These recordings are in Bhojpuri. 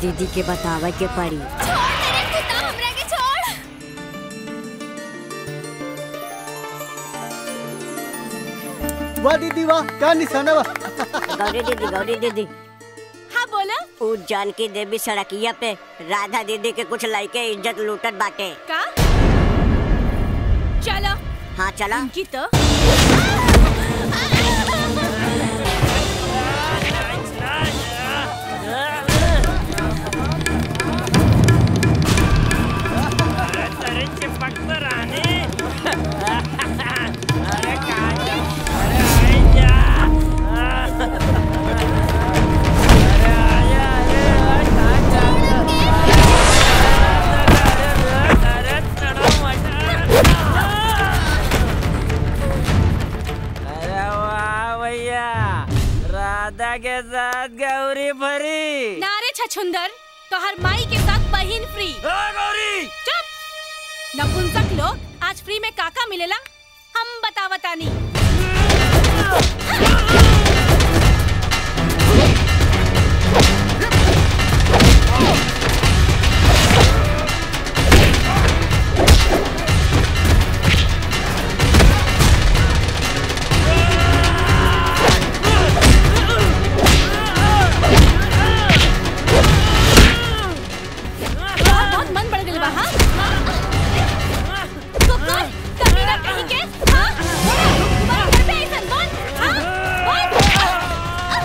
दीदी के बतावे के पड़ी हमरा के छोड़ वाह दीदी वाह क्या निशाना वाह गौरी दीदी गौरी दीदी हाँ बोला उ जानकी देवी सड़किया पे राधा दीदी के कुछ लड़के इज्जत लूटत बाटे का चलो हाँ चला की तो अरे चिपक तो रानी अरे काय अरे आई जा अरे आया अरे काय अरे चढ़ो अरे वाह भैया राधा के साथ गौरी भरी नारे छछुंदर तोहर माई के साथ बहिन फ्री गौरी चुप नपुंसक लोग आज फ्री में काका मिलेला हम बतावतानी बहुत मन बढ़ गइल बा हाँ कुकुर कभी ना कहीं के हाँ तुम्हारे घर पे ऐसन बोल हाँ बोल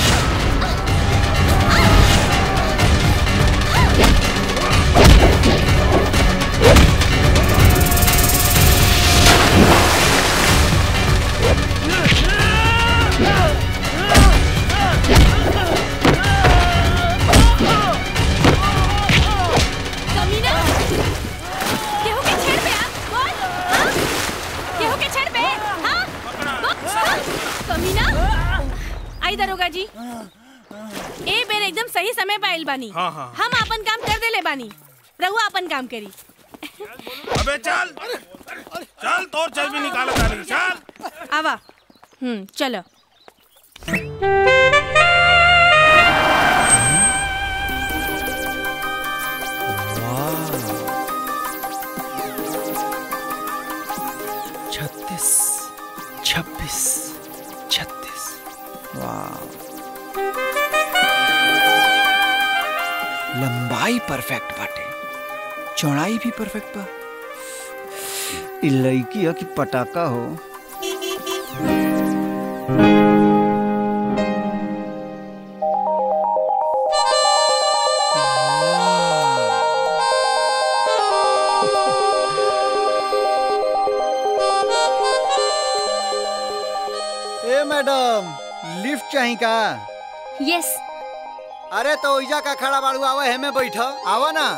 कमीना केहू के छेड़ पे आ बोल हाँ केहू के छेड़ पे हाँ बोल हाँ? कमीना आई दरोगा जी ए बेर एकदम सही समय पे आइल बानी हाँ, हाँ। हम अपन काम कर देले बानी रहुआ अपन काम करी अबे चल चल तोर चल भी निकाल तारी चल आवा हम्म चलो छत्तीस छब्बीस छत्तीस वाह लंबाई परफेक्ट बाटे चौड़ाई भी परफेक्ट बा इ लड़की है कि पटाखा हो ए मैडम लिफ्ट चाहिए का यस अरे तो ओइजा का खड़ा बाड़ू आवा है में बैठ आवा ना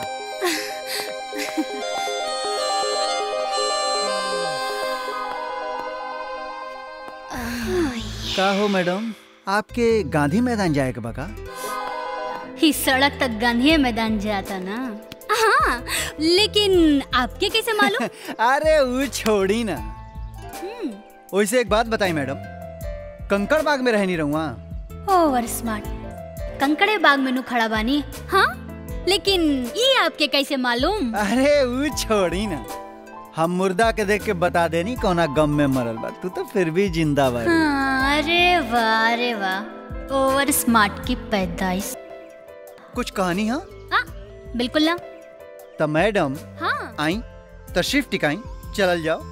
का हो मैडम आपके गांधी मैदान जाए के बका ही सड़क तक गांधी मैदान जाता ना हाँ लेकिन आपके कैसे मालूम अरे वो छोड़ी ना वैसे एक बात बताई मैडम कंकड़ बाग में रहनी रहूँ ओवर स्मार्ट कंकड़े बाग में नु खड़ा बानी हाँ लेकिन ये आपके कैसे मालूम अरे वो छोड़ी ना हम मुर्दा के देख के बता देनी कौना गम में मरल बा तू तो फिर भी जिंदा बा हाँ, अरे वाह अरे वाह ओवर स्मार्ट की पैदाइश कुछ कहानी हाँ हाँ बिल्कुल ना तो मैडम हाँ आई तशरीफ टिकाई चलल जाओ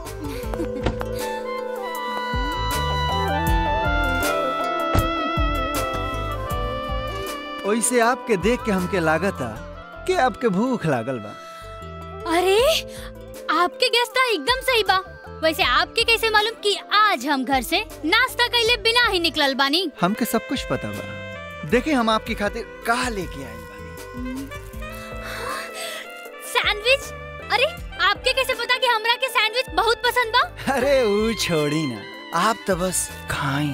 वैसे आपके देख के हमके लागता कि आपके भूख लागल बा अरे आपके गैस तो एकदम सही बा वैसे आपके कैसे मालूम कि आज हम घर से नाश्ता कैले बिना ही निकलल बानी हमके सब कुछ पता बा देखिए हम आपकी खातिर का लेके आए बानी सैंडविच अरे आपके कैसे पता कि हमरा के सैंडविच बहुत पसंद बा अरे वो छोड़ी ना आप तो बस खाएं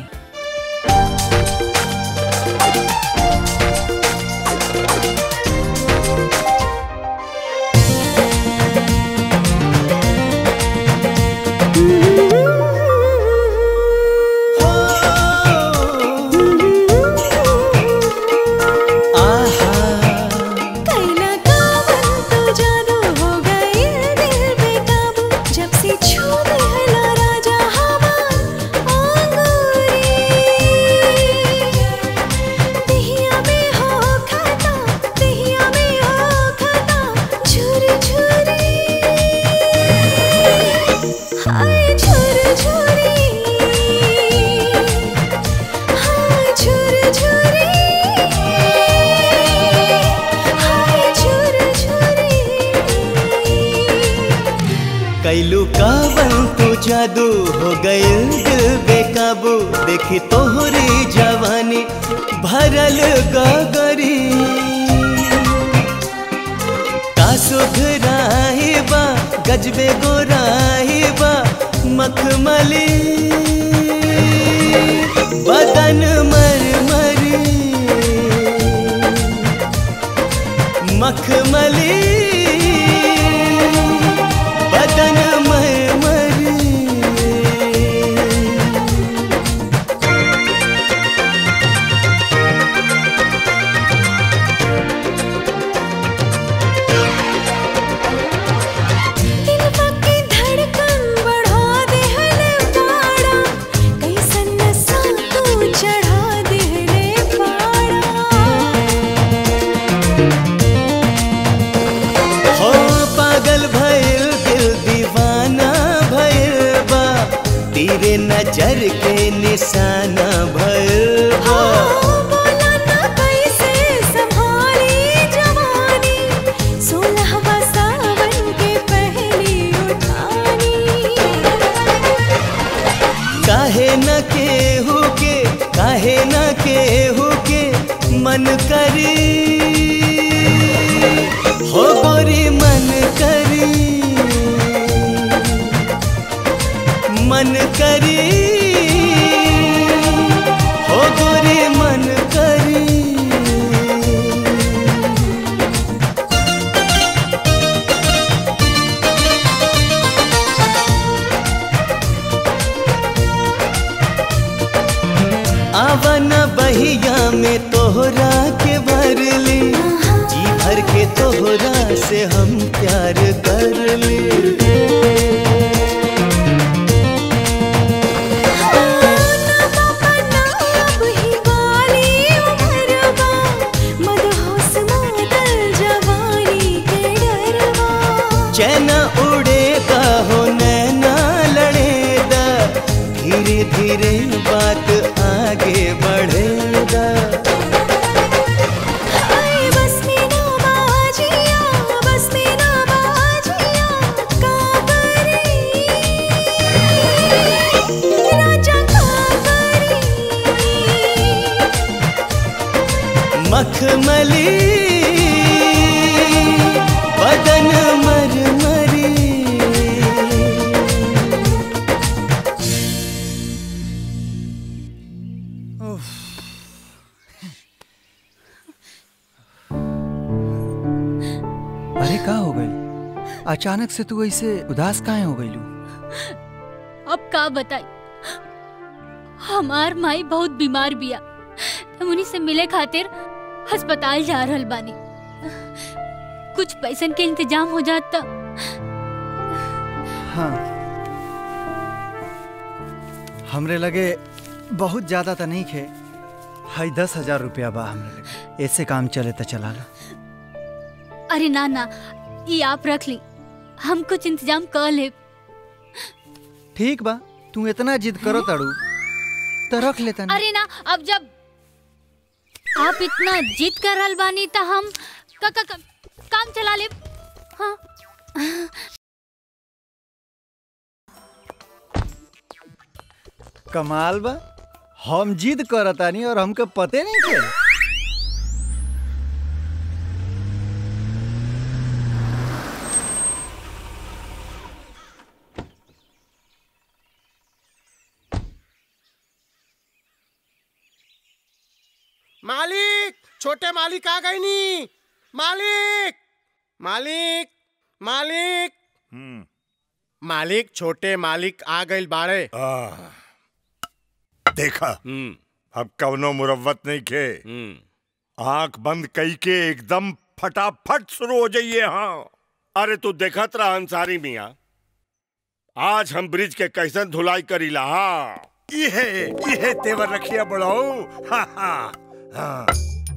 आहा कैलू कावन तो जादू हो गइल दिल बेकाबू देखी तोहरी जवानी भरल गगरी का सुधराही बा गजबे गोराही बा मखमली बदन मरमरी मखमली बदन मरमरी दिलवा की धड़कन बढ़ा देहले पाड़ा कैसन नशा तू चढ़ा देहले पाड़ा हो पागल भइल दिल दीवाना भइल बा तेरे नजर के निशाना भइल बा बोला ना कैसे संभाली जवानी सोलहवा सावन के पहली उठानी काहे न केहू के काहे न केहू के मन करी हो गोरी मन करी मन करी हो गोरी मन करी आवन बहिया में तोहरा के भरली जी भर के तोहरा से हम प्यार कर ली अब ही वाली उमरवा मदहोश मातल जवानी के डरवा चैना उड़ेगा हो नैना लड़ेगा धीरे धीरे बात आगे बढ़ेगा हाय बस में ना बाजिया बस में ना बाजिया काबरी राजा काबरी मखमली बदन मरमरी अरे का हो गई अचानक से तू ऐसे उदास काहे हो गई अब का बताई हमार माई बहुत बीमार बिया हम उन्हीं से मिले खातिर अस्पताल जा रहल बानी कुछ पैसन के इंतजाम हो जाता हाँ हमरे लगे बहुत ज्यादा तो नहीं खे हाई दस हजार रुपया बा हमरे लगे ऐसे काम चले तो चला ला अरे ना ना ये आप रख ली हम कुछ इंतजाम कर ले ठीक बा तू इतना जिद करो तड़ू तो रख लेता ना अरे ना अब जब आप इतना जिद कर रहल बानी तो हम का, का, का, काम चला ले हाँ कमाल बा हम जिद करतानी और हमके पते नहीं थे मालिक छोटे मालिक आ गई नी मालिक मालिक मालिक मालिक छोटे मालिक आ गई बाड़े देखा अब कवनो मुरव्वत नहीं खे आंख बंद कई के एकदम फटाफट शुरू हो जाइए हाँ अरे तू देखत रहा अंसारी मिया आज हम ब्रिज के कैसन धुलाई करीला हाँ ये ये तेवर रखिया बढ़ाओ हाँ हाँ हाँ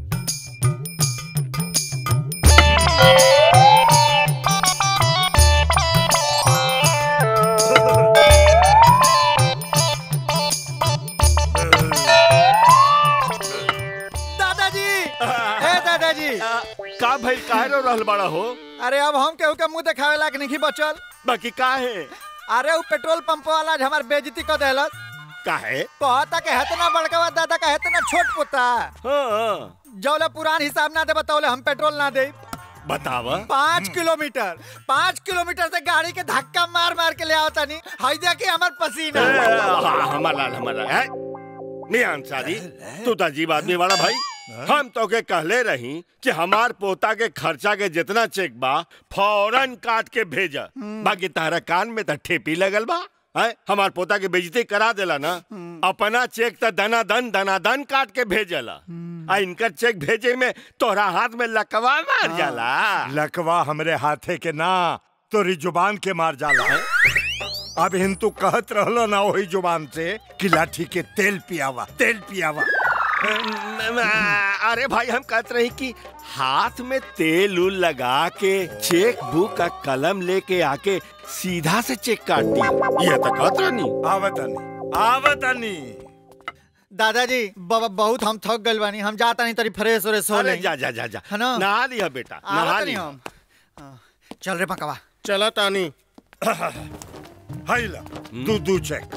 दादाजी ए दादाजी का भाई काहे रो रहल बड़ा हो अरे अब हम केहू के मुंह देखावे लायक नहीं बचल बाकी का है अरे वो पेट्रोल पंप वाला आज हमार बेइज्जती कर देलस का है कहता के हेतना बड़का बा दादा का हेतना छोट पोता हाँ जौले पुरान हिसाब ना दे बताओले हम पेट्रोल ना दे बतावा पाँच किलोमीटर पाँच किलोमीटर से गाड़ी के धक्का मार मार के ले आवता नहीं हाई देखी हमार पसीना हमारा हमारा है मियां अंसारी तू तो अजीब आदमी वाला भाई हम तो के कहले रही कि हमार पोता के खर्चा के जितना चेक बा फौरन काट के भेजा बाकी तारा कान में तो ठेपी लगल बा है हमार पोता के बेइज्जती करा देला ना अपना चेक तो दना दन दना दन काट के भेजला आ इनकर चेक भेजे में तोरा हाथ में लकवा मार जाला लकवा हमरे हाथे के ना तोरी जुबान के मार जाला है अब हिंतू कहत रहलो ना वही जुबान से कि लाठी के तेल पियावा तेल पियावा अरे भाई हम कहते रही कि हाथ में तेल उल लगा के चेक बुक का कलम लेके आके सीधा से चेक काट दी ये तो कहत रहनी आवतनी आवतनी दादाजी बाबा बहुत हम थक गइल बानी हम जाता नहीं तरी फ्रेश व्रेश हो अरे ले जा जा जा जा है ना? नहा लिया बेटा नहा आवत नहीं लिया हम हाँ, चल रे पकवा चला तानी हाइला दू दू चेक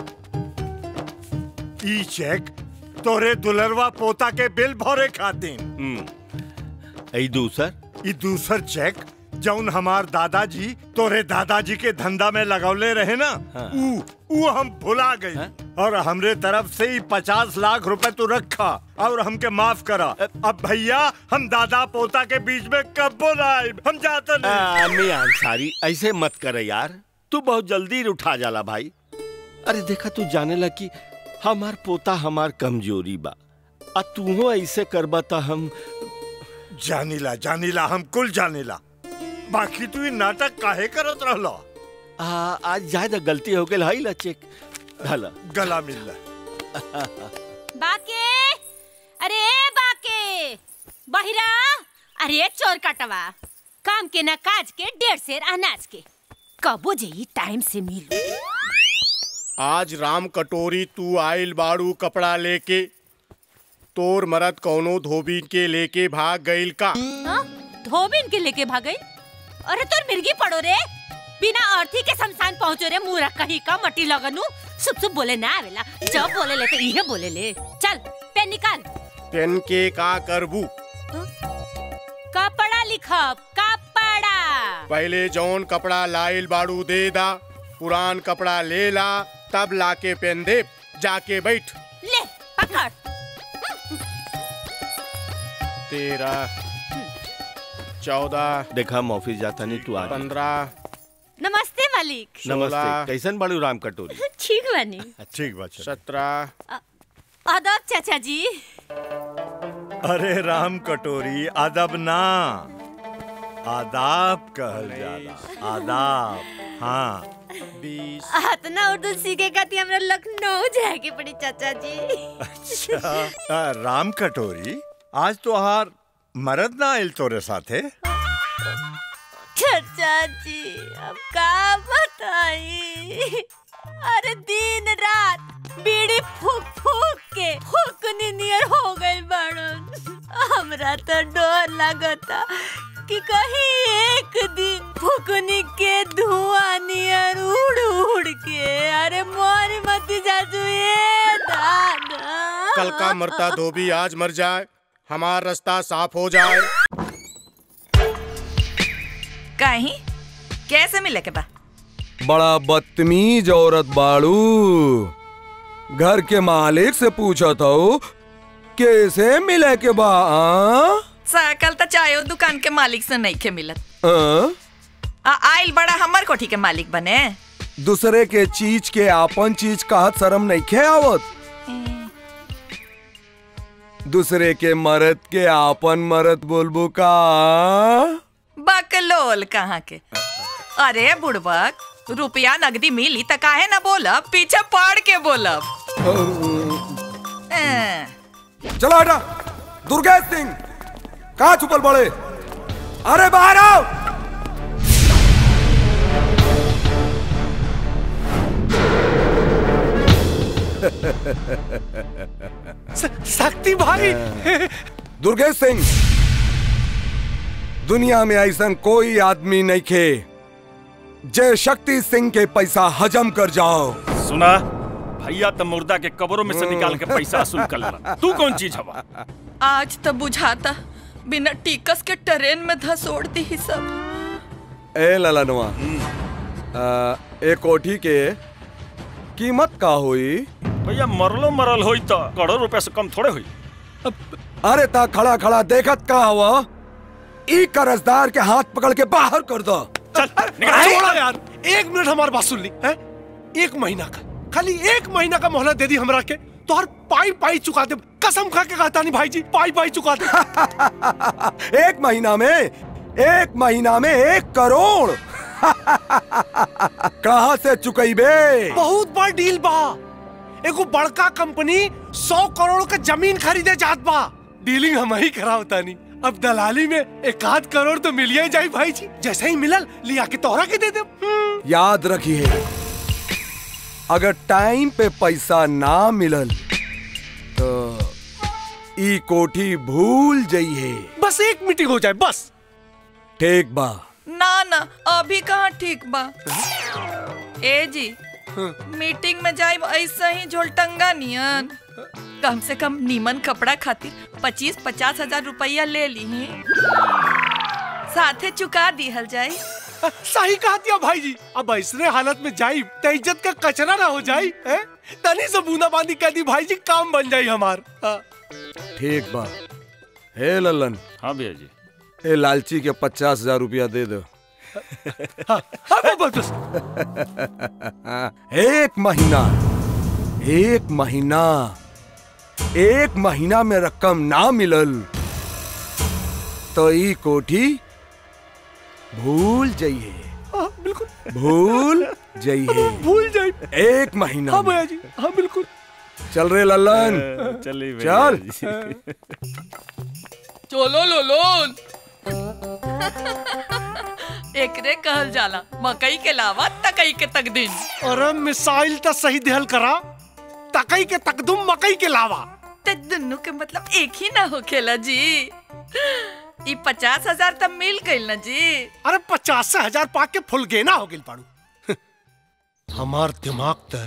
ई चेक तोरे दुलरवा पोता के बिल भरे खातिर ई दूसर ई दूसर चेक जौन हमार दादाजी तोरे दादाजी के धंधा में लगौले रहे ना ऊ ऊ हम भुला गई और हमरे तरफ से ही पचास लाख रुपए तू रखा और हमके माफ करा अब भैया हम दादा पोता के बीच में कब बोलाए हम जाते नहीं मियां अंसारी ऐसे मत करे यार तू बहुत जल्दी उठा जाला भाई अरे देखा तू जाने ला कि हमार पोता हमार कमजोरी बा आ तू ऐसे करबा त हम जानीला जानीला हम कुल जानीला बाकी तू ई नाटक काहे करत रहला आ, आज ज्यादा गलती हो गई हई ला चेक हला गला मिल बाके अरे बाके बहिरा अरे चोर कटवा काम के ना काज के डेढ़ शेर अनाज के कबो जई टाइम से मिल आज राम कटोरी तू आइल बाड़ू कपड़ा लेके तोर मरद कौनो धोबी के लेके भाग गइल का हाँ? धोबिन के लेके भागई अरे तोर मिर्गी पड़ो रे बिना अर्थी के शमशान पहुंचो रे मुंह रख कहीं का मटी लगनू सुप सुप बोले ना आवेला जब बोले ले तो इहे बोले ले चल पेन निकाल पेन के का करबू कपड़ा लिखब कपड़ा पहले जौन कपड़ा लाइल बाड़ू दे दा पुरान कपड़ा ले ला तब लाके पेन दे जाके बैठ ले पकड़ तेरह चौदह देखा हम ऑफिस जाता नहीं तू आ जा। पंद्रह नमस्ते मालिक नमस्ते कैसन बाड़ू राम कटोरी ठीक बनी ठीक बात सत्रह अदब चाचा जी अरे राम कटोरी अदब ना आदाब कहल जाला आदाब हाँ बीस इतना उर्दू सीखे खाती हमरा लखनऊ जाए के पड़ी चाचा जी अच्छा आ, राम कटोरी आज तो हार मरद ना आयल तोरे साथे चाचा जी अब का बताई अरे दिन रात बीड़ी फूक फूक के फूकनी नियर हो गई बड़न हमरा तो डर लगता कि कहीं एक दिन फुकनी के धुआं नियर उड़ उड़ के अरे मोरी मती जाजू ये दादा कल का मरता धोबी आज मर जाए हमारा रास्ता साफ हो जाए कहीं कैसे मिले के बा बड़ा बदतमीज औरत बाड़ू घर के मालिक से पूछा था कैसे मिले के बा आ? सकल तो चाहे वो दुकान के मालिक से नहीं के मिलत आ? आ, आइल बड़ा हमर कोठी के मालिक बने दूसरे के चीज के आपन चीज कहत शर्म नहीं खे आवत दूसरे के मरद के आपन मरद बोलबो का बकलोल कहाँ के अरे बुड़बक रुपया नगदी मिली त काहे ना बोलब पीछे पड़ के बोलब अं, चलो हटा दुर्गेश सिंह कहा छुपल बड़े अरे बाहर आओ शक्ति भाई दुर्गेश सिंह दुनिया में ऐसा कोई आदमी नहीं खे जय शक्ति सिंह के पैसा हजम कर जाओ सुना भैया तो मुर्दा के कब्रों में से निकाल के पैसा वसूल कर ला तू कौन चीज हवा आज तो बुझाता बिना टिकस के ट्रेन में धसोड़ दी ही सब ए ललनवा आ, ए कोठी के कीमत का हुई भैया मरलो मरल होई तो करोड़ रुपए से कम थोड़े हुई अरे ता खड़ा खड़ा देखत का हुआ ई कर्जदार के हाथ पकड़ के बाहर कर दो छोड़ो यार एक मिनट हमारी बात सुन ली है एक महीना का खाली एक महीना का मोहलत दे दी हमरा के तो हर पाई पाई चुका दे कसम खा के कहता नहीं भाई जी पाई पाई चुका दे एक महीना में एक महीना में एक करोड़ कहाँ से चुकैबे बहुत बड़ डील बा एगो बड़का कंपनी सौ करोड़ का जमीन खरीदे जात बा डीलिंग हम ही कराओ तानी अब दलाली में एक आध करोड़ तो मिल ही जाए भाई जी जैसे ही मिलल लिया के तोहरा के दे दे याद रखिए अगर टाइम पे पैसा ना मिलल तो ई कोठी भूल जाइए बस एक मीटिंग हो जाए बस ठीक बा ना ना अभी कहाँ ठीक बा ए जी मीटिंग में जाए ऐसा ही झोलटंगा नियन कम से कम नीमन कपड़ा खातिर पच्चीस पचास हजार रुपया ले ली साथे चुका दिहल जाए सही कहा दिया भाई जी अब ऐसने हालत में जाई तो इज्जत का कचरा ना हो जाई हैं? तनी से बूंदा बांदी कर दी भाई जी काम बन जाई हमार हाँ। ठीक बा हे ललन हाँ भैया जी ए लालची के पचास हजार रुपया दे दो हाँ, हाँ, बस बस एक महीना एक महीना एक महीना में रकम ना मिलल तो ई कोठी भूल जाइए हाँ, बिल्कुल भूल जाइए भूल जाई एक महीना हाँ में। भैया जी हाँ बिल्कुल चल रे ललन चलिए भैया चल जी। चलो लोलोन एकरे कहल जाला मकई के लावा तकई के तकदीन अरे मिसाइल तो सही दिहल करा तकई के तकदुम मकई के लावा ते दुन्नु के मतलब एक ही ना होखेला जी ई पचास हजार तब मिल गइल ना जी अरे पचास से हजार पाक के फुल गेना हो गिल पाड़ू हमार दिमाग तो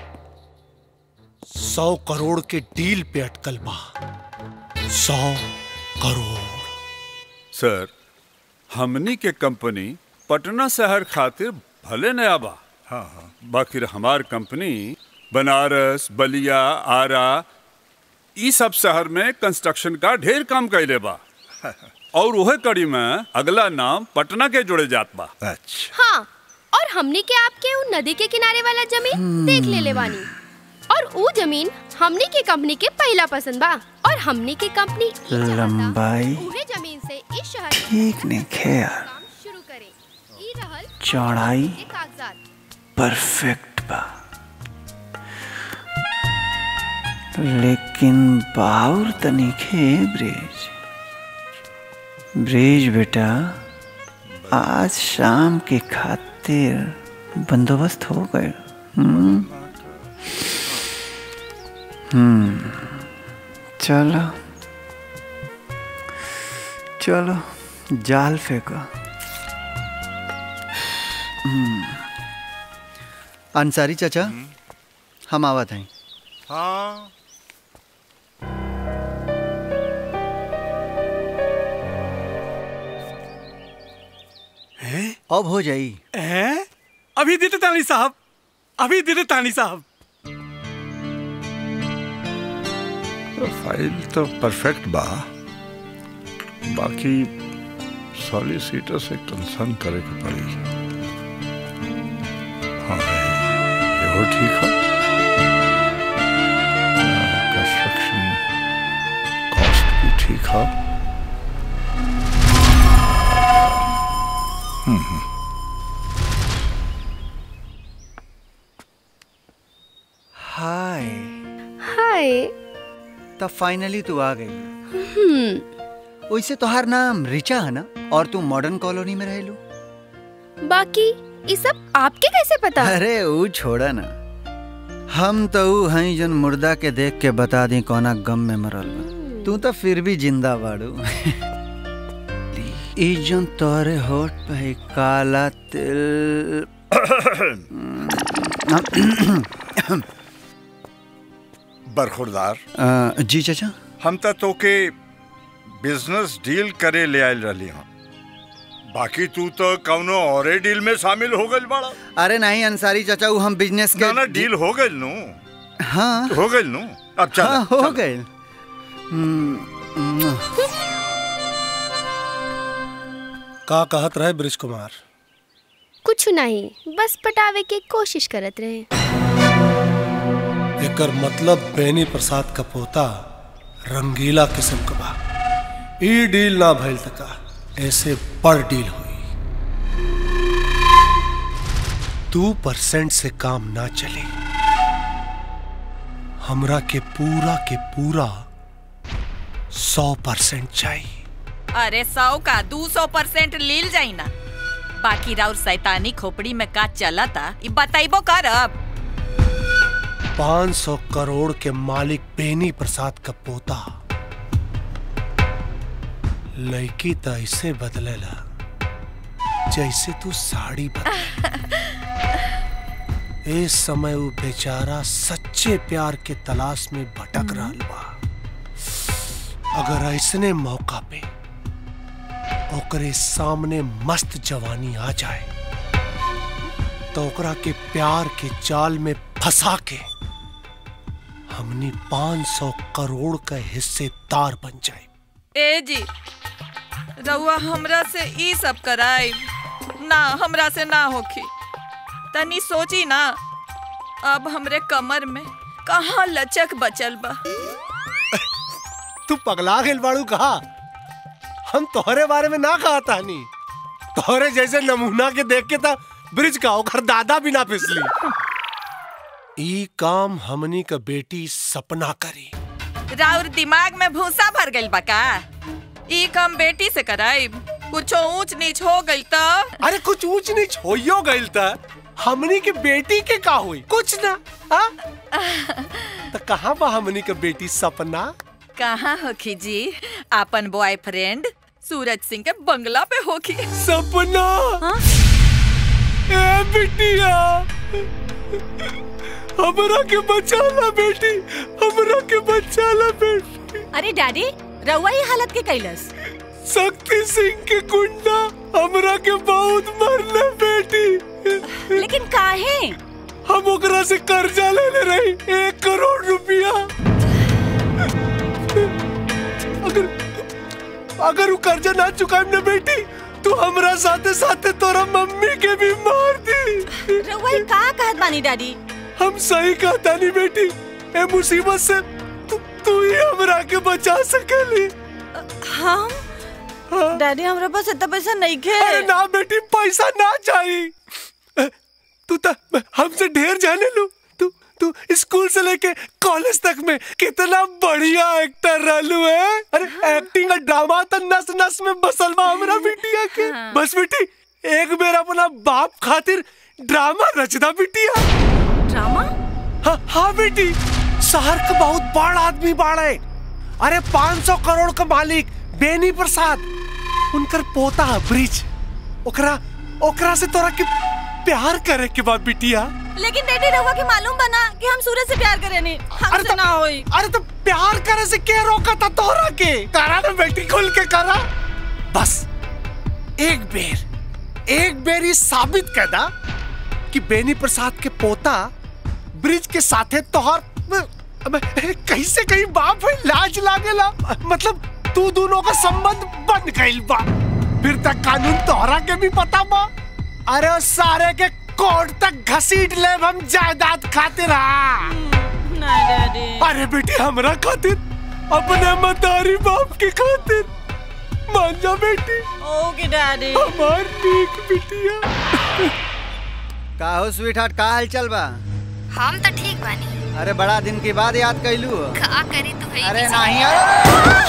सौ करोड़ के डील पे अटकल बा सौ करोड़ सर हमनी के कंपनी पटना शहर खातिर भले नया बा हाँ हाँ बाकी हमार कंपनी बनारस बलिया आरा ई सब शहर में कंस्ट्रक्शन का ढेर काम कैले बा और वह कड़ी में अगला नाम पटना के जुड़े जात बा अच्छा हाँ और हमने के आपके उ नदी के किनारे वाला जमीन देख ले ले बानी और उ जमीन हमने के कंपनी के पहला पसंद बा और हमने के कंपनी ई चाहता लंबाई उहे जमीन से इस शहर में ठीक नहीं खे यार काम शुरू करे ई रहल चौड़ाई के कागजात परफेक्ट बा लेकिन बाउर तनिखे ब्रिज ब्रिज बेटा आज शाम के खातिर बंदोबस्त हो गए हम्म हम्म चलो चलो जाल फेंको हम्म अंसारी चाचा हम आवत हैं हाँ अब हो जाई हैं? अभी देते तानी साहब अभी देते तानी साहब फाइल तो परफेक्ट बा बाकी सॉलिसिटर से कंसर्न करे के पड़ी हाँ ये ठीक है कंस्ट्रक्शन कॉस्ट भी ठीक है हम्म, हम्म। हाय हाय तब फाइनली तू आ गई हम्म वैसे तोहार नाम रिचा है ना और तू मॉडर्न कॉलोनी में रहेलू बाकी ये सब आपके कैसे पता अरे वो छोड़ा ना हम तो ऊ हई जन मुर्दा के देख के बता दी कौना गम में मरल बा तू तो फिर भी जिंदा बाड़ू ई जन तोरे होठ पे है काला तिल बरखुरदार अ, जी चाचा हम तो तोके बिजनेस डील करे ले आयल रही हूँ बाकी तू तो कौनो औरे डील में शामिल हो गइल बड़ा अरे नहीं अंसारी चाचा वो हम बिजनेस के ना ना डील हो गइल नु हाँ हो गइल नु अब चल हाँ हो चल। गए का कहत रहे ब्रिज कुमार कुछ नहीं बस पटावे के कोशिश करत रहे एकर मतलब बेनी प्रसाद का पोता रंगीला किस्म का बा ई डील ना भइल तका ऐसे बड़ डील हुई दो परसेंट से काम ना चले हमरा के पूरा के पूरा सौ परसेंट चाहिए अरे सौ का दू सौ परसेंट लील जाई ना बाकी राउर सैतानी खोपड़ी में का चला था ई बताइबो कर अब पाँच सौ करोड़ के मालिक बेनी प्रसाद का पोता लड़की तो ऐसे बदलेला जैसे तू साड़ी बदले इस समय वो बेचारा सच्चे प्यार के तलाश में भटक रहा बा अगर ऐसने मौका पे ओकरे सामने मस्त जवानी आ जाए तो ओकरा के प्यार के जाल में फंसा के हमनी 500 करोड़ का हिस्सेदार बन जाए ए जी रउआ हमरा से ई सब कराई ना हमरा से ना होखी तनी सोची ना अब हमरे कमर में कहाँ लचक बचल बा तू पगला गेल बाड़ू कहा हम तोहरे बारे में ना कहा तानी तोहरे जैसे नमूना के देख के था ब्रिज का ओकर दादा भी ना फिसली ई काम हमनी का बेटी सपना करी राउर दिमाग में भूसा भर गइल बा का ई काम बेटी से कराई कुछो ऊंच नीच हो गइल त अरे कुछ ऊंच नीच होइयो गइल त हमनी के बेटी के का हुई कुछ ना हाँ? तो कहाँ बा हमनी के बेटी सपना कहाँ होखी जी आपन बॉयफ्रेंड सूरज सिंह के बंगला पे होखी सपना ए बिटिया हमरा के बचा ला बेटी हमरा के बचा ला बेटी अरे डैडी रउआ ही हालत के कैलस शक्ति सिंह के गुंडा हमरा के बहुत मरले बेटी लेकिन काहे हम ओकरा से कर्जा लेले रही एक करोड़ रुपया अगर अगर वो कर्जा ना चुकाएम ना बेटी तू हमरा साथे साथे तोरा मम्मी के भी मार दी रउआ ही का कहत बानी डैडी हम सही कहता नहीं बेटी ए मुसीबत से तू तू ही हमरा के बचा सकेली हम डैडी हमरा पास इतना पैसा नहीं खे अरे ना बेटी पैसा ना चाहिए तू तो हमसे ढेर जाने लो तू तू स्कूल से लेके कॉलेज तक में कितना बढ़िया एक्टर रहलू है अरे एक्टिंग और ड्रामा तो नस नस में बसल बा हमरा बिटिया के बस बेटी एक बेर अपना बाप खातिर ड्रामा रचदा बिटिया ड्रामा हाँ हाँ बेटी शहर का बहुत बड़ आदमी बाड़े अरे 500 करोड़ का मालिक बेनी प्रसाद उनकर पोता ब्रिज ओकरा ओकरा से तोरा के प्यार करे के बाद बिटिया लेकिन डैडी रउआ के मालूम बना कि हम सूरज से प्यार करेनी हमसे ना होई अरे तो प्यार करे से क्या रोका था तोरा के करा ना बेटी खुल के करा बस एक बेर एक बेर ही साबित कर दा कि बेनी प्रसाद के पोता ब्रिज के साथे तोहर अबे, कैसे कहीं बाप है लाज लागेला मतलब तू दोनों का संबंध बन गइल बा फिर तक कानून तोहरा के भी पता बा अरे उस सारे के कोर्ट तक घसीट ले हम जायदाद खातिर हाँ नहीं डैडी अरे बेटी हमरा खातिर अपने मतारी बाप के खातिर मान जा बेटी ओके डैडी हमार नीक बिटिया का हो स्वीट हार्ट का हाल चल बा हम तो ठीक बानी अरे बड़ा दिन के बाद याद कैलू हो का करी तू है अरे नहीं अरे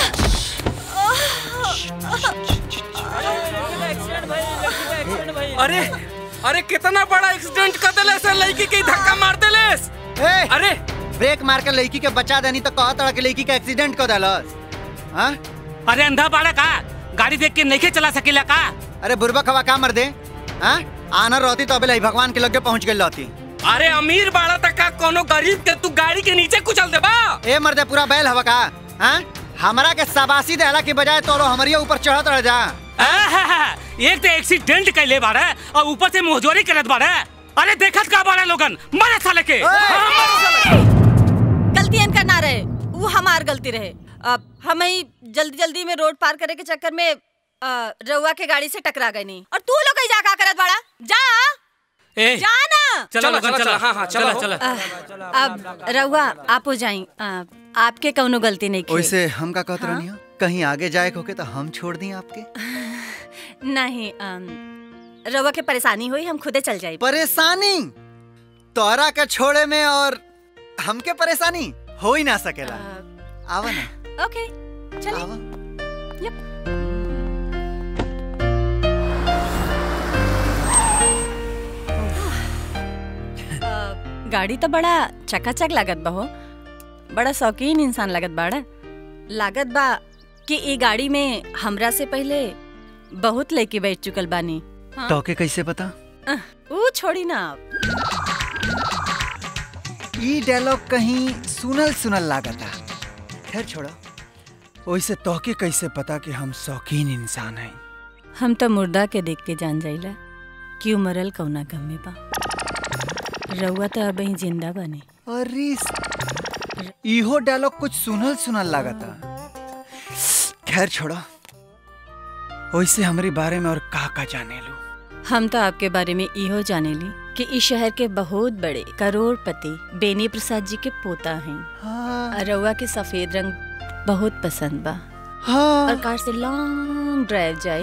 अरे अरे कितना बड़ा एक्सीडेंट कर देले से लड़की के धक्का मार देलेस ए, अरे ब्रेक मार के लड़की के बचा देनी तो कहा तड़ा के लड़की का एक्सीडेंट कर देलस हाँ अरे अंधा बाड़ा का गाड़ी देख के नहीं चला सकेला का अरे बुरबा खवा का मर दे हाँ आना रहती तो अबे भगवान के लगे पहुंच गई रहती अरे अमीर बाड़ा तक का कोनो गरीब के तू गाड़ी के नीचे कुचल देबा ए मर्दे पूरा बैल हवा का हाँ हमरा के सबासी देहला के बजाय तोरो हमारे ऊपर चढ़त रह जा आहा, एक तो एक्सीडेंट कैले बारे और ऊपर से मोहजोरी करत बारे अरे देखत का बारे लोगन मरे साले के गलती इनका ना रहे वो हमार गलती रहे अब हम ही जल्दी जल्दी में रोड पार करे के चक्कर में अ, रउआ के गाड़ी से टकरा गई नहीं और तू लोग कहीं जा का करत बाड़ा जा ए, जा ना चलो लोगन चलो हाँ, हाँ, चलो, चलो अ, अब रउआ आप हो जाई अ, आपके कौनो गलती नहीं की वैसे हम का कहत रहनी हो कहीं आगे जाए होके तो हम छोड़ दी आपके नहीं अम, रउआ के परेशानी हुई हम खुदे चल जाई परेशानी तोरा के छोड़े में और हमके परेशानी हो ही ना सकेला आवा ना ओके चलो गाड़ी तो बड़ा चकाचक लागत बा हो बड़ा शौकीन इंसान लागत बाड़ा लागत बा कि ई गाड़ी में हमरा से पहले बहुत लड़की बैठ चुकल बानी हाँ? तोके कैसे पता अह, ऊ छोड़ी ना आप ई डायलॉग कहीं सुनल सुनल लागता खैर छोड़ो वैसे तोके कैसे पता कि हम शौकीन इंसान हैं हम तो मुर्दा के देख के जान जाइला कि ऊ मरल कौना गम में बा रउआ तो अब ही जिंदा बानी अरे इहो डायलॉग कुछ सुनल सुनल लागता खैर छोड़ो वैसे हमारे बारे में और का का जाने लू हम तो आपके बारे में इहो जाने ली कि इस शहर के बहुत बड़े करोड़पति बेनी प्रसाद जी के पोता हैं हाँ। रउआ के सफेद रंग बहुत पसंद बा हाँ। और कार से लॉन्ग ड्राइव जाए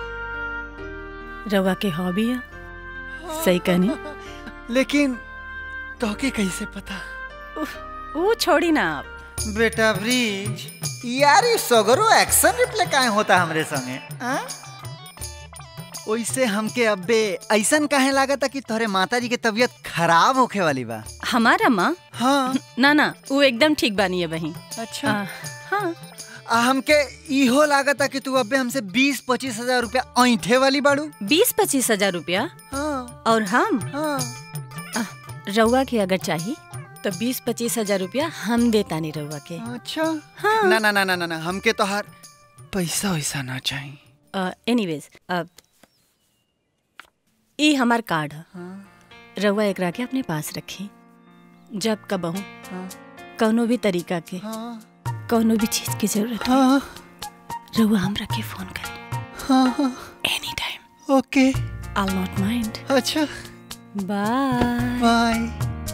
रउआ के हॉबी है सही कहनी लेकिन तोके कैसे पता वो छोड़ी ना आप बेटा ब्रिज यार ये सगरो एक्शन रिप्ले काहे होता हमरे संगे हाँ? ओइसे हमके अब्बे ऐसन काहे लागता कि तोहरे माता जी के तबीयत खराब होखे वाली बा हमारा माँ हाँ ना ना वो एकदम ठीक बानी है बही अच्छा हाँ आ हमके इहो लागता कि तू अब्बे हमसे बीस पच्चीस हजार रुपया ऐंठे वाली बाड़ू बीस पच्चीस हजार रुपया हाँ और हम हाँ रउआ के अगर चाहिए तो बीस पच्चीस हजार रुपया हम देता नहीं रउआ के अच्छा हाँ ना ना ना ना ना ना हमके तो हर पैसा वैसा ना चाहिए एनीवेज अब ई हमार कार्ड है रउआ एकरा के अपने पास रखी जब कबहू कौनो भी तरीका के कौनो भी चीज की जरूरत हो रउआ हमरा के फोन करी हाँ हाँ any time okay I not mind अच्छा बाय बाय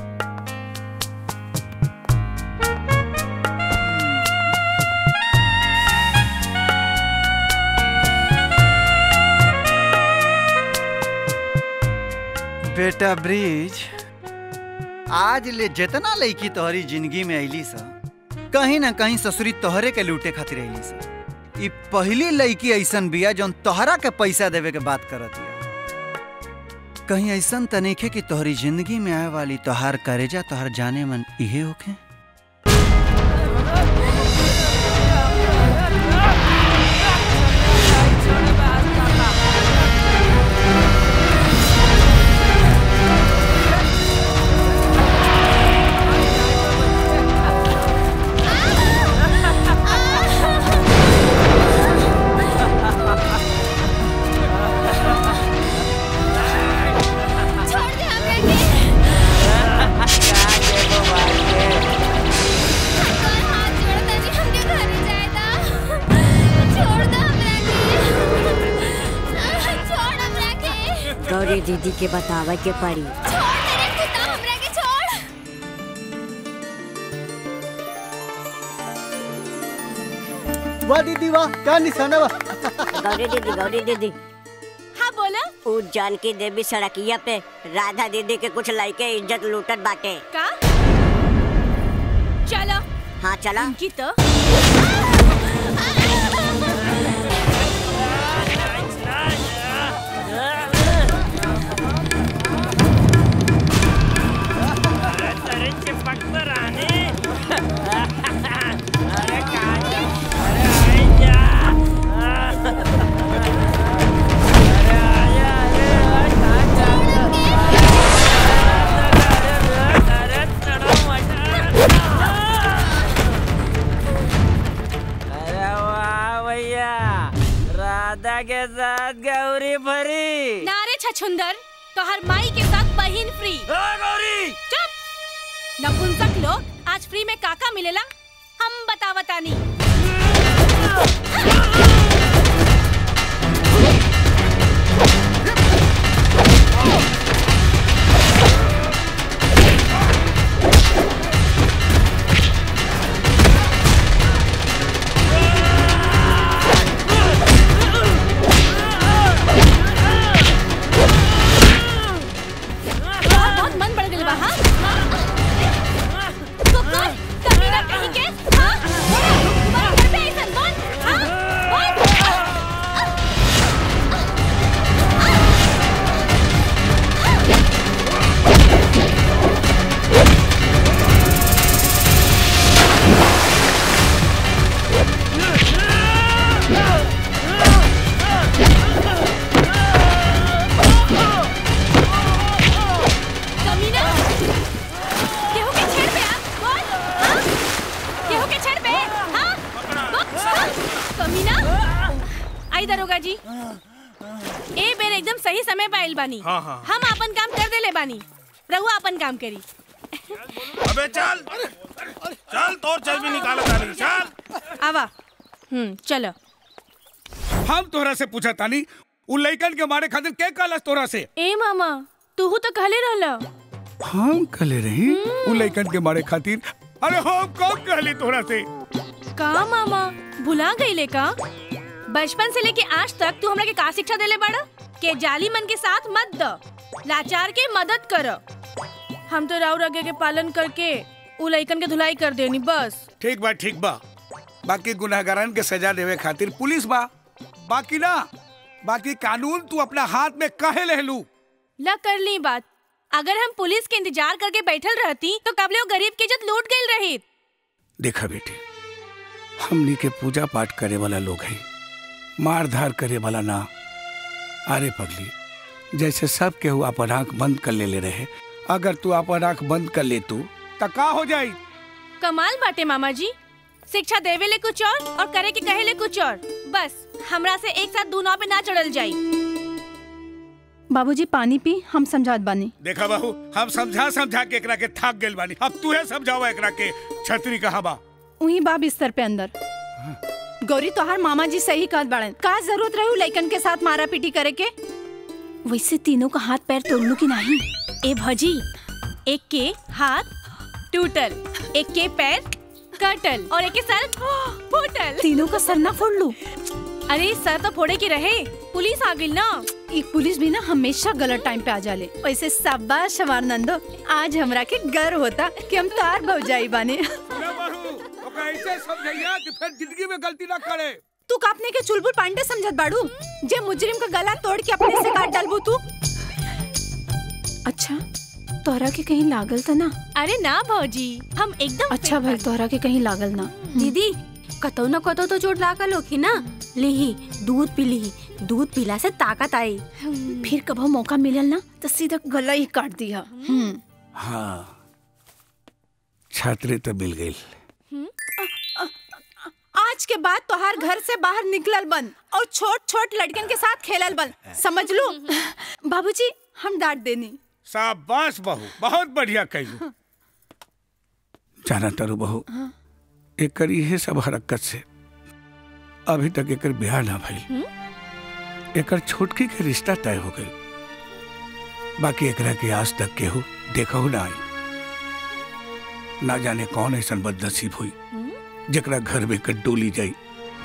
बेटा ब्रिज आज ले जितना लड़की तोहरी जिंदगी में अली सा कहीं ना कहीं ससुरी तोहरे के लूटे खातिर अली सा ई पहली लड़की ऐसन बिया जौन तोहरा के पैसा देवे के बात करत हिया कहीं ऐसन त नइखे कि तोहरी जिंदगी में आए वाली तोहार करेजा तोहार जाने मन इहे होखे गौरी दीदी के बतावे के पड़ी वाह दीदी वाह क्या निशाना वाह गौरी दीदी गौरी दीदी हाँ बोला उ जानकी देवी सड़किया पे राधा दीदी के कुछ लड़के इज्जत लूटत बाटे का चलो हाँ चला की तो के साथ गौरी भरी नारे छछुंदर तो हर माई के साथ बहिन फ्री गौरी चुप नपुंसक लोग आज फ्री में काका मिलेला हम बतावतानी बहुत मन बढ़ गइल बा हाँ तो कौन कमीना कहीं के हाँ तुम्हारा घर पे ऐसन कौन हाँ कौन कमीना केहू के छेड़ पे आ कौन हाँ केहू के छेड़ पे हाँ बुक, हाँ? कमीना आई दरोगा जी ए बेर एकदम सही समय पे आइल बानी हाँ, हाँ। हम अपन काम कर देले बानी रहुआ अपन काम करी अबे चल चल तोर चल भी निकाल तानी चल आवा हम्म चलो हम तोहरा से पूछा तानी उ लइकन के मारे खातिर के कहलस तोरा से ए मामा तूहू तो कहले रहला हम कहले रही उ लइकन के मारे खातिर अरे हम कब कहली तोहरा से का मामा भुला गईले का बचपन से लेके आज तक तू हमरा के का शिक्षा देले बाड़ा के जाली मन के साथ मत द लाचार के मदद कर हम तो राउर आगे के पालन करके उ लइकन के धुलाई कर देनी बस ठीक बा ठीक बा बाकी गुनाहगारन के सजा देवे खातिर पुलिस बा बाकी ना बाकी कानून तू अपना हाथ में कहे लेलू ला कर ली बात अगर हम पुलिस के इंतजार करके बैठल रहती तो कबले वो गरीब की इज्जत लूट गई रही देखा बेटे हमनी के पूजा पाठ करे वाला लोग हैं मार धार करे वाला ना अरे पगली जैसे सब केहू अपन आंख बंद कर ले ले रहे अगर तू अपन आंख बंद कर ले तू तो का हो जाई कमाल बाटे मामा जी शिक्षा देवे ले कुछ और और करे के कहे ले कुछ और बस हमरा से एक साथ दूना पे ना चढ़ल जाई बाबूजी पानी पी हम समझात बानी देखा बाबू हम समझा समझा के एकरा के थाक गेल बानी अब तू है समझावा एकरा के छतरी कहाँ बा वही बा बिस्तर पे अंदर गौरी तोहार मामा जी सही कहत बाड़न का जरूरत रही लइकन के साथ मारा पीटी करे के वैसे तीनों का हाथ पैर तोड़ लू की नहीं ए भजी एक के हाथ टूटल एक के पैर कटल और एक के सर फूटल तीनों का सर ना फोड़ लू अरे सर तो फोड़े के रहे पुलिस आ गई ना एक पुलिस भी ना हमेशा गलत टाइम पे आ जाले वैसे शाबाश हमार नंदो आज हमरा के गर्व होता कि हम तार भौजाई बाने ओकरा ऐसे समझैया कि फिर जिंदगी में गलती ना करे तू का अपने के चुलबुल पांडे समझत बाड़ू जे मुजरिम का गला तोड़ के अपने से काट डालबू तू अच्छा तोहरा के कहीं लागल था ना अरे ना भौजी हम एकदम अच्छा भल तोहरा के कहीं लागल ना दीदी कतौ न कतौ तो चोट लागल होखी ना लिही दूध पी लिही दूध पीला से ताकत आई फिर कभो मौका मिलल ना तो सीधा गला ही काट दिया हम्म हाँ छात्री तो मिल गई आज के बाद तोहार घर से बाहर निकलल बंद और छोट छोट लड़कन के साथ खेलल बंद समझ लो बाबूजी हम डांट देनी शाबाश बहू बहुत बढ़िया कहलू जाना तारू बहू एकर इहे सब हरकत से अभी तक एकर ब्याह ना भइल एकर छोटकी के रिश्ता तय हो गई बाकी एकरा के आज तक केहू देखहु ना आई ना जाने कौन ऐसा बदनसीब हुई जकरा घर में कर डोली जाई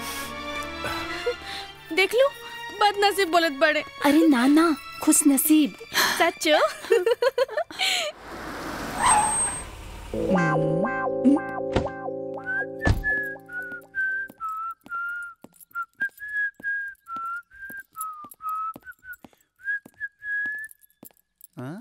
देख लू बदनसीब बोलत बड़े अरे ना ना खुश नसीब सच्चो हाँ?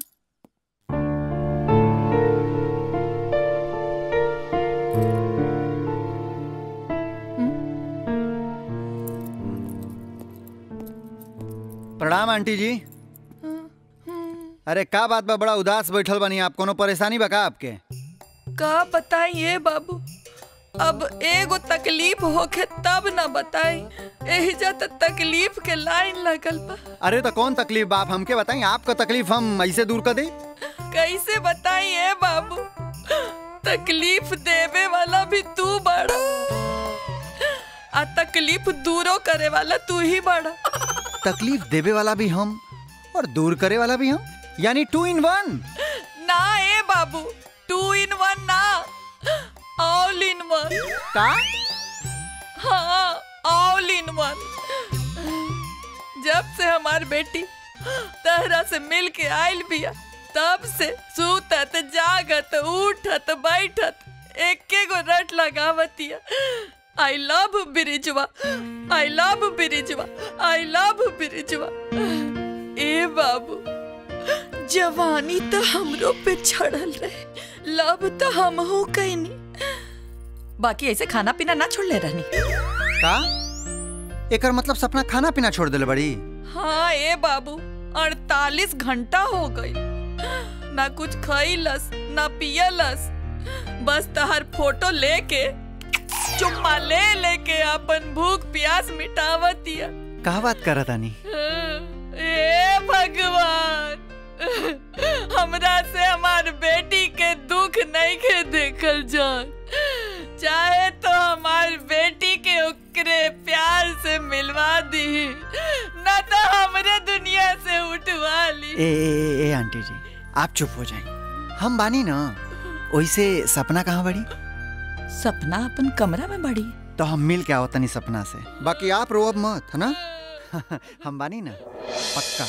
प्रणाम आंटी जी अरे का बात बा बड़ा उदास बैठल बनी आप कोनो परेशानी बा का आपके का बताइए बाबू अब एगो तकलीफ होखे तब न बताई एहिजा त तकलीफ के लाइन लगल बा अरे तो कौन तकलीफ बाप हमके बताई आपका तकलीफ हम ऐसे दूर कर दे कैसे बताई ए बाबू तकलीफ देवे वाला भी तू बड़ा आ तकलीफ दूरो करे वाला तू ही बड़ा तकलीफ देवे वाला भी हम और दूर करे वाला भी हम यानी टू इन वन ना ए बाबू टू इन वन ना ऑल इन वन का हाँ ऑल इन वन जब से हमार बेटी तहरा से मिल के आयल बिया तब से सूतत जागत उठत बैठत एके गो रट लगावतिया आई लव बिरिजवा आई लव बिरिजवा आई लव बिरिजवा ए बाबू जवानी तो हमरो पे छड़ल रहे लव तो हम हो कैनी बाकी ऐसे खाना पीना ना छोड़ ले रहनी का एकर मतलब सपना खाना पीना छोड़ दिले बड़ी हाँ ए बाबू अड़तालीस घंटा हो गई ना कुछ खईलस ना पियलस बस तहर फोटो लेके चुम्मा ले लेके अपन भूख प्यास मिटावतिया का बात करत तानी ए भगवान हमरा से हमार बेटी के दुख नहीं के देखल जान चाहे तो हमार बेटी के ओकरे प्यार से मिलवा दी न तो हमरे दुनिया से उठवा ली ए, ए, ए, ए आंटी जी आप चुप हो जाए हम बानी ना वैसे सपना कहाँ बड़ी सपना अपन कमरा में बड़ी तो हम मिल के आओ तनी सपना से बाकी आप रो अब मत है ना हम बानी ना पक्का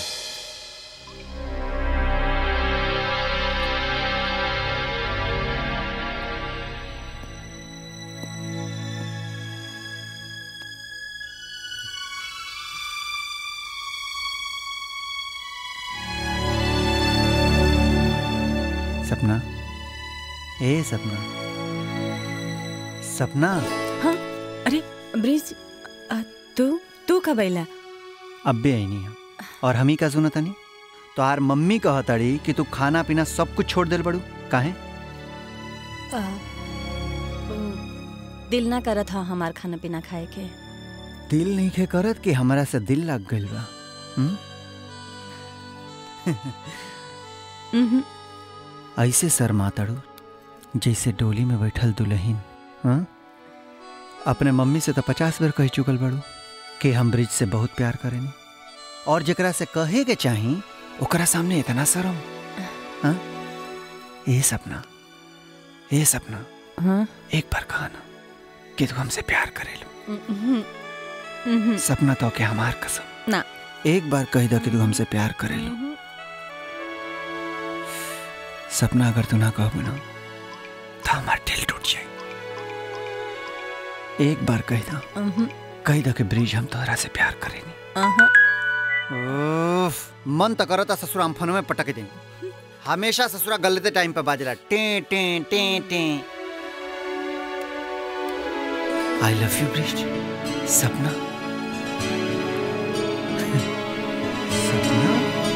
सपना ए सपना सपना हाँ अरे ब्रिज अ, तू तू कब अइला अब भी आई नहीं है और हम ही का सुना तनी तो आर मम्मी कह तड़ी कि तू खाना पीना सब कुछ छोड़ दिल बड़ू काहे अ, दिल ना करत हा हमार खाना पीना खाए के दिल नहीं खे करत कि हमरा से दिल लग गइल बा हुँ? उहुं, ऐसे शर्मा तड़ू जैसे डोली में बैठल दुल्हन हाँ? अपने मम्मी से तो पचास बार कह चुकल बड़ू कि हम ब्रिज से बहुत प्यार करेनी और जकरा से कहे के चाही ओकरा सामने इतना शर्म हाँ? ए सपना ए सपना हाँ? एक बार कहा ना कि तू हमसे प्यार करेलू उहुं, उहुं, सपना तो के हमार कसम ना एक बार कह दो कि तू हमसे प्यार करेलू सपना अगर तू ना कहबू ना तो हमार दिल टूट जाए एक बार कह दो उहुं, कह दो कि ब्रिज हम तोहरा से प्यार करेनी अहाँ, उफ, मन तो करता ससुरा हम फनों में पटक दें हमेशा ससुरा गलते टाइम पे बाजला टे टे टे टे I love you Brij Sapna Sapna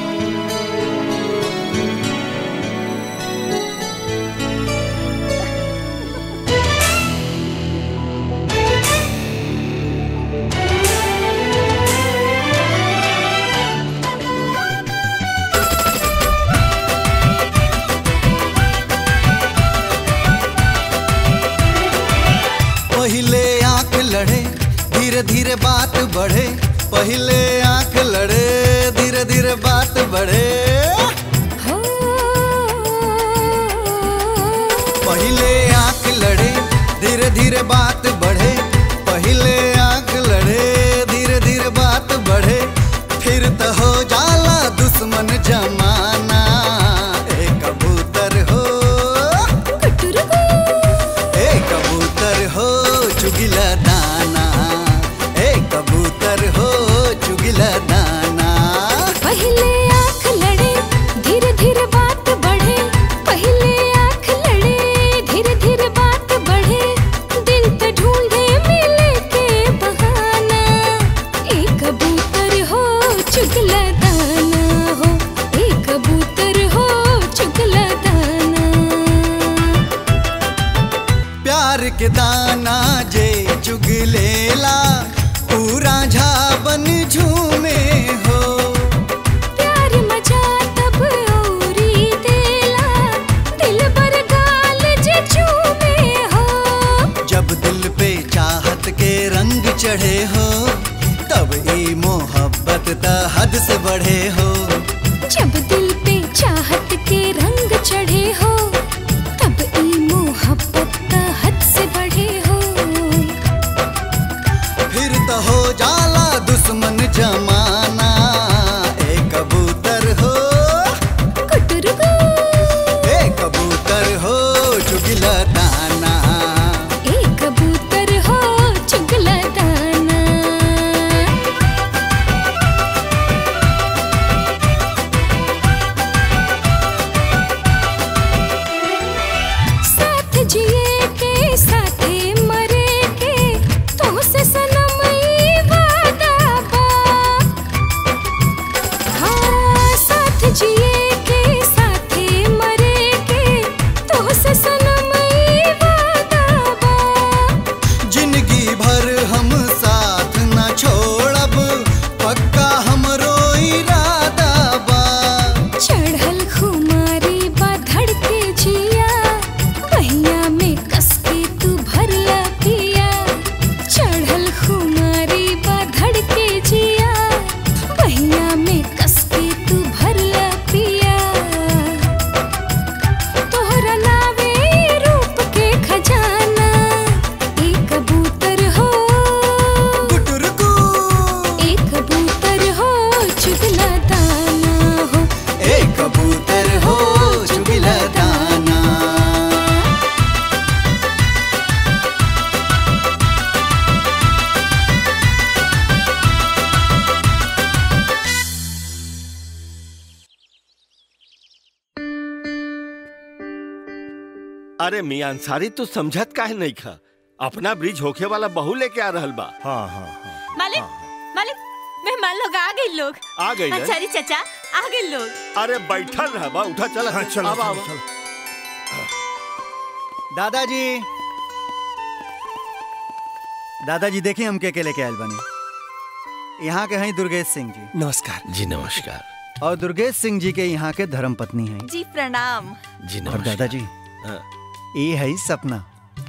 पहले आंख लड़े धीरे धीरे बात बढ़े पहले आंख लड़े धीरे धीरे बात बढ़े पहले आंख लड़े धीरे धीरे बात बढ़े पहले आंख लड़े धीरे धीरे बात बढ़े फिर तो हो जाला दुश्मन जमाना ए कबूतर हो ए कबूतर हो चुगिला दाना ए कबूतर हो चुगिला दाना पहले आंख लड़े धीरे धीरे बात बढ़े पहले आंख लड़े धीरे धीरे बात बढ़े दिल तो ढूंढ अरे मियां अंसारी तू समझत काहे नहीं खा अपना ब्रिज होखे वाला बहू लेके आ रहल बा हाँ हाँ हाँ मालिक मालिक मेहमान लोग आ गए लोग आ गइल है? अंसारी चाचा आ गए लोग अरे बैठल रह बा उठा चल हाँ, चलो, अब चलो, आवा। चलो। दादाजी दादाजी देखिए हम के के लेके आयल बने यहाँ के हैं दुर्गेश सिंह जी नमस्कार जी नमस्कार और दुर्गेश सिंह जी के यहाँ के धर्म पत्नी हैं जी प्रणाम जी और दादाजी हाँ। ये है सपना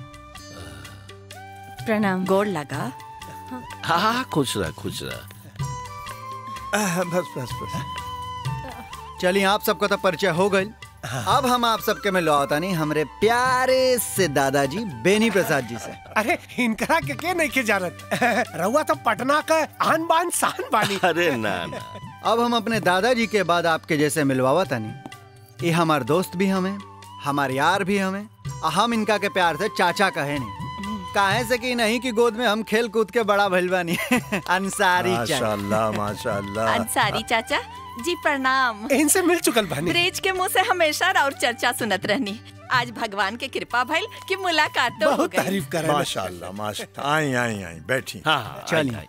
प्रणाम गोड़ लगा हाँ हाँ खुश रह खुश रह बस बस बस चलिए आप सबका तो परिचय हो गई अब हम आप सबके में लौटा नहीं हमरे प्यारे से दादाजी बेनी प्रसाद जी से अरे इनकरा के के नहीं के जानत रहुआ तो पटना का आन बान शान बानी अरे ना ना अब हम अपने दादाजी के बाद आपके जैसे मिलवावा तनी ये हमार दोस्त भी हमें हमार यार भी हमें आ हम इनका के प्यार से चाचा कहे नहीं काहे से कि नहीं कि गोद में हम खेल कूद के बड़ा भइल बानी अंसारी चाचा माशाल्लाह माशाल्लाह अंसारी चाचा जी प्रणाम इनसे मिल चुकल बानी ब्रिज के मुंह से हमेशा और चर्चा सुनत रहनी आज भगवान के कृपा भइल कि मुलाकात तो हो गई माशाल्लाह माशाल्लाह आई आई आई बैठी हाँ हाँ चलिए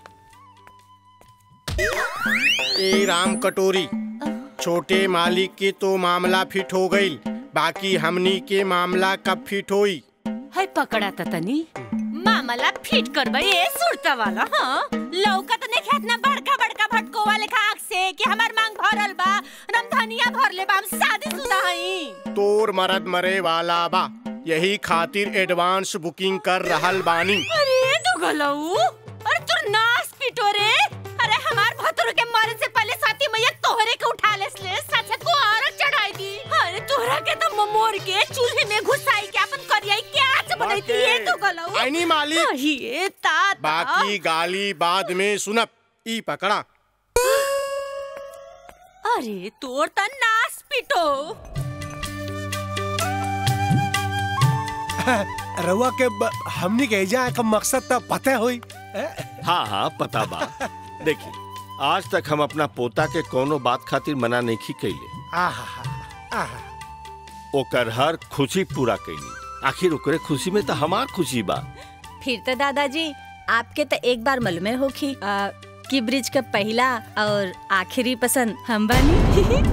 ए राम कटोरी छोटे मालिक के तो मामला फिट हो गई बाकी हमनी के मामला कब फिट होई है पकड़ा था तनी मामला फिट करबे ए सुरता वाला हाँ लौका तो नहीं खेत ना बड़का बड़का भटको वाले खाक से कि हमार मांग भरल बा रमधनिया भर ले बा हम शादी शुदा हई तोर मरद मरे वाला बा यही खातिर एडवांस बुकिंग कर रहल बानी अरे दुगलऊ अरे तू नास पिटो रे अरे हमार भतुर के मरे से पहले साथी मैया तोहरे के उठा लेस ले सचत को औरत चढ़ाई दी अरे तोहरा के तो ममोर के चूल्हे में घुसाई के अपन करियाई के आज बनाई थी ये दुगलऊ आईनी मालिक ये तात बाकी गाली बाद में सुनब ई पकड़ा अरे तोर त नास पिटो रहुआ के ब- हमनी के एजा का मकसद तो पता होई हाँ हाँ पता बा देखिए आज तक हम अपना पोता के कोनो बात खातिर मना नहीं की कैले आहा आहा ओकर हर खुशी पूरा कैली आखिर ओकरे खुशी में तो हमार खुशी बा फिर तो दादाजी आपके तो एक बार मालूम होखी आ, कि ब्रिज का पहला और आखिरी पसंद हम बानी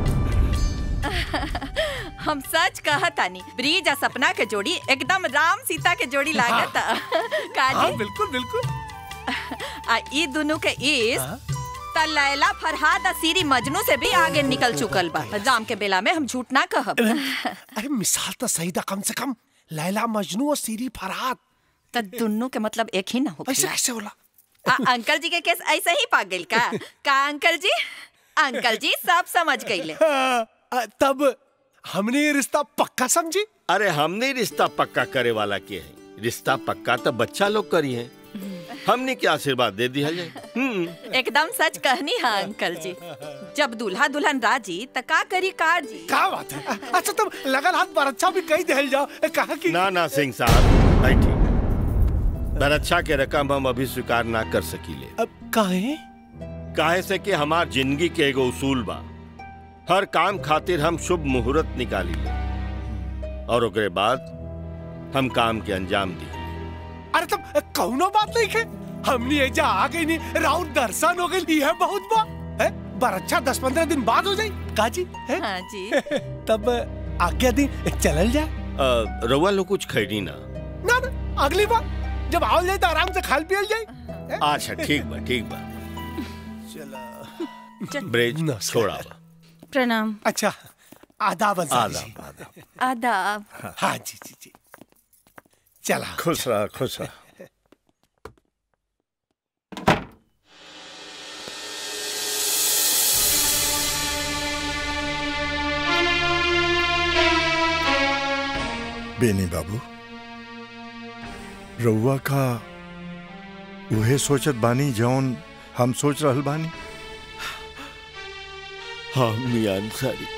हम सच कहतानी ब्रिज आ सपना के जोड़ी एकदम राम सीता के जोड़ी लागत हाँ, काजी बिल्कुल बिल्कुल आ ई दोनों के इस त लैला फरहाद आ सीरी मजनू से भी आगे निकल चुकल बा राम के बेला में हम झूठ ना कहब अरे मिसाल तो सही था कम से कम लैला मजनू और सीरी फरहाद त दोनों के मतलब एक ही ना हो ऐसे कैसे होला आ, अंकल जी के केस ऐसे ही पाग गइल का का अंकल जी अंकल जी सब समझ गइले आ, तब हमने ये रिश्ता पक्का समझी अरे हमने रिश्ता पक्का करे वाला के है रिश्ता पक्का तो बच्चा लोग करी है हमने क्या आशीर्वाद दे दिया जाए हम्म एकदम सच कहनी है अंकल जी जब दूल्हा दुल्हन राजी त का करी कार जी क्या बात है अच्छा तुम लगन हाथ पर अच्छा भी कही दहल जाओ ए, कहा कि ना ना सिंह साहब बैठिए बरच्छा के रकम हम अभी स्वीकार ना कर सकीले अब काहे काहे से कि हमार जिंदगी के एगो उसूल बा हर काम खातिर हम शुभ मुहूर्त निकाली ले और ओकरे बाद हम काम के अंजाम दी अरे तुम कौनो बात नहीं है हमने एजा आ गई नहीं राउत दर्शन हो गई है बहुत बा है बर अच्छा दस पंद्रह दिन बाद हो जाई काजी है हाँ जी तब आज्ञा दी चलल जाए अ, रउआ लोग कुछ खैनी ना ना ना अगली बार जब आओ जाए तो आराम से खाल पियल जाए अच्छा ठीक बा ठीक बा चलो ब्रिज छोड़ा बा प्रणाम अच्छा आदाब अंसारी जी। आदाब आदाब आदाब हाँ जी जी जी चला खुश रहा खुश रहा बेनी बाबू रउआ का उहे सोचत बानी जौन हम सोच रहल बानी हाँ मियां अंसारी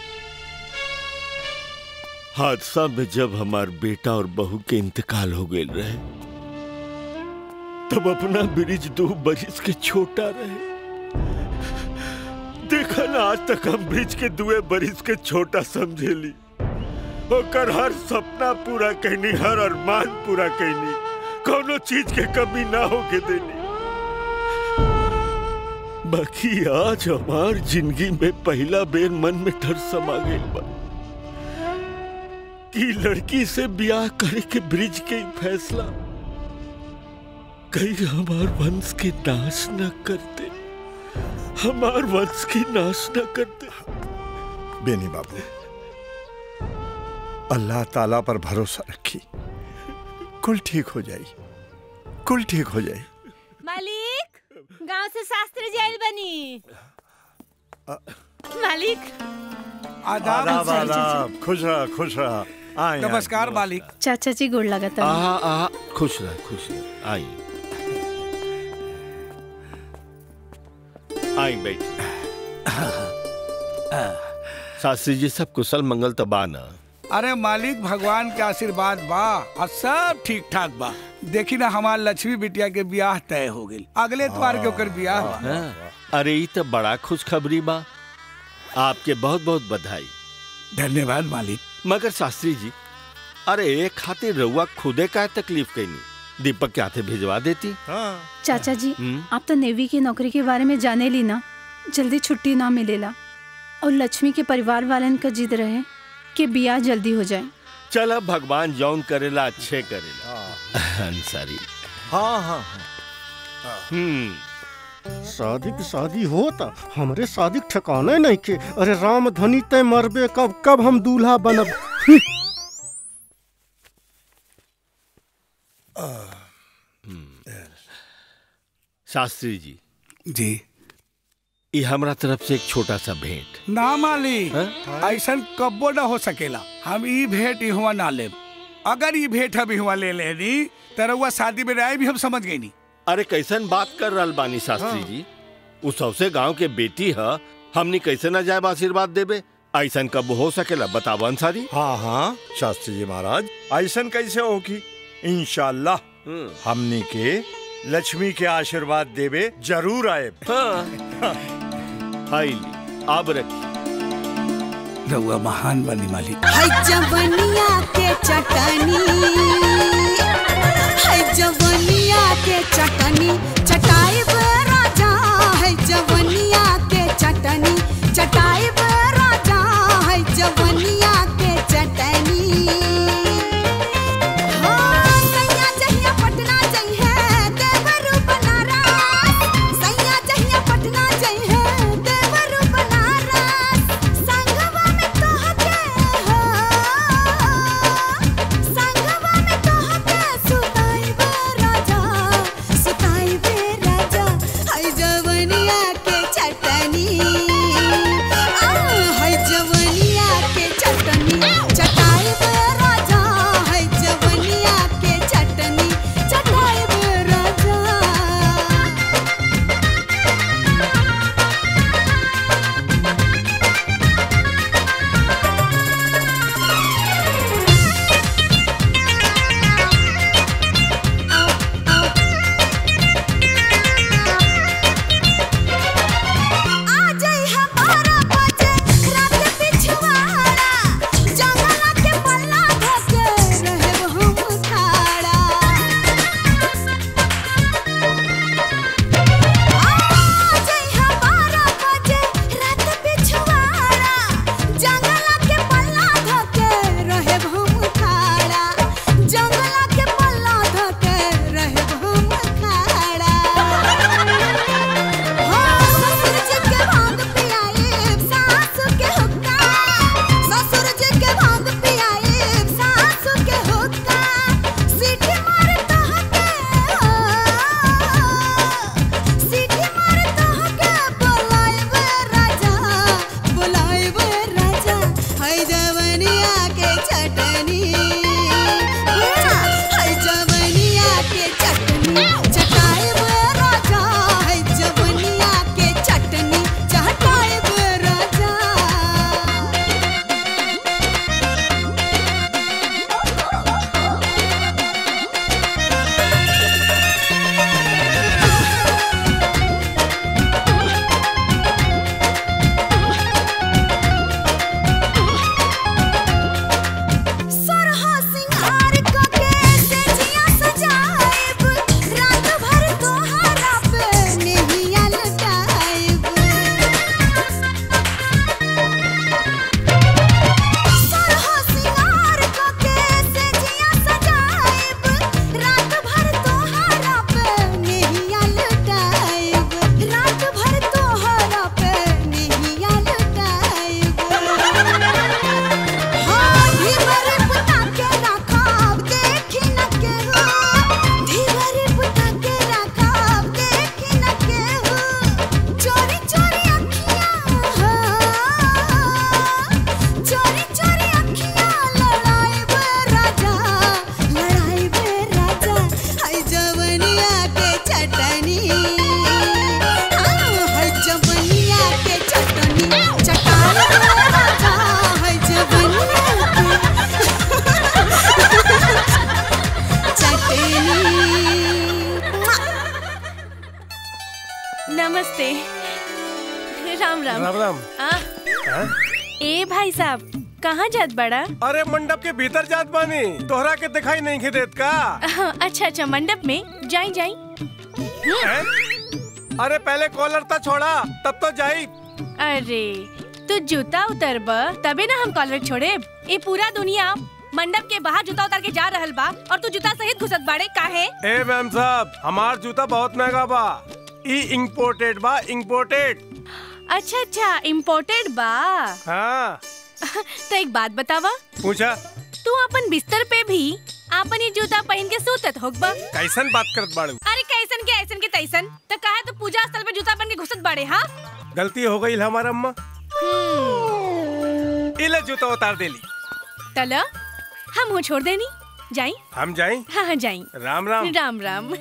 हादसा में जब हमार बेटा और बहू के इंतकाल हो गए रहे तब अपना ब्रिज दो बरिस के छोटा रहे देखा ना आज तक हम ब्रिज के दुए बरिस के छोटा समझेली होकर हर सपना पूरा कहनी हर अरमान पूरा कहनी कोनो चीज के कमी ना होके देनी बाकी आज हमार जिंदगी में पहला बेर मन में डर समा गई बा कि लड़की से ब्याह करे के ब्रिज के ही फैसला कहीं हमार वंश के नाश न करते हमार वंश की नाश न करते बेनी बाबू अल्लाह ताला पर भरोसा रखी कुल ठीक हो जाई कुल ठीक हो जाई मालिक गांव से शास्त्री जी आइल बनी मालिक आदाब आदाब खुश रहा खुश रहा आए आए। नमस्कार मालिक चाचा जी गोड़ लगता आहा आहा खुश रह खुश रह आई आई बैठ शास्त्री जी सब कुशल मंगल तो बा ना अरे मालिक भगवान के आशीर्वाद बा और सब ठीक ठाक बा देखी ना हमार लक्ष्मी बिटिया के ब्याह तय हो गई अगले द्वार के ओकर ब्याह बा हाँ, अरे ये तो बड़ा खुशखबरी बा आपके बहुत बहुत बधाई धन्यवाद मालिक मगर शास्त्री जी अरे एक खातिर रउआ खुदे का तकलीफ कैनी दीपक के हाथे भिजवा देती चाचा जी हम्म। आप तो नेवी की नौकरी के बारे में जाने ली ना जल्दी छुट्टी ना मिलेला और लक्ष्मी के परिवार वालन का जिद रहे कि बियाह जल्दी हो जाए चल अब भगवान जौन करेला अच्छे करेला अंसारी हाँ हाँ हम्म शादी की शादी होता हमरे शादी के ठिकाने नहीं के अरे राम धनी तय मरबे कब कब हम दूल्हा बनब शास्त्री जी जी ये हमरा तरफ से एक छोटा सा भेंट ना मालिक ऐसा कब्बो ना हो सकेला हम ई भेंट इहवा ना लेब अगर ई भेंट हम इहवा ले लेनी तो रउआ शादी में राय भी हम समझ गई नी अरे कैसन बात कर रहल बानी शास्त्री जी उस सबसे गांव के बेटी है हमनी कैसे ना जाए आशीर्वाद देबे ऐसन कब हो सकेला बताओ अंसारी हाँ हाँ शास्त्री जी महाराज ऐसन कैसे होगी इंशाल्लाह हमनी के लक्ष्मी के आशीर्वाद देवे जरूर आए हाईली अब रखी रउआ महान बनी मालिक है जवनिया के चटनी है जवनिया के चटनी चटाई पे राजा है जवनिया के चटनी चटाई पे राजा है जवनिया के चटनी हाँ, सैया जहिया पटना जइहे, देवरू बनारस। सैया जहिया पटना जइहे, देवरू बनारस। संगवा में तोहके हो, संगवा में तोहके सुताइबे राजा, सुताइबे राजा। है जवनिया के चटनी आ, है जवनिया के चटनी चटाइबे राजा है जवनिया के चटनी चटाइबे राजा जंगला के पल्ला धके रहब हम खाड़ा जइहा बारह बजे रात पिछवाड़ा जंगला के पल्ला धके रहब हम खाड़ा जंगला के पल्ला धके रहब हम खाड़ा हो ससुर जी के भांग पियाइब सासु के हुक्का ससुर जी के भांग पियाइब सासु के हुक्का सीटी मारे तहके सीटी मारे तहके बोलाइबे राजा बोलाइबे राजा है जवनिया के चटनी है जवनिया के चटनी चटाइबे राजा है जवनिया के चटनी चटाइबे राजा ए भाई साहब कहाँ जात बड़ा अरे मंडप के भीतर जात बानी तोहरा के दिखाई नहीं के देत का अच्छा अच्छा मंडप में जाई जाई हैं? अरे पहले कॉलर तो छोड़ा तब तो जाई अरे तू जूता उतरब तबे ना हम कॉलर छोड़े ये पूरा दुनिया मंडप के बाहर जूता उतार के जा रहल बा और तू जूता सहित घुसत बाड़े काहे ए मैम साहब हमार जूता बहुत महंगा बा ई इम्पोर्टेड बा इम्पोर्टेड अच्छा अच्छा इम्पोर्टेड बा हाँ तो एक बात बतावा पूछा तू अपन बिस्तर पे भी आपन ये जूता पहन के सूतत होगबा कैसन बात करत बाड़ू अरे कैसन के ऐसन के तैसन तो कहा तो पूजा स्थल पे जूता पहन के घुसत बाड़े हाँ गलती हो गई हमारा अम्मा इले जूता उतार देली तला हम हो छोड़ देनी जाई हम जाएं हाँ हाँ जाई राम राम राम राम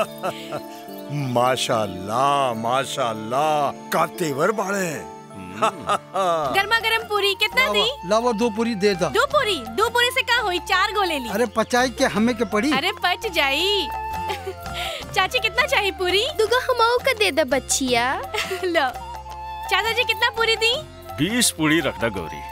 माशाल्लाह माशाल्लाह का तेवर बाड़े गर्मा गर्म पूरी कितना दी लावा दो पूरी दे दा दो पूरी दो पूरी से का हुई चार गो ले ली अरे पचाई के हमें के पड़ी अरे पच जाई चाची कितना चाहिए पूरी दुगो हमाऊ का दे दा बच्चिया लो चाचा जी कितना पूरी दी बीस पूरी रखना गौरी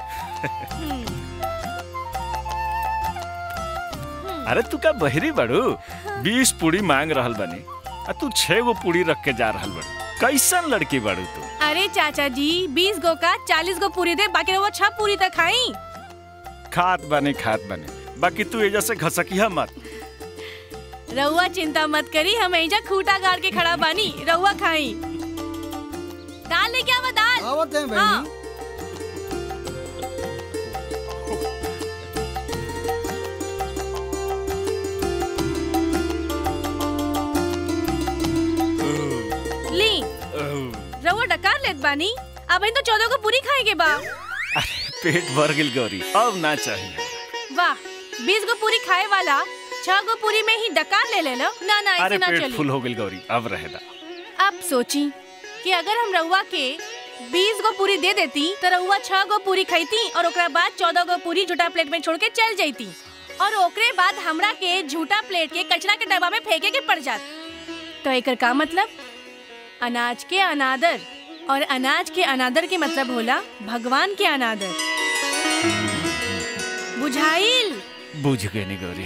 अरे तू का बहरी बड़ू बीस पूरी मांग रहल बनी आ तू छह गो पूरी रख के जा रहल बड़ू कैसन लड़की बड़ू तू अरे चाचा जी बीस गो का चालीस गो पूरी दे बाकी वो छह पूरी तक खाई खात बने खात बने बाकी तू एजा से घसकिया मत रहुआ चिंता मत करी हम एजा खूटा गाड़ के खड़ा बानी रहुआ खाई दाल लेके आवा दाल आवत है हाँ। ली रहुआ डकार लेत बानी अब इन तो चौदह को पूरी खाएंगे बा पेट भर गिल गौरी अब ना चाहिए वाह बीस गो पूरी खाए वाला छह गो पूरी में ही डकार ले ले लो ना ना अरे ऐसे ना पेट चली फुल हो गिल गौरी अब रहेदा अब सोची कि अगर हम रउआ के बीस गो पूरी दे देती तो रउआ छह गो पूरी खाईती और ओकरा बाद चौदह गो पूरी झूठा प्लेट में छोड़ के चल जाती और ओकरे बाद हमरा के झूठा प्लेट के कचरा के डब्बा में फेंके के पड़ जात तो एकर का मतलब अनाज के अनादर और अनाज के अनादर के मतलब होला भगवान के अनादर बुझाइल बुझ गई नी गौरी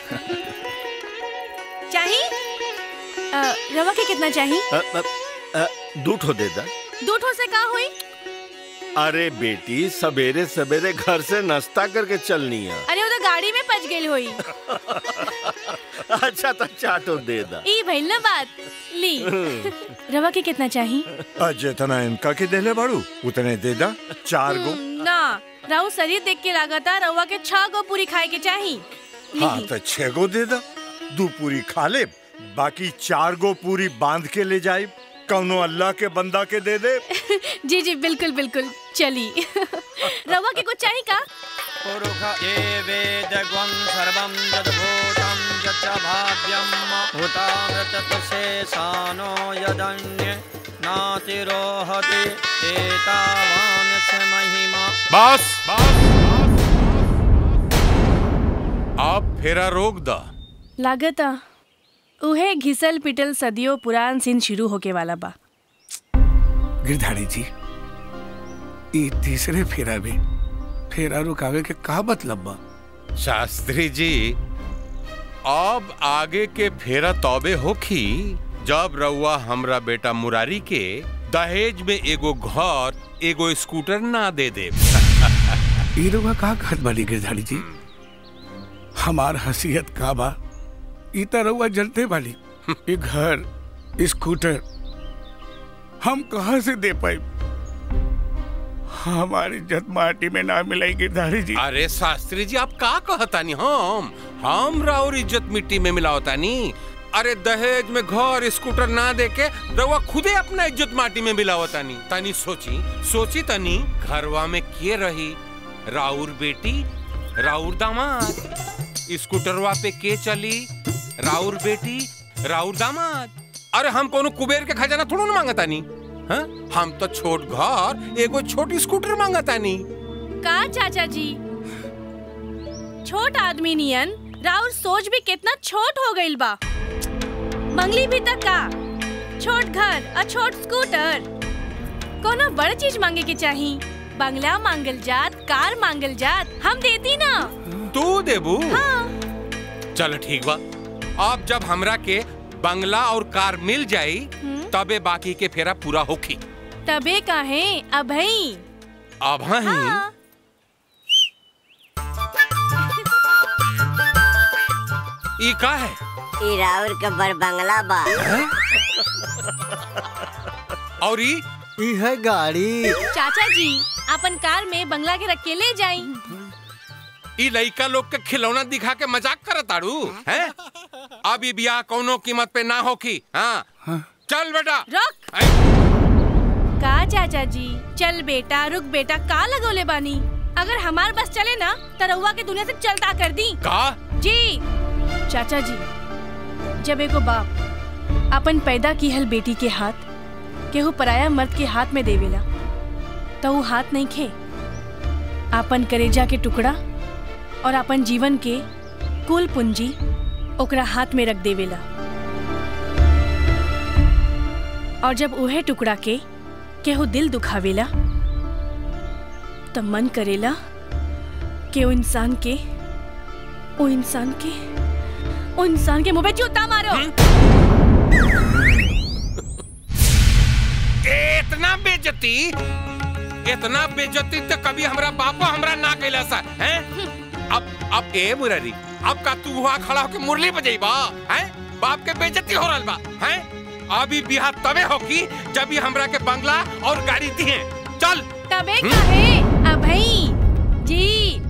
चाही अ, रवा के कितना चाही अ, अ, अ, दू ठो दे दा दो ठो से का हुई अरे बेटी सवेरे सवेरे घर से नाश्ता करके चलनी है अरे वो तो गाड़ी में पच गई हुई अच्छा तो चाटो दे दा ई भइल ना बात ली रवा के कितना चाही आज जितना इनका के देले बाड़ू उतने दे दा चार गो ना राहु शरीर देख के लागता रवा के छह गो पूरी खाए के चाही हाँ तो छह गो दे दा दू पूरी खा ले बाकी चार गो पूरी बांध के ले जाए कौनो अल्लाह के बंदा के दे दे जी जी बिल्कुल बिल्कुल चली रवा के कुछ चाही का ये वेदग्वं सर्वं यद्भूतं यच्च भाव्यं भूतामृतशेषानो यदन्ये नातिरोहति एतावान्यस्य महिमा बस आप फेरा रोक दा लागता उहे घिसल पिटल सदियों पुरान सीन शुरू होके वाला बा गिरधारी जी ये तीसरे फेरा में फेरा रुकावे के का मतलब बा शास्त्री जी अब आगे के फेरा तौबे होखी जब रउआ हमरा बेटा मुरारी के दहेज में एगो घर एगो स्कूटर ना दे दे ई रुआ का कहत बानी गिरधारी जी हमार हसीयत का बा ई त रउआ जनते बानी ये घर स्कूटर हम कहाँ से दे पाई हमारी इज्जत माटी में ना मिलाई गिरधारी जी अरे शास्त्री जी आप का कहतानी हम हम राउर इज्जत मिट्टी में मिलावतानी अरे दहेज में घर स्कूटर ना देके रउआ खुदे अपना इज्जत माटी में मिलावतानी तनी सोची सोची तनी घरवा में के रही राउर बेटी राउर दामाद स्कूटरवा पे के चली राउर बेटी राउर दामाद अरे हम कोनो कुबेर के खजाना थोड़ा ना मांगतानी हाँ? हम तो छोट घर एगो छोट स्कूटर मांगतानी का चाचा जी छोट आदमी नियन राउर सोच भी कितना छोट हो गइल बा मंगली भी तक का छोट घर और छोट स्कूटर कोनो बड़ चीज मांगे के चाही बंगला मांगल जात कार मांगल जात हम देती ना तू देबू चल ठीक बा अब जब हमरा के बंगला और कार मिल जाई तबे बाकी के फेरा पूरा होखी तबे काहे अभई अब ही ई का है ई राउर के बड़ बंगला बा और ई ई है गाड़ी चाचा जी अपन कार में बंगला के रख के ले जाई ई लइका लोग के खिलौना दिखा के मजाक करत आड़ू हैं अब ई बियाह कौनो कीमत पे ना होखी हाँ चल बेटा रुक का चाचा जी चल बेटा रुक बेटा का लगोले बानी अगर हमार बस चले ना तो रउआ के दुनिया से चलता कर दी का जी चाचा जी जब एगो बाप अपन पैदा की हल बेटी के हाथ केहू पराया मर्द के हाथ में देवेला तो वो हाथ नहीं खे अपन करेजा के टुकड़ा और अपन जीवन के कुल पूंजी ओकरा हाथ में रख देवेला और जब उहे टुकड़ा के केहू दिल दुखावेला तब मन करेला कि वो इंसान के वो इंसान के वो इंसान के मुंह पे जूता मारो इतना बेजती इतना बेजती तो कभी हमरा बापा हमरा ना कैला सा हैं अब अब ए मुरारी अब का तू वहाँ खड़ा होके मुरली बजेबा हैं बाप के बेजती हो रहल बा हैं अभी बिहार तबे होगी जब ये हमरा के बंगला और गाड़ी दिए चल तबे कहे अभई जी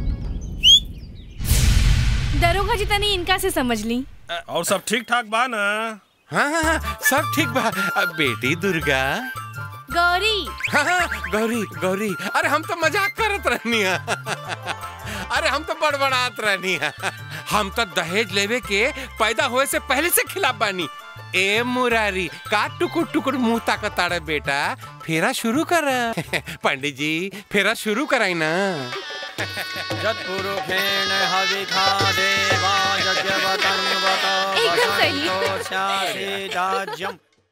दरोगा जी तनी इनका से समझ ली और सब ठीक ठाक बा ना हाँ हाँ हाँ, सब ठीक बा अब बेटी दुर्गा गौरी हाँ हाँ, गौरी गौरी अरे हम तो मजाक करत रहनी है अरे हम तो बड़बड़ात रहनी है हम तो दहेज लेवे के पैदा होए से पहले से खिलाफ बानी ए मुरारी का टुकुर टुकुर मुंह ताकताड़े बेटा फेरा शुरू कर पंडित जी फेरा शुरू कराई ना यत्पुरुषेण हविखा देवा यज्ञवतं वत एकदम सही। वसन्तोऽस्यासीदाज्यम्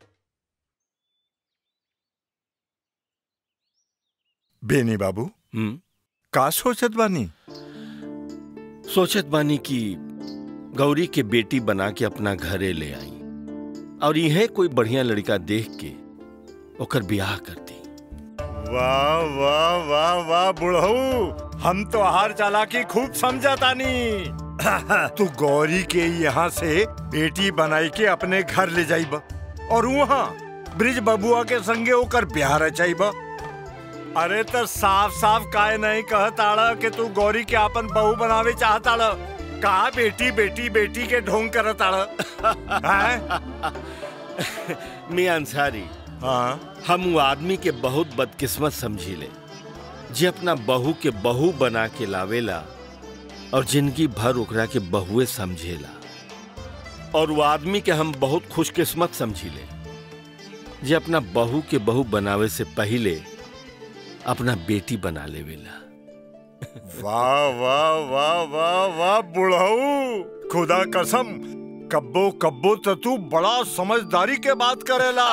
बेनी बाबू का सोचत बानी सोचत बानी कि गौरी के बेटी बना के अपना घरे ले आई और यह कोई बढ़िया लड़का देख के ओकर ब्याह कर दी वाह वाह वाह वाह बुढ़ऊ हम तो हार चालाकी खूब समझतानी तू गौरी के यहाँ से बेटी बनाई के अपने घर ले जाइब और वहाँ ब्रिज बबुआ के संगे ओकर ब्याह रचाइब अरे तो साफ साफ काहे नहीं कहताड़ा कि तू गौरी के अपन बहू बनावे चाहताड़ा का बेटी बेटी बेटी के ढोंग करताड़ा हैं? मियां अंसारी हाँ हम वो आदमी के बहुत बदकिस्मत समझीले जे अपना बहू के बहू बना के लावेला और जिंदगी भर ओकरा के बहुए समझेला और वो आदमी के हम बहुत खुशकिस्मत समझीले जे अपना बहू के बहू बनावे से पहले अपना बेटी बना लेवेला वाह वाह वाह वाह वाह बुढ़ऊ खुदा कसम कब्बो कब्बो तो तू बड़ा समझदारी के बात करेला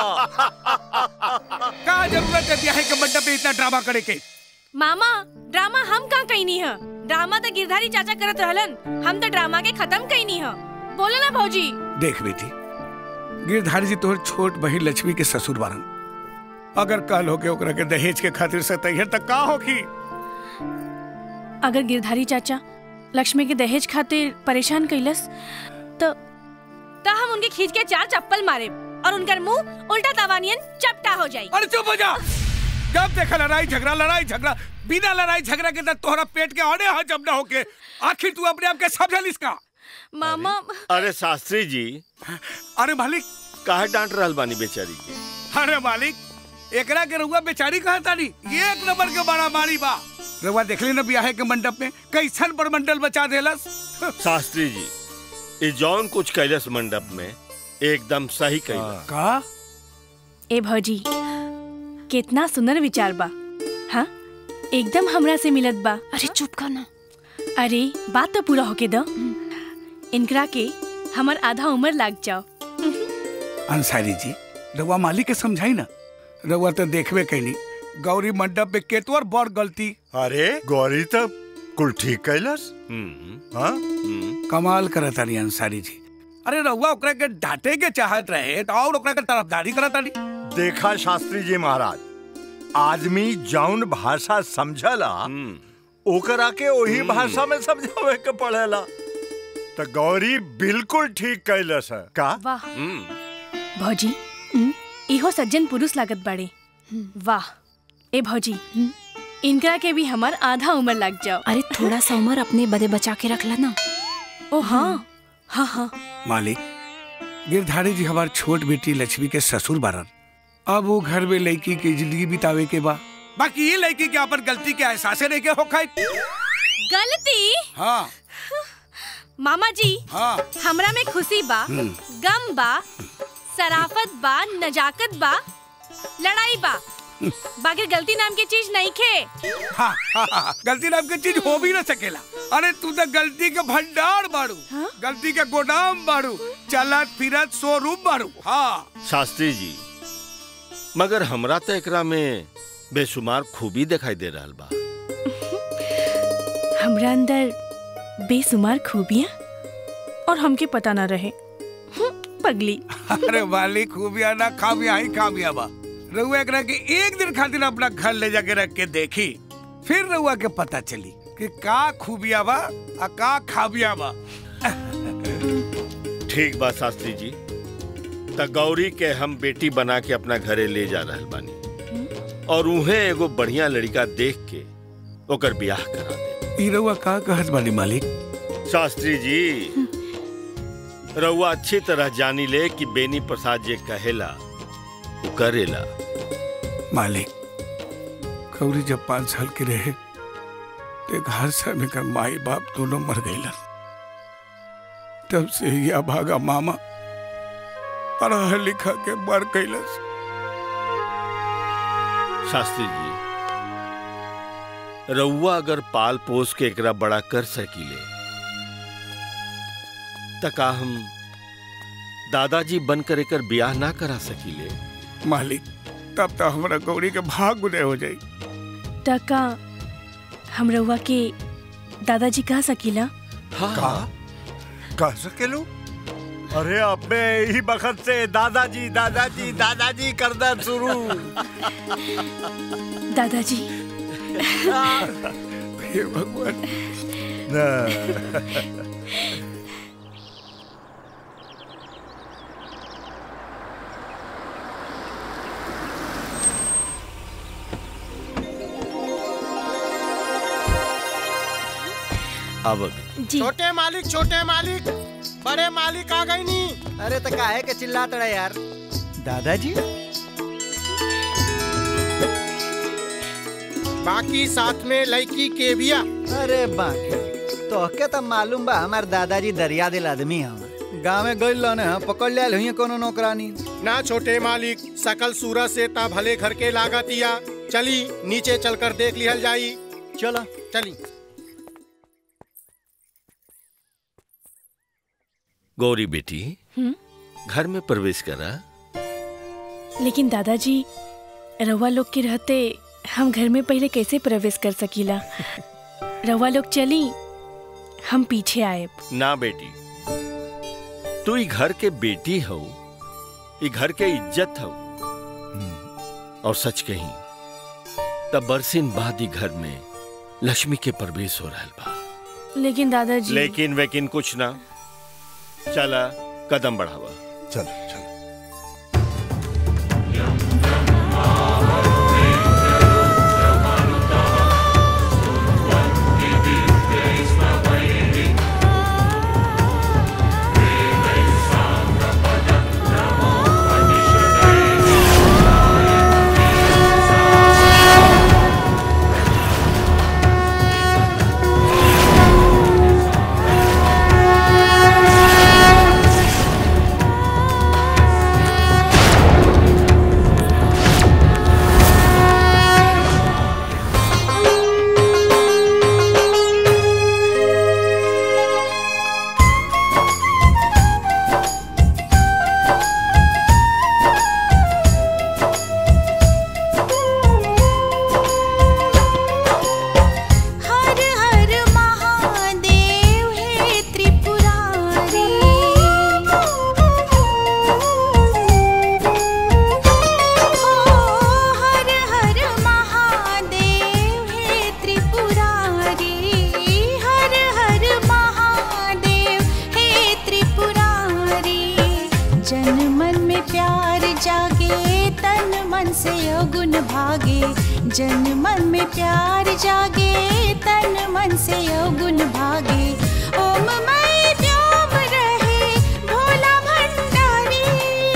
का जरूरत है ब्याह के मंडप में इतना ड्रामा करे के मामा ड्रामा हम का कईनी है ड्रामा तो गिरधारी चाचा करत रहलन हम तो ड्रामा के खत्म कईनी है बोलो ना भौजी देख बेटी गिरधारी जी तोहर छोट बहिन लक्ष्मी के ससुर बारन अगर कल होके ओकरा के दहेज के खातिर से तैयार तक का होगी अगर गिरधारी चाचा लक्ष्मी के दहेज खातिर परेशान कैलस तो तो हम उनके खींच के चार चप्पल मारे और उनका मुंह उल्टा तवानियन चपटा हो जाए अरे चुप हो जा जब देखा लड़ाई झगड़ा लड़ाई झगड़ा बिना लड़ाई झगड़ा के तो तोहरा पेट के औने हा जब ना होके आखिर तू अपने आप के समझल इसका मामा अरे शास्त्री जी अरे मालिक काहे डांट रहल बानी बेचारी के अरे मालिक एकरा के रउआ बेचारी कहा तानी ये एक नंबर के बड़ा मारी बा रउआ देखली ना ब्याह के मंडप में कैसन बड़मंडल बचा देलस शास्त्री जी ये जौन कुछ कैलस मंडप में एकदम सही कैलस का ए भौजी कितना सुंदर विचार बा हाँ एकदम हमरा से मिलत बा अरे चुप कर ना अरे बात तो पूरा होके दो इनकरा के हमर आधा उम्र लाग जाओ अंसारी जी रउआ मालिक के समझाई ना रउआ तो देखबे कैनी गौरी मंडप पे केतवर बड़ गलती अरे गौरी तो कुल ठीक कैलस हाँ कमाल करत तारी अंसारी जी अरे रहुआ ओकरा के डांटे के चाहत रहे तो और ओकरा के तरफदारी करत तारी देखा शास्त्री जी महाराज आदमी जौन भाषा समझला ओकरा के वही भाषा में समझावे के पड़ेला तो गौरी बिल्कुल ठीक कैलस है का वाह भौजी इहो सज्जन पुरुष लागत बाड़े वाह ए भौजी इनकरा के भी हमार आधा उम्र लग जाओ अरे थोड़ा सा उम्र अपने बदे बचा के रखला ना ओ हाँ हाँ हाँ मालिक गिरधारी जी हमार छोट बेटी लक्ष्मी के ससुर बारन अब वो घर में लड़की की जिंदगी बितावे के बा बाकी ये लड़की के अपन गलती के एहसास नहीं के हो खाई गलती हाँ मामा जी हाँ हमरा में खुशी बा हम्म। गम बा सराफत बा नजाकत बा लड़ाई बा बाकी गलती नाम की चीज नहीं खे हाँ, हाँ, हाँ, गलती नाम की चीज हो भी ना सकेला अरे तू तो गलती के भंडार बाड़ू गलती के गोदाम बाड़ू चलत फिरत शोरूम बाड़ू हाँ शास्त्री जी मगर हमरा तो एकरा में बेशुमार खूबी दिखाई दे रहा बा हमरा अंदर बेसुमार खूबियाँ और हमके पता ना रहे हम्म, पगली अरे वाली खूबिया ना खामिया ही खामिया बा रउआ एकरा के एक दिन खातिर अपना घर ले जाके रख के देखी फिर रउआ के पता चली कि का खूबिया बा आ का खाबिया बा ठीक बा शास्त्री जी त गौरी के हम बेटी बना के अपना घरे ले जा रहल बानी और उहे एगो बढ़िया लड़का देख के ओकर ब्याह करा दे ई रउआ का कहत बानी मालिक शास्त्री जी रउआ अच्छी तरह जानी ले कि बेनी प्रसाद जे कहेला वो करेला मालिक गौरी जब पाँच साल के रहे तो घर से में कर माई बाप दोनों मर गईलन तब से ही अभागा मामा पढ़ा लिखा के मर गईलस शास्त्री जी रउआ अगर पाल पोस के एकरा बड़ा कर सकीले त का हम दादाजी बनकर एकर ब्याह ना करा सकीले मालिक तब तो हमारा गौरी के भाग उदय हो जाई टका हम रउआ के दादाजी कह सकीला का कह सकेलू अरे अब मैं यही बखत से दादाजी दादाजी दादाजी करना शुरू दादाजी हे भगवान अब छोटे मालिक छोटे मालिक बड़े मालिक आ गई नी अरे तो काहे के चिल्लात रहे यार दादाजी बाकी साथ में लड़की के बिया अरे बाकी तो के तो मालूम बा हमार दादाजी दरिया दिल आदमी हम गाँव में गइल रहने हम पकड़ लिया हुई कोनो नौकरानी ना छोटे मालिक सकल सूरत से ता भले घर के लागतिया चली नीचे चलकर देख लिहल जाई चलो चली गौरी बेटी हम्म? घर में प्रवेश करा लेकिन दादाजी रउआ लोग के रहते हम घर में पहले कैसे प्रवेश कर सकीला रउआ लोग चली हम पीछे आए ना बेटी तू ई घर के बेटी हो ई घर के इज्जत हो और सच कही तब बरसिन बाद ही घर में लक्ष्मी के प्रवेश हो रहल बा लेकिन दादाजी लेकिन वेकिन कुछ ना चला कदम बढ़ावा चल चल हाँ त्रिपुरारी हर हर महादेव हे त्रिपुरारी जन मन में प्यार जागे तन मन से अवगुण भागे जन मन में प्यार जागे तन मन से अवगुण भागे ओम मय व्योम रहे भोला भंडारी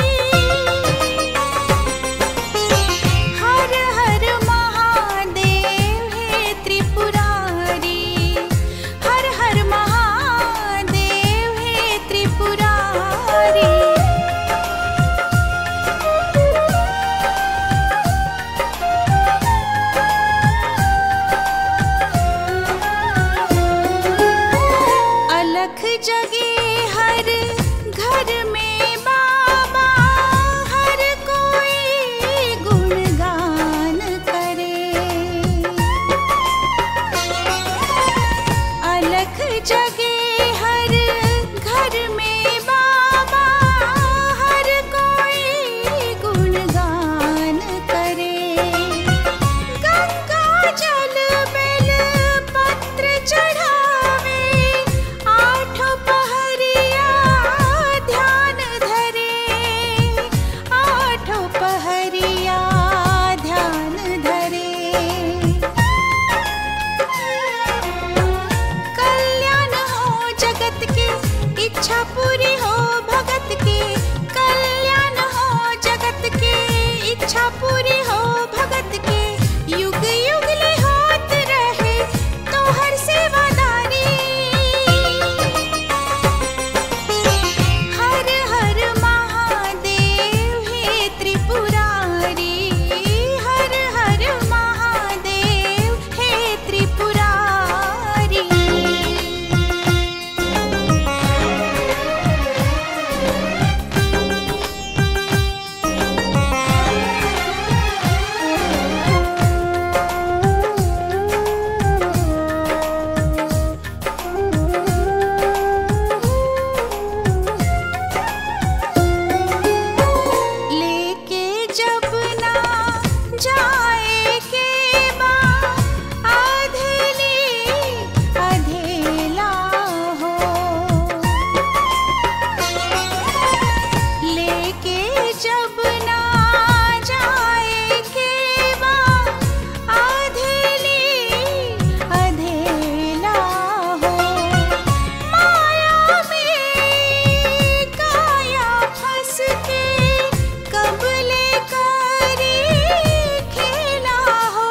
हर हर महादेव हे त्रिपुरारी हर हर महादेव हे त्रिपुरारी अलख जगे हर घर में बाबा हर कोई गुणगान करे अलख जगे हर घर में बाबा हर कोई गुणगान करे गंगा जल बेल पत्र चढ़ावे आठों पहरिया ध्यान धरे आठों पहरिया ध्यान धरे कल्याण हो जगत के इच्छा पूरी हो भगत के कल्याण हो जगत के इच्छा पूरी हो भगत के युग युग ले होत रहे तो हर सेवादारी हर हर महादेव हे त्रिपुरारी हर हर महादेव हे त्रिपुरारी लेके जब ना जाए के बा अधेली अधेला हो लेके जब ना जाए के बा अधेली अधेला हो माया में काया फंस के कबले करी खेला हो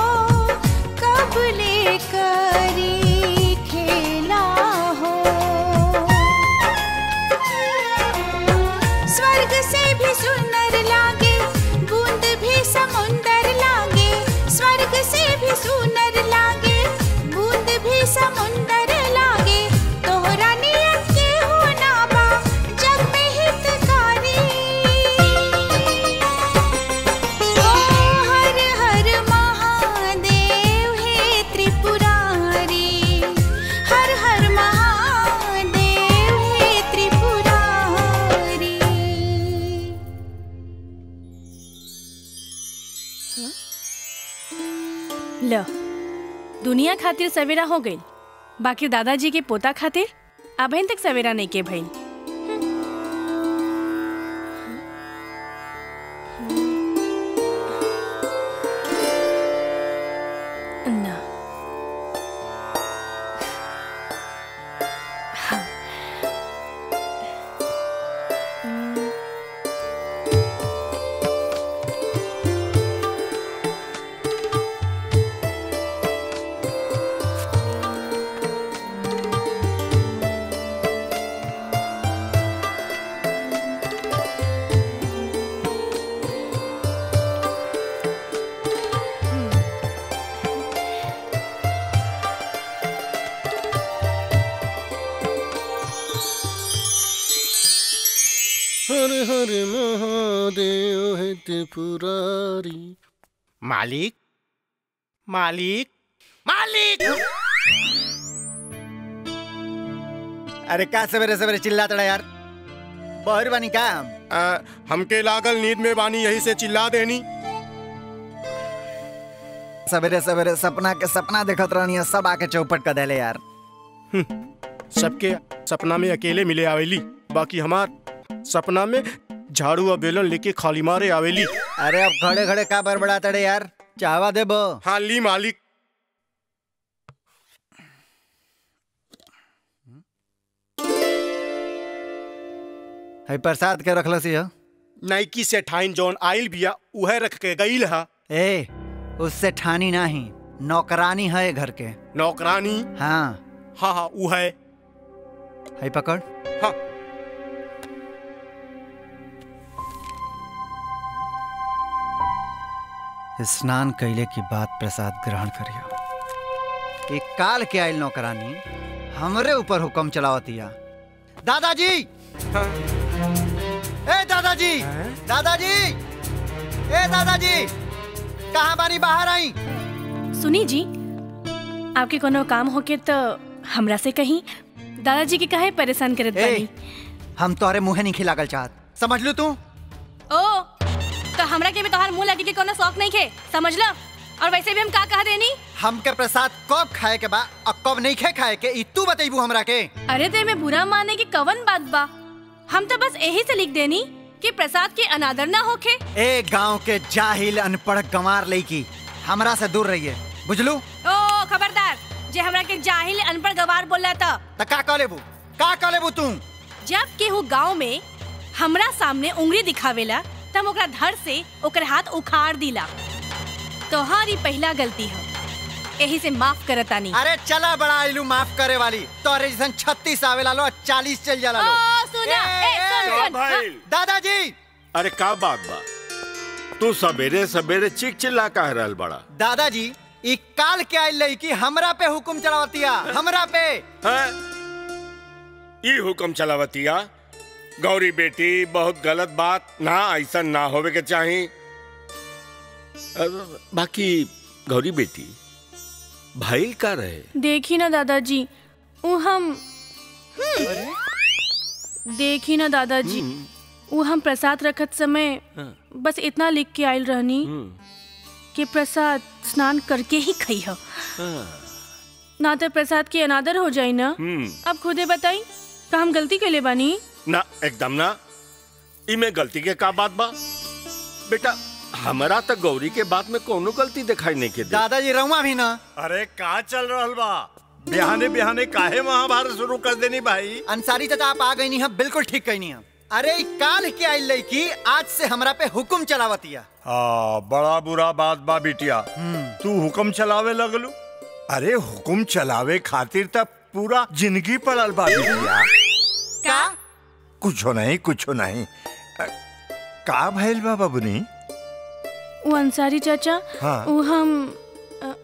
कबले करी खेला हो स्वर्ग से भी सुंदर लागे बूंद भी समुंदर लागे स्वर्ग से भी सुंदर लागे बूंद भी समुंदर लागे तोहरा नियत के होना बा जग में हितकारी ओ हर हर महादेव हे त्रिपुरारी हर हर महादेव हे त्रिपुरारी ल दुनिया खातिर सवेरा हो गई बाकी दादाजी के पोता खातिर अभी तक सवेरा नहीं के भइल ना हाँ। हर हर महादेव है त्रिपुरारी मालिक मालिक मालिक अरे का सवेरे सवेरे चिल्ला तड़ा यार बहर बानी का हमके लागल नींद में बानी यही से चिल्ला देनी सवेरे सवेरे सपना के सपना देखत रहनी है, सब आके चौपट कर देले यार सबके सपना में अकेले मिले आवेली बाकी हमार सपना में झाड़ू और बेलन लेके खाली मारे आवेली अरे अब खड़े खड़े का बड़बड़ा तड़े यार चाहवा देबो हाँ ली मालिक है प्रसाद के रखल सी हो नाइकी से ठाइन जौन आइल बिया उहे रख के गईल हा ए उससे ठानी नहीं नौकरानी है घर के नौकरानी हाँ हाँ हाँ उ है है पकड़ हाँ स्नान कैले की बात प्रसाद ग्रहण करियो एक काल के आयल नौकरानी हमरे ऊपर हुक्म चलावतिया दादाजी ए दादाजी दादाजी ए दादाजी कहाँ बानी बाहर आई सुनी जी आपके कोनो काम होके तो हमरा से कहीं दादाजी के काहे परेशान करत बानी हम तोहरे मुँहे नहीं खिलागल चाहत समझ लू तू ओ तो हमरा के भी तोहार मुंह लगे के कोनो शौक नहीं खे समझ लो और वैसे भी हम का कह देनी हमके प्रसाद कब खाए के बा और कब नहीं खे खाए के ई तू बतेबू हमरा के अरे ते में बुरा माने की कवन बात बा हम तो बस यही से लिख देनी कि प्रसाद के अनादर ना होखे ए गांव के जाहिल अनपढ़ गंवार लईकी हमरा से दूर रहिए बुझलू ओ खबरदार जे हमरा के जाहिल अनपढ़ गवार बोला था त का कह लेबू का कह लेबू तू जब केहू गांव में हमरा सामने उंगली दिखावेला तब ओकरा धर से ओकर हाथ उखाड़ दिला तोहारी पहला गलती है यही से माफ करतानी अरे चला बड़ा आइलू माफ करे वाली तोरे जैसन छत्तीस आवेला लो चालीस चल जाला लो ओ सुना ए सुन का सुन भाई दादाजी अरे का बात बा तू सवेरे सवेरे चिक चिल्ला कह रहल बड़ा दादाजी ई काल के आइल लईकी हमरा पे हुकुम चलावतिया हमरा पे हैं? ई हुक्म चलावतिया गौरी बेटी बहुत गलत बात ना ऐसा ना होवे के चाही अब बाकी गौरी बेटी भाई का रहे देखी ना दादाजी उ हम देखी ना दादाजी उ हम प्रसाद रखत समय बस इतना लिख के आयल रहनी कि प्रसाद स्नान करके ही खई हो ना तो प्रसाद की अनादर हो जाई ना हम्म अब खुदे बताई का हम गलती के ले बानी ना एकदम ना इमे गलती के का बात बा बेटा हमरा तक गौरी के बात में कोनो गलती दिखाई नहीं के दे दादाजी रहुआ भी ना अरे का चल रहल बा बिहाने बिहाने काहे महाभारत शुरू कर देनी भाई अंसारी चाचा आप आ गई नहीं हम बिल्कुल ठीक कहनी हम अरे ई काल के आइल लईकी आज से हमरा पे हुकुम चलावतिया हाँ बड़ा बुरा बात बा बिटिया तू हुक्म चलावे लगलू अरे हुक्म चलावे खातिर तब पूरा जिंदगी पड़ल बा बिटिया का कुछो नहीं कुछो नहीं अ, का भइल बा बबुनी वो अंसारी चाचा हाँ। वो हम अ,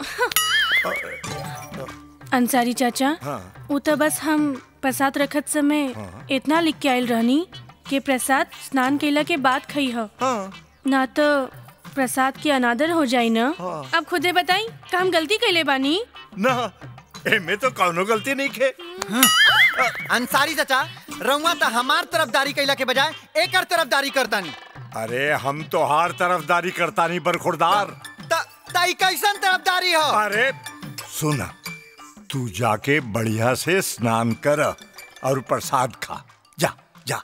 अंसारी चाचा हाँ वो तो बस हम प्रसाद रखत समय इतना लिख के आयल रहनी कि प्रसाद स्नान केला के बाद खई हो ना तो प्रसाद के अनादर हो जाई ना अब खुदे बताई का हम गलती कैले बानी ना एमे तो कौनो गलती नहीं खे अंसारी चाचा रहुआ तो हमार तरफदारी कैला के बजाय एकर तरफदारी करतानी अरे हम तो हर तरफदारी करता नहीं बरखुरदार ताई कैसन तरफदारी हो अरे सुन तू जाके बढ़िया से स्नान कर और प्रसाद खा जा जा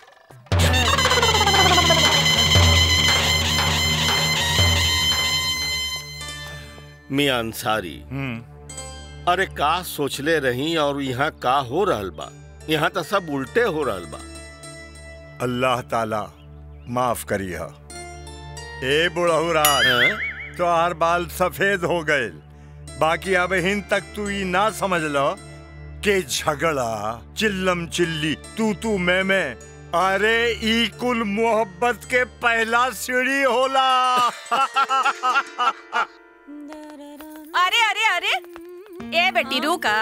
मियां अंसारी अरे का सोचले रही और यहाँ का हो रहल बा यहाँ तो सब उल्टे हो रहल बा अल्लाह ताला माफ करिए ए बुढ़ऊ राज तो हर बाल सफेद हो गए बाकी अब हिन तक तू ई ना समझ लो के झगड़ा चिल्लम चिल्ली तू तू मैं मैं अरे ई कुल मोहब्बत के पहला सीढ़ी होला अरे अरे अरे ए बेटी रुका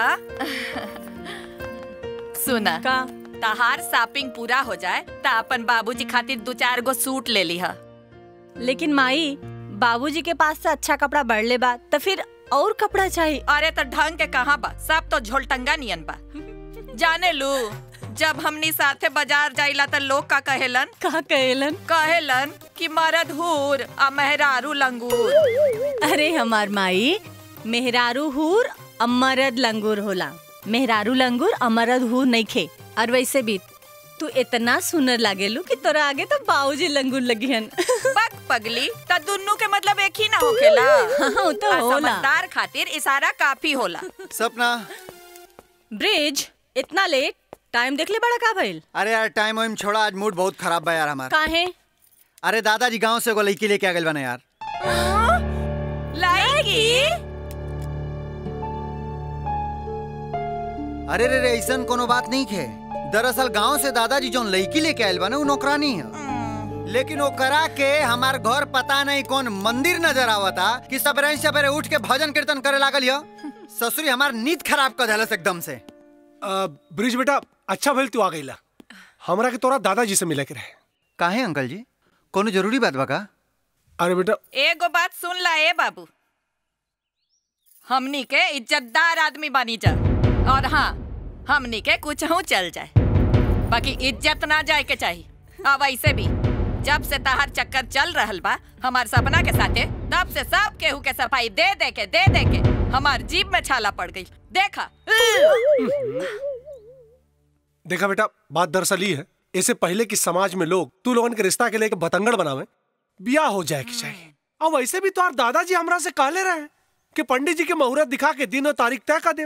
सुना का तहार शॉपिंग पूरा हो जाए त अपन बाबूजी खातिर दो चार गो सूट ले लिहा लेकिन माई बाबूजी के पास से अच्छा कपड़ा बढ़ ले बा तो फिर और कपड़ा चाहिए अरे तो ढंग के कहाँ बा सब तो झोलटंगा नियन बा जाने लू जब हमनी साथे बाजार जाइला त लोग का कहेलन का कहेलन कहेलन कि मरद हूर आ मेहरारू लंगूर अरे हमार माई मेहरारू हूर अमरद लंगूर होला मेहरारू लंगूर अमरद हूर नहीं खे और वैसे भी तू इतना सुनर लागेलू कि तोरा आगे तो बाऊजी लंगूर लगिहन बक पगली त दुन्नु के मतलब एक ही ना होखेला हाँ, तो आ होला। समझदार खातिर इशारा काफी होला सपना ब्रिज इतना लेट टाइम देख ले बड़ा का भइल अरे यार टाइम वाइम छोड़ा आज मूड बहुत खराब बा यार हमारा काहे अरे दादाजी गांव से एगो लड़की लेके आ गइल बना यार लाएगी अरे रे रे ऐसन कोनो बात नहीं खे दरअसल गांव से दादाजी जोन लड़की लेके आयल बने उ नौकरानी है लेकिन वो करा के हमार घर पता नहीं कौन मंदिर नजर आवता कि सबरे सबरे उठ के भजन कीर्तन करे लागल यो ससुरी हमार नींद खराब कर देलस एकदम से ब्रिज बेटा अच्छा भइल तू आ गईला हमरा के तोरा दादाजी से मिले के रहे काहे अंकल जी कोनो जरूरी बात बा का अरे बेटा एगो बात सुन ला ए बाबू हमनी के इज्जतदार आदमी बनी जा और हाँ हमनी के कुछ हूँ चल जाए बाकी इज्जत ना जाए के चाहिए अब ऐसे भी जब से तहार चक्कर चल रहल बा हमार सपना के साथे तब से सब केहू के सफाई दे दे के दे दे के हमार जीप में छाला पड़ गई देखा देखा बेटा बात दरअसल ये है इससे पहले कि समाज में लोग तू लोगन के रिश्ता के लेके बतंगड़ बनावे बियाह हो जाए कि चाहिए अब वैसे भी तो दादाजी हमरा से कहले रहे कि पंडित जी के मुहूर्त दिखा के दिन और तारीख तय कर दे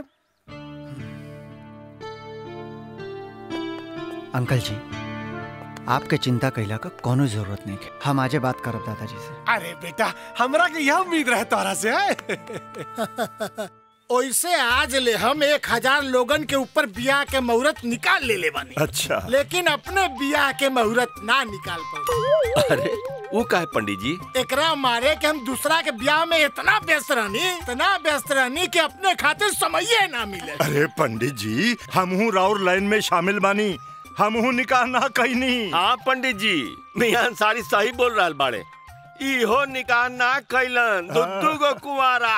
अंकल जी आपके चिंता कैला का कोनो जरूरत नहीं है हम आजे बात करब दादाजी से अरे बेटा हमरा के यह उम्मीद रहे तोरा से है ओइसे आज ले हम एक हजार लोगन के ऊपर बियाह के मुहूर्त निकाल ले ले बानी अच्छा लेकिन अपने बियाह के मुहूर्त ना निकाल पाए अरे वो का है पंडित जी एकरा मारे के हम दूसरा के ब्याह में इतना व्यस्त रहनी इतना व्यस्त रहनी कि अपने खातिर समय ना मिले अरे पंडित जी हमहू राउर लाइन में शामिल बानी हमहू निकाह ना कहनी हाँ पंडित जी मियां अंसारी सही बोल रहा बाड़े इहो निकाह ना कैलन दुद्दू गो कुआरा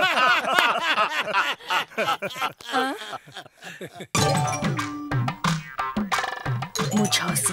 मुझौसी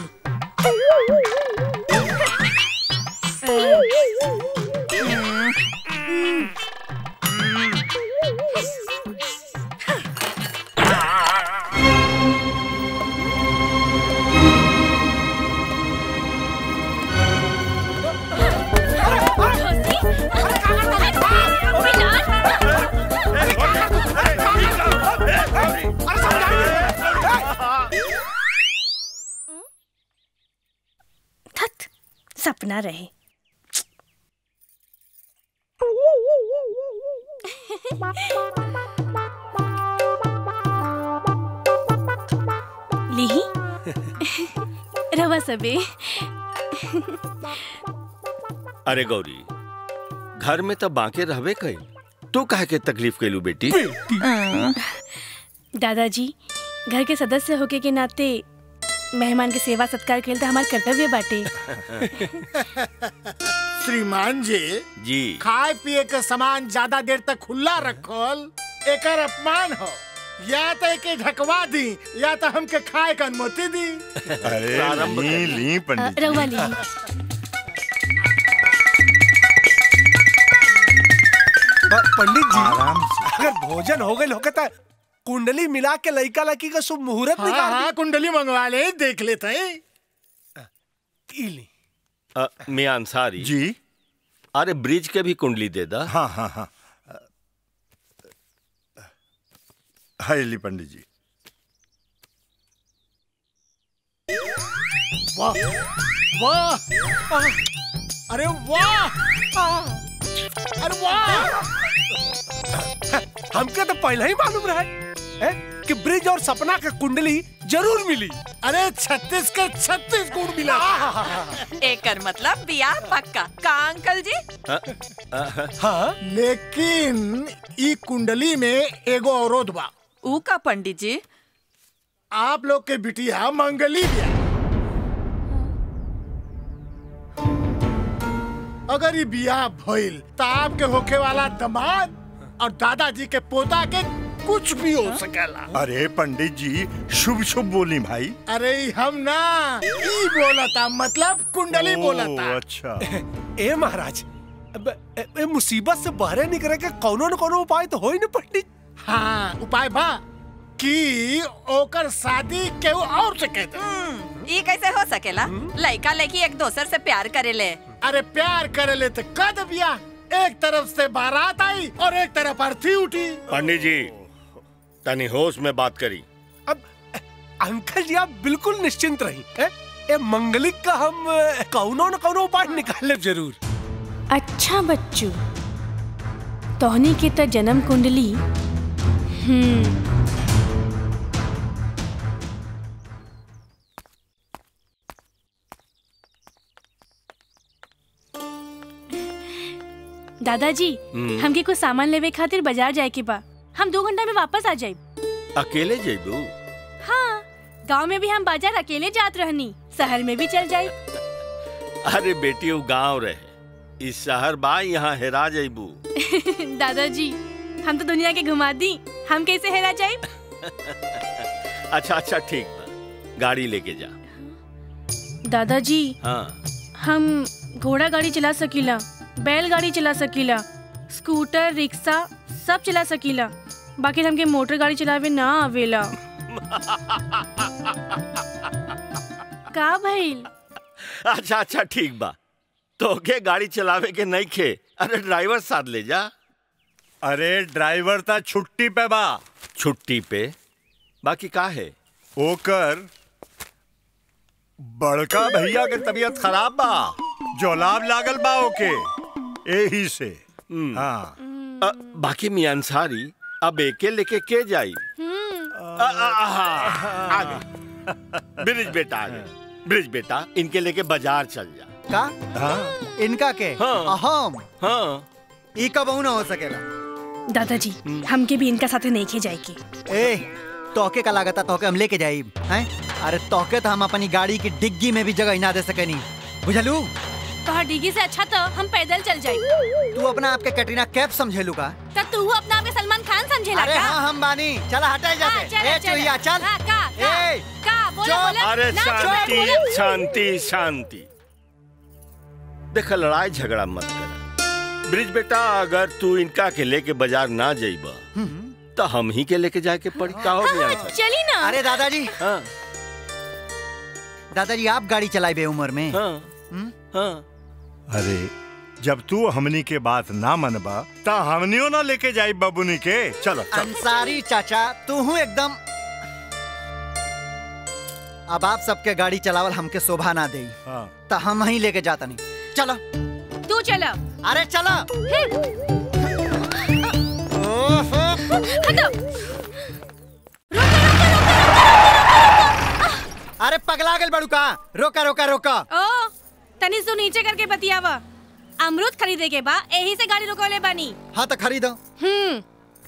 थत सपना रहे लीही रवा सबे अरे गौरी घर में तो बांके रहबे कई तू काहे के तकलीफ कैलू बेटी दादाजी घर के सदस्य होके के नाते मेहमान के सेवा सत्कार के लिए हमार कर्तव्य बाटे श्रीमान जी जी खाए पिए के सामान ज्यादा देर तक खुला रखल एकर अपमान हो या तो एके ढकवा दी या तो हमके खाए के अनुमति दी अरे प्रारंभ ली कर। ली पंडित रवा ली पंडित जी आराम अगर भोजन हो गए होके तो कुंडली मिला के लड़का लड़की का शुभ मुहूर्त हाँ निकाल हाँ कुंडली मंगवा ले देख लेते हैं दी अ, मियां अंसारी जी अरे ब्रिज के भी कुंडली दे दा हाँ हाँ हाँ हाय ली पंडित जी वाह वाह अरे वाह अरे वाह हमके तो पहले ही मालूम रहा है कि ब्रिज और सपना का कुंडली जरूर मिली अरे छत्तीस के छत्तीस गुण मिला एकर मतलब बियाह पक्का का अंकल जी हाँ लेकिन ई कुंडली में एगो अवरोध बा ऊ का पंडित जी आप लोग के बिटिया मंगली बिया अगर ये बियाह भइल तो आपके होखे वाला दामाद और दादाजी के पोता के कुछ भी हो सकेला अरे पंडित जी शुभ शुभ बोली भाई अरे ई हम ना ई बोलता मतलब कुंडली ओ, बोलता अच्छा ए महाराज अब ए, ए, मुसीबत से बाहर निकले के कोनो न कोनो उपाय तो हो ही न पंडित हाँ उपाय बा कि ओकर शादी केहू और से कह दे ये कैसे हो सकेला लड़का लड़की एक दोसर से प्यार करेले अरे प्यार करे ले तो कद बिया एक तरफ से बारात आई और एक तरफ अर्थी उठी पंडित जी तनी होश में बात करी अंकल जी आप बिल्कुल निश्चिंत रही ए, ए मंगलिक का हम ए, कौनो न कौनो उपाय निकाल लेब जरूर अच्छा बच्चू तोहनी के त जन्म कुंडली हम्म दादाजी हम्म। हमके कुछ सामान लेवे खातिर बाजार जाए के बा हम दो घंटा में वापस आ जाए अकेले जेबू हाँ गांव में भी हम बाजार अकेले जात रहनी शहर में भी चल जाए अरे बेटी वो गांव रहे इस शहर बा यहाँ हेरा जेबू दादाजी हम तो दुनिया के घुमा दी हम कैसे हेरा जाए अच्छा अच्छा ठीक बा गाड़ी लेके जा दादाजी हाँ हम घोड़ा गाड़ी चला सकीला बैल गाड़ी चला सकीला स्कूटर रिक्शा सब चला सकीला बाकी हमके मोटर गाड़ी चलावे ना आवेला का भइल अच्छा अच्छा ठीक बा तो के गाड़ी चलावे के नहीं खे अरे ड्राइवर साथ ले जा अरे ड्राइवर ता छुट्टी पे बा छुट्टी पे बाकी का है ओकर बड़का भैया के तबीयत खराब बा जोलाब लागल बा ओके एही से हाँ अ, बाकी मियां अंसारी अब एके लेके के जाई आ, आ, आ, हाँ, आ गई ब्रिज बेटा आ गई ब्रिज बेटा इनके लेके बाजार चल जा का इनका के हाँ। अहम हाँ ई कब ना हो सकेला दादाजी हमके भी इनका साथे नहीं खे जाए की ए तोके का लागता तोके हम लेके जाई हैं अरे तोके तो हम अपनी गाड़ी की डिग्गी में भी जगह ना दे सकेनी बुझलू तोहर डिगी से अच्छा तो हम पैदल चल जाए तू अपना आपके कैटरीना कैफ समझेलू का तब तू अपना आपके सलमान खान समझेला अरे का? हाँ हम बानी चला हटाई हाँ, जाते चला, ए चला। चुहिया चल हाँ, का, का, ए का बोला बोला अरे ना, चुप, शांति बोला। शांति शांति देख लड़ाई झगड़ा मत कर ब्रिज बेटा अगर तू इनका के लेके बाजार ना जाइबा तो हम ही के लेके जाके पड़ी का हो मियां अंसारी? चली ना अरे दादाजी हाँ दादाजी आप गाड़ी चलाई बे उम्र में हाँ हाँ अरे जब तू हमनी के बात ना मनबा ता हमनियो ना लेके जाई बबुनी के चलो चलो अंसारी चाचा तू हूँ एकदम अब आप सबके गाड़ी चलावल हमके शोभा ना दे हाँ। तो हम ही लेके जाता नहीं चलो तू चला अरे चलो हटो अरे पगला गल बड़ू का रोका रोका रोका ओ तनी सु नीचे करके बतियावा अमरूद खरीदे के बा यही से गाड़ी रोकोले बानी हाँ तो खरीदो हम्म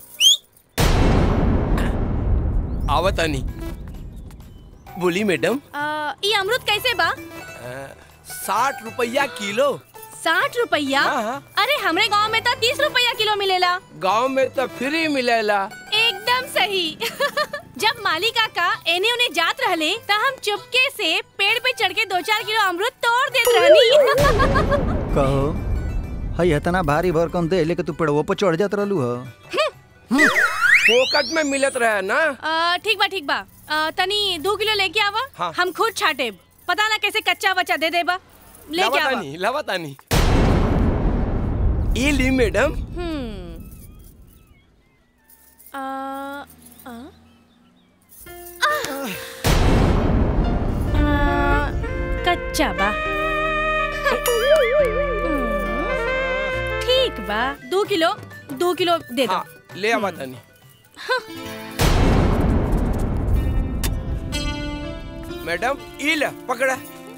आवतानी बोली मैडम आ, ई अमरूद कैसे बा साठ रुपया किलो साठ रुपया अरे हमरे गांव में तो तीस रुपया किलो मिलेला गांव में तो फ्री मिलेला एकदम सही जब माली काका एने उन्हें जात रहले तो हम चुपके से पेड़ पे चढ़ के दो चार किलो अमरूद तोड़ देत रहनी कहो हई इतना भारी भरकम दे लेके तू पेड़वो पर चढ़ जात रहलू ह फोकट में मिलत रहे ना आ, ठीक बा ठीक बा आ, तनी दो किलो लेके आवा हाँ। हम खुद छाटे पता ना कैसे कच्चा बच्चा दे देबा लेके आवा लवातानी लवातानी ये ली मैडम हम्म आ, आ? आ, आ, कच्चा बा हम्म, ठीक बा दो किलो दो किलो दे दो ले आवतानी मैडम ई ले पकड़ा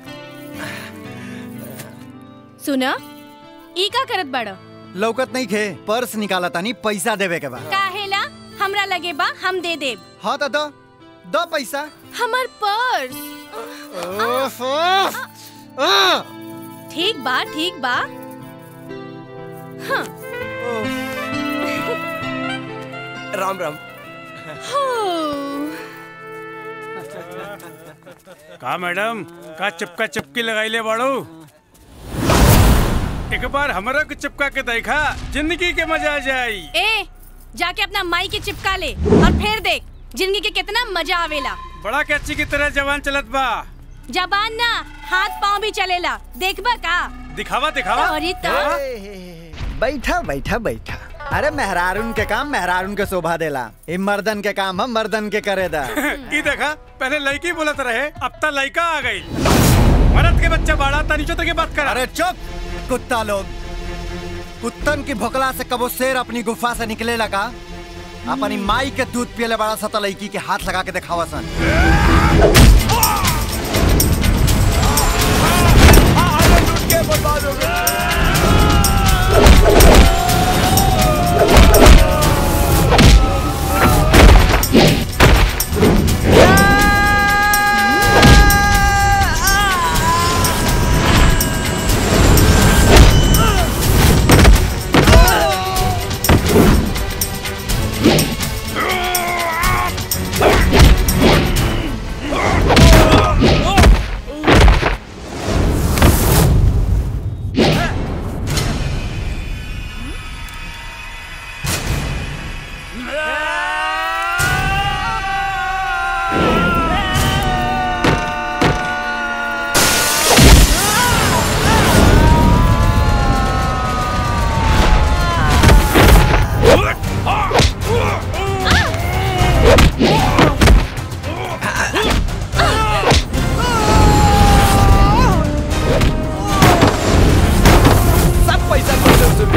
सुना ई का करत बाड़ा लौकत नहीं खे पर्स निकाला तानी पैसा देवे के बाद काहेला हमरा लगे बा हम दे देब हाँ तो दो दो पैसा हमर पर्स ओफ, ओफ, आ! ठीक बा ठीक बा हाँ राम राम का मैडम का चिपका चिपकी लगाइले बाड़ू एक बार हमरा के चिपका के देखा जिंदगी के मजा आ जाई ए जाके अपना माई के चिपका ले और फिर देख जिंदगी के कितना मजा आवेला बड़ा कैची की तरह जवान चलत बा जबान ना हाथ पाँव भी चलेला देखबा का दिखावा दिखावा अरे तो बैठा बैठा बैठा अरे मेहरारून के काम मेहरारून के शोभा देला ई मर्दन के काम हम मर्दन के करे दा ई देखा पहले लड़की बोलत रहे अब तक लड़का आ गई मरद के बच्चा बाड़ा तनी चोतर के बात करा अरे चुप कुत्ता लोग कुत्तन की भोकला से कबो शेर अपनी गुफा से निकले लगा अपनी माई के दूध पियले बड़ा सता लड़की के हाथ लगा के दिखावा सन सब पैसा खर्च हो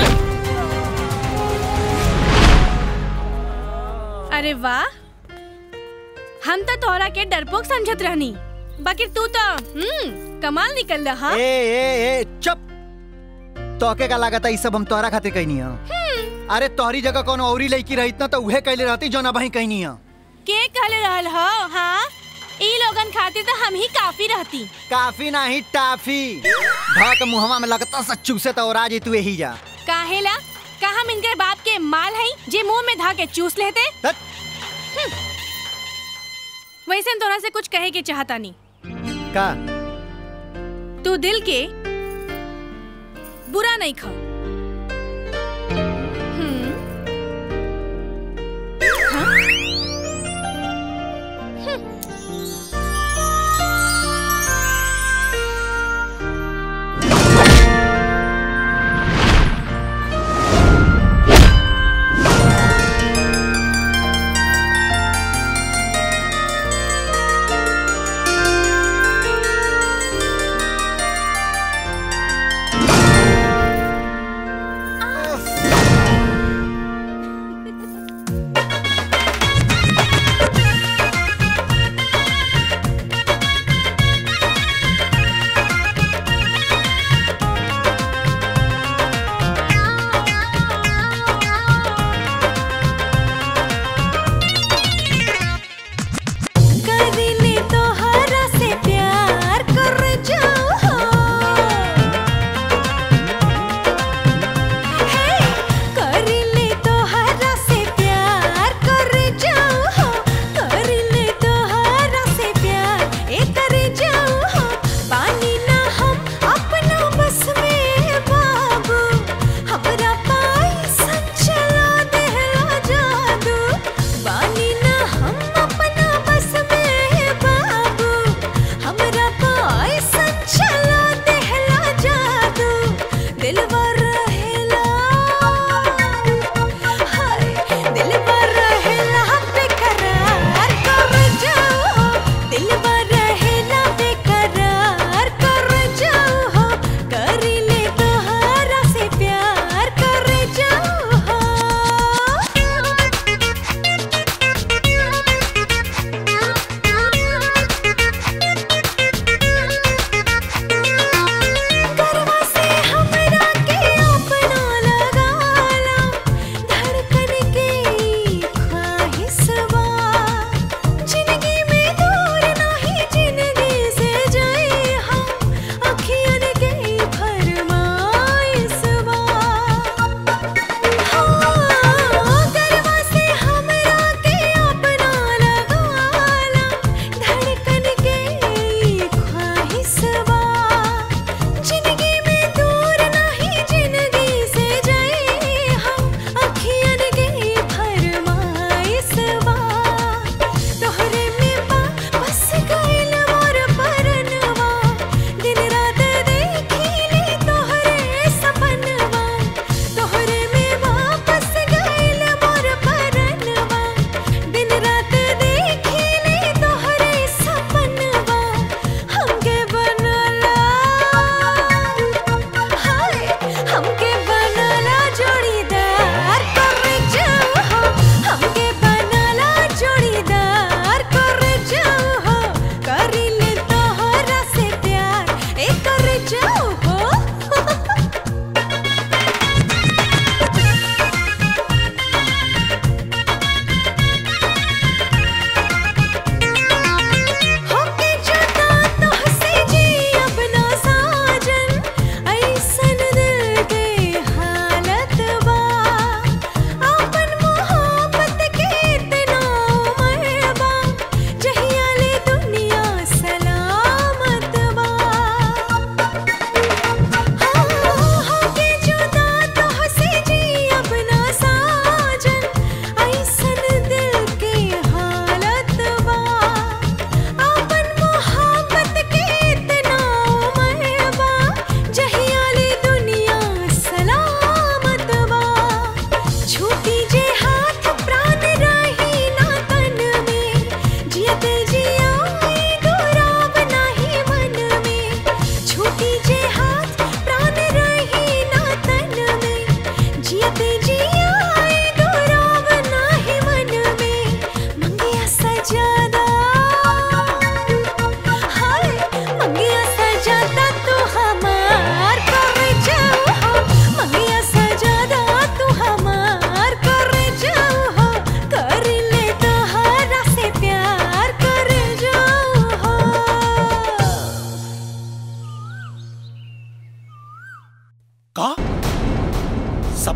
अरे वाह हम तो तोहरा के डरपोक समझत रहनी बाकी तू तो हम्म कमाल निकल रहा ए ए ए चुप तोके का लागत है ई सब हम तोहरा खातिर कहनी है अरे तोहरी जगह कोनो औरी लड़की रहित ना तो उहे कहले रहती जो ना भाई कहनी है के कहले रहल हो हाँ ई लोगन खातिर तो हम ही काफी रहती काफी नहीं टाफी भाक मुहवा में लगता सच्चू से तो और तू यही जा काहेला का हम इनके बाप के माल हई जे मुंह में धा के चूस लेते हम्म। वैसे तोरा से कुछ कहे के चाहता नहीं का तू दिल के बुरा नहीं खा हम्म। हाँ? हम्म।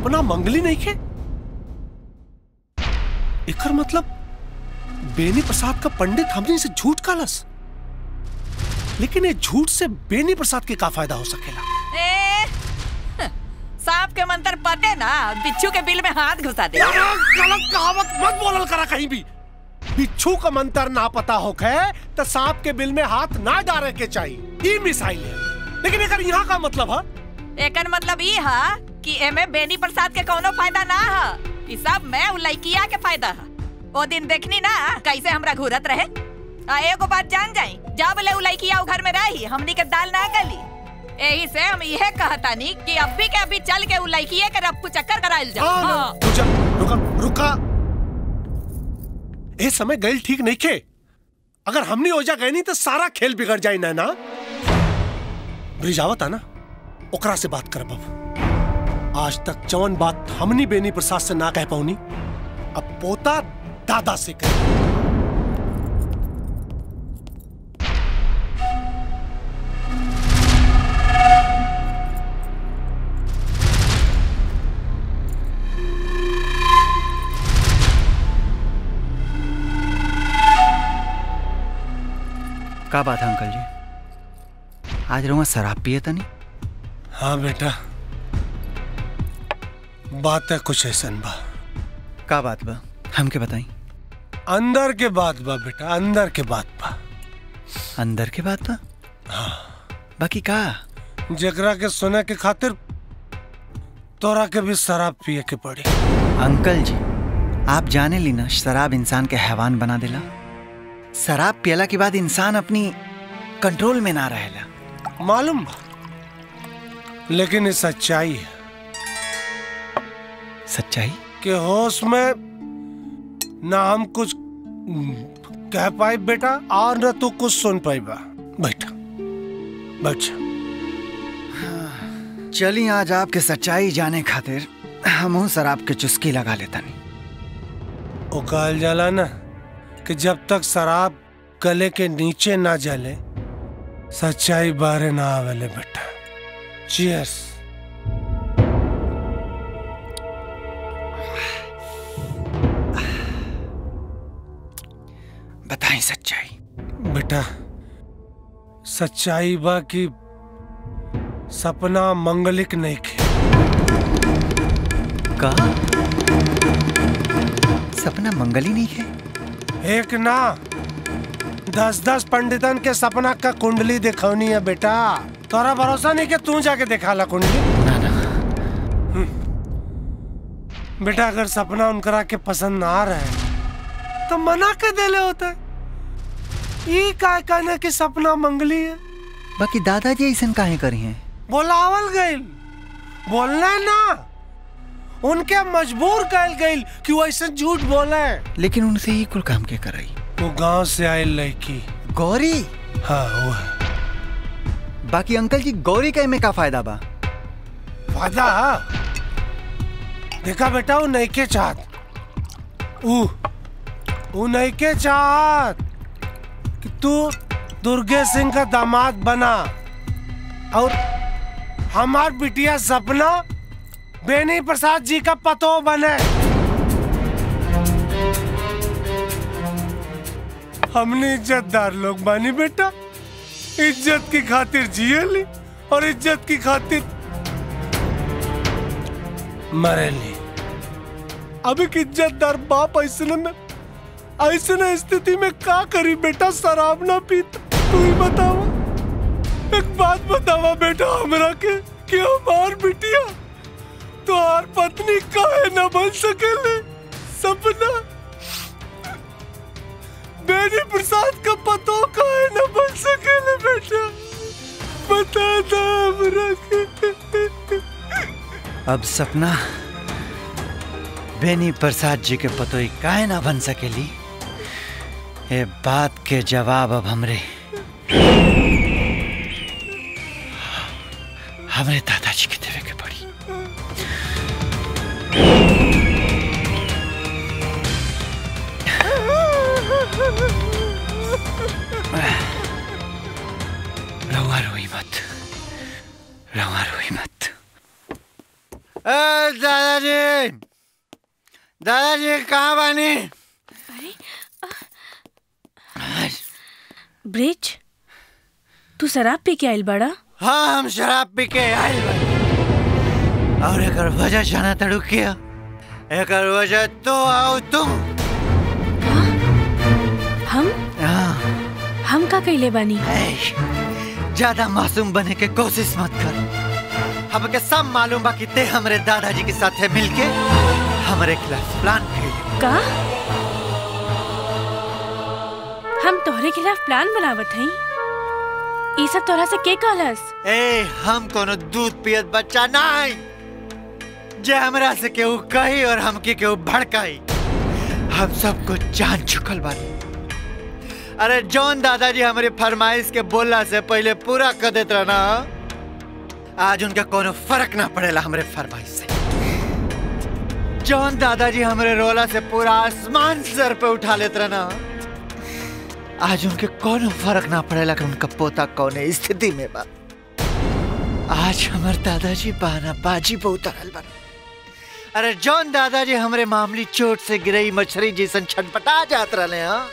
सपना मंगली नहीं खे एकर मतलब बेनी प्रसाद का पंडित हमने से झूठ कालस लेकिन ये झूठ से बेनी प्रसाद के का फायदा हो सकेला ए, सांप के मंत्र पते ना बिच्छू के बिल में हाथ घुसा दे गलत कहावत मत बोलल करा कहीं भी बिच्छू का मंत्र ना पता होखे तो सांप के बिल में हाथ ना डाले के चाहिए ई मिसाइल है लेकिन एकर यहाँ का मतलब है एकर मतलब ई हा कि एमे बेनी प्रसाद के कोनो फायदा ना हा ई सब मैं उ लइकिया के फायदा हा ओ दिन देखनी ना कैसे हमरा घूरत रहे आ एगो बात जान जाई जब ले उ लइकिया उ घर में रही हमनी के दाल ना गली एही से हम इहे कहतानी कि अभी के अभी चल के उ लइकिये के रफ्फू चक्कर कराइल जा हाँ, हाँ। रुका रुका रुका ए समय गैल ठीक नहीं खे अगर हमने ओजा गए नहीं तो सारा खेल बिगड़ जाए ना ना ब्रिजावत है ना ओकरा से बात कर बाबू आज तक जवन बात हमनी बेनी प्रसाद से ना कह पाऊनी अब पोता दादा से कह का बात है अंकल जी आज रुआ शराब पिए तनी हाँ बेटा बात है कुछ ऐसन बा का बात बा हमके बताई अंदर के बात बा बेटा अंदर के बात बा अंदर के बात बा हाँ बाकी का जेकरा के सुने के खातिर तोरा के भी शराब पिए के पड़ी अंकल जी आप जाने ली ना शराब इंसान के हैवान बना देला शराब पियला के बाद इंसान अपनी कंट्रोल में ना रहेला मालूम बा लेकिन ये सच्चाई है सच्चाई कि होश में ना हम कुछ कह पाए बेटा और न तू कुछ सुन पाई बा बैठा बैठ जा। चली आज आपके सच्चाई जाने खातिर हम शराब के चुस्की लगा लेता नहीं वो कहल जाला ना कि जब तक शराब गले के नीचे ना जले सच्चाई बारे ना आवेले बेटा चीयर्स बताई सच्चाई बेटा सच्चाई बा कि सपना मंगलिक नहीं खे का सपना मंगली नहीं है एक ना दस दस पंडितन के सपना का कुंडली दिखौनी है बेटा तोरा भरोसा नहीं कि तू जाके दिखा ला कुंडली हम्म। बेटा अगर सपना उनकरा के पसंद ना आ रहे तो मना के देले होते ये का कहना कि सपना मंगली है बाकी दादाजी ऐसा काहे करी हैं बोलावल गइल बोलना ना उनके मजबूर कल गइल कि वो ऐसे झूठ बोले लेकिन उनसे ही कुल काम के कराई वो गांव से आई लड़की गौरी हाँ वो है बाकी अंकल जी गौरी का में का फायदा बा फायदा देखा बेटा वो नहीं के चाहत ऊ वो नहीं के चाहत कि तू दुर्गे सिंह का दामाद बना और हमार बिटिया सपना बेनी प्रसाद जी का पतो बने हमने इज्जतदार लोग बानी बेटा इज्जत की खातिर जियली और इज्जत की खातिर मरेली अब एक इज्जतदार बाप ऐसे में ऐसे स्थिति में का करी बेटा शराब ना पीता तू ही बतावा एक बात बतावा बेटा हमरा के कि हमार बिटिया तुहार पत्नी काहे न बन सकेले सपना बेनी प्रसाद का पतो काहे न बन सकेले बेटा बता दा हमरा के अब सपना बेनी प्रसाद जी के पतोई काहे ना बन सकेली ये बात के जवाब अब हमरे हमरे दादाजी के देवे के पड़ी रहुआ रोई मत रहुआ रोई मत ए दादाजी दादाजी कहाँ बानी ब्रिज तू शराब पी के आइल बड़ा हाँ हम शराब पी के आइल बानी और एकर वजह जाना तड़ू किया एकर वजह तो आओ तुम हम हाँ हम का कैले बानी ज्यादा मासूम बने के कोशिश मत कर हमके सब मालूम बा कि ते हमरे दादाजी के साथ मिलके हमरे खिलाफ प्लान कैले का हम तोहरे खिलाफ प्लान बनावत हई ई सब तोहरा से के कहलस ए हम कोनो दूध पियत बच्चा नहीं जे हमरा से केहू कही और हमके केहू भड़काई हम सबको जान चुकल बानी अरे जौन दादाजी हमारी फरमाइश के बोलला से पहले पूरा कर देत रहना आज उनका कोनो फर्क ना पड़ेला हमरे फरमाइश से जौन दादाजी हमरे रोला से पूरा आसमान सर पे उठा लेत रहना आज उनके कोनो फर्क ना पड़ेला कि उनका पोता कौन स्थिति में बा आज हमार दादाजी बहाना बाजी पे उतरल बा अरे जौन दादाजी हमरे मामूली चोट से गिरई मछली जैसन छटपटा जात रहले हाँ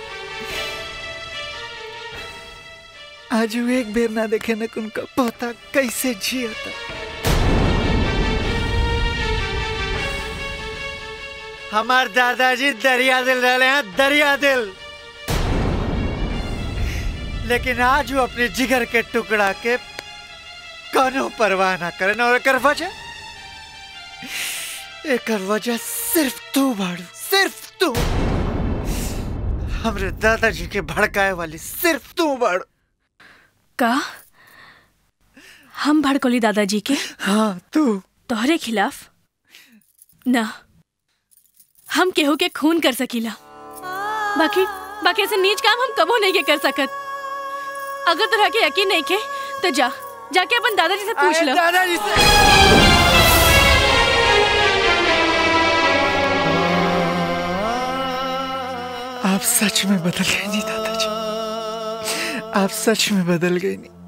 आज वो एक बेर ना देखे न कि उनका पोता कैसे जियता हमार दादाजी दरिया दिल रहले हैं दरिया दिल लेकिन आज वो अपने जिगर के टुकड़ा के कोनो परवाह ना करे और एकर वजह एकर वजह सिर्फ तू बाड़ू सिर्फ तू हमरे दादाजी के भड़काए वाली सिर्फ तू बाड़ू का हम भड़कोली दादाजी के हाँ तू तोहरे खिलाफ ना हम केहू के खून कर सकीला बाकी बाकी ऐसे नीच काम हम कबो नहीं के कर सकत अगर तोरा के यकीन नहीं के तो जा जाके अपन दादाजी से पूछ अरे लो दादाजी से आप सच में बदल गए नहीं दादाजी आप सच में बदल गए नहीं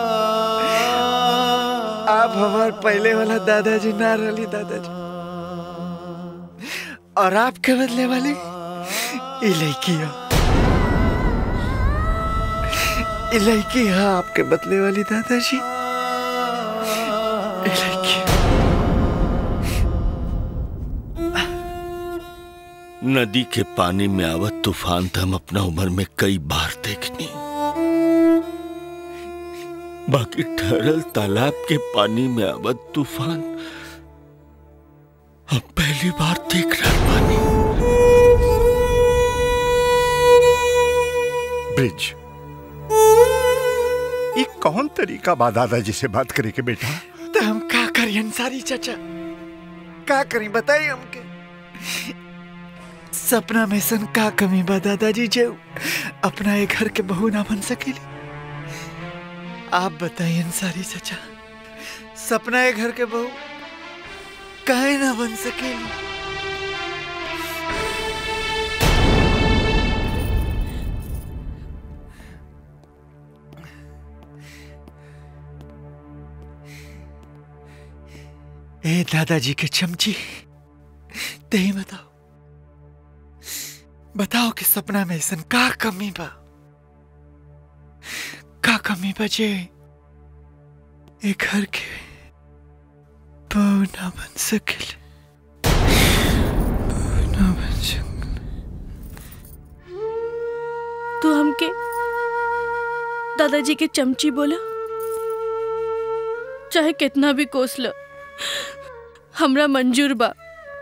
आप हमार पहले वाला दादाजी ना रही दादाजी और आपके बदले वाली ये लड़की हो ये लड़की है आपके बदले वाली दादाजी ये लड़की नदी के पानी में आवत तूफान तो हम अपना उम्र में कई बार देखनी बाकी ठहरल तालाब के पानी में आवत तूफान हम पहली बार देख रहे पानी ब्रिज ये कौन तरीका बा दादाजी से बात करे के बेटा तो हम का करी अंसारी चाचा का करी बताइए हमके सपना में सन का कमी बा दादाजी जो अपना एक घर के बहू ना बन सकेली आप बताइए अंसारी चाचा सपना एक घर के बहू काहे ना बन सकेली ए दादाजी के चमची ते ही बताओ बताओ कि सपना में ऐसन का कमी बा का कमी बचे एक घर के बहू ना बन सकेले बहू ना बन सक तू हमके दादाजी के चमची बोला चाहे कितना भी कोस लो हमरा मंजूर बा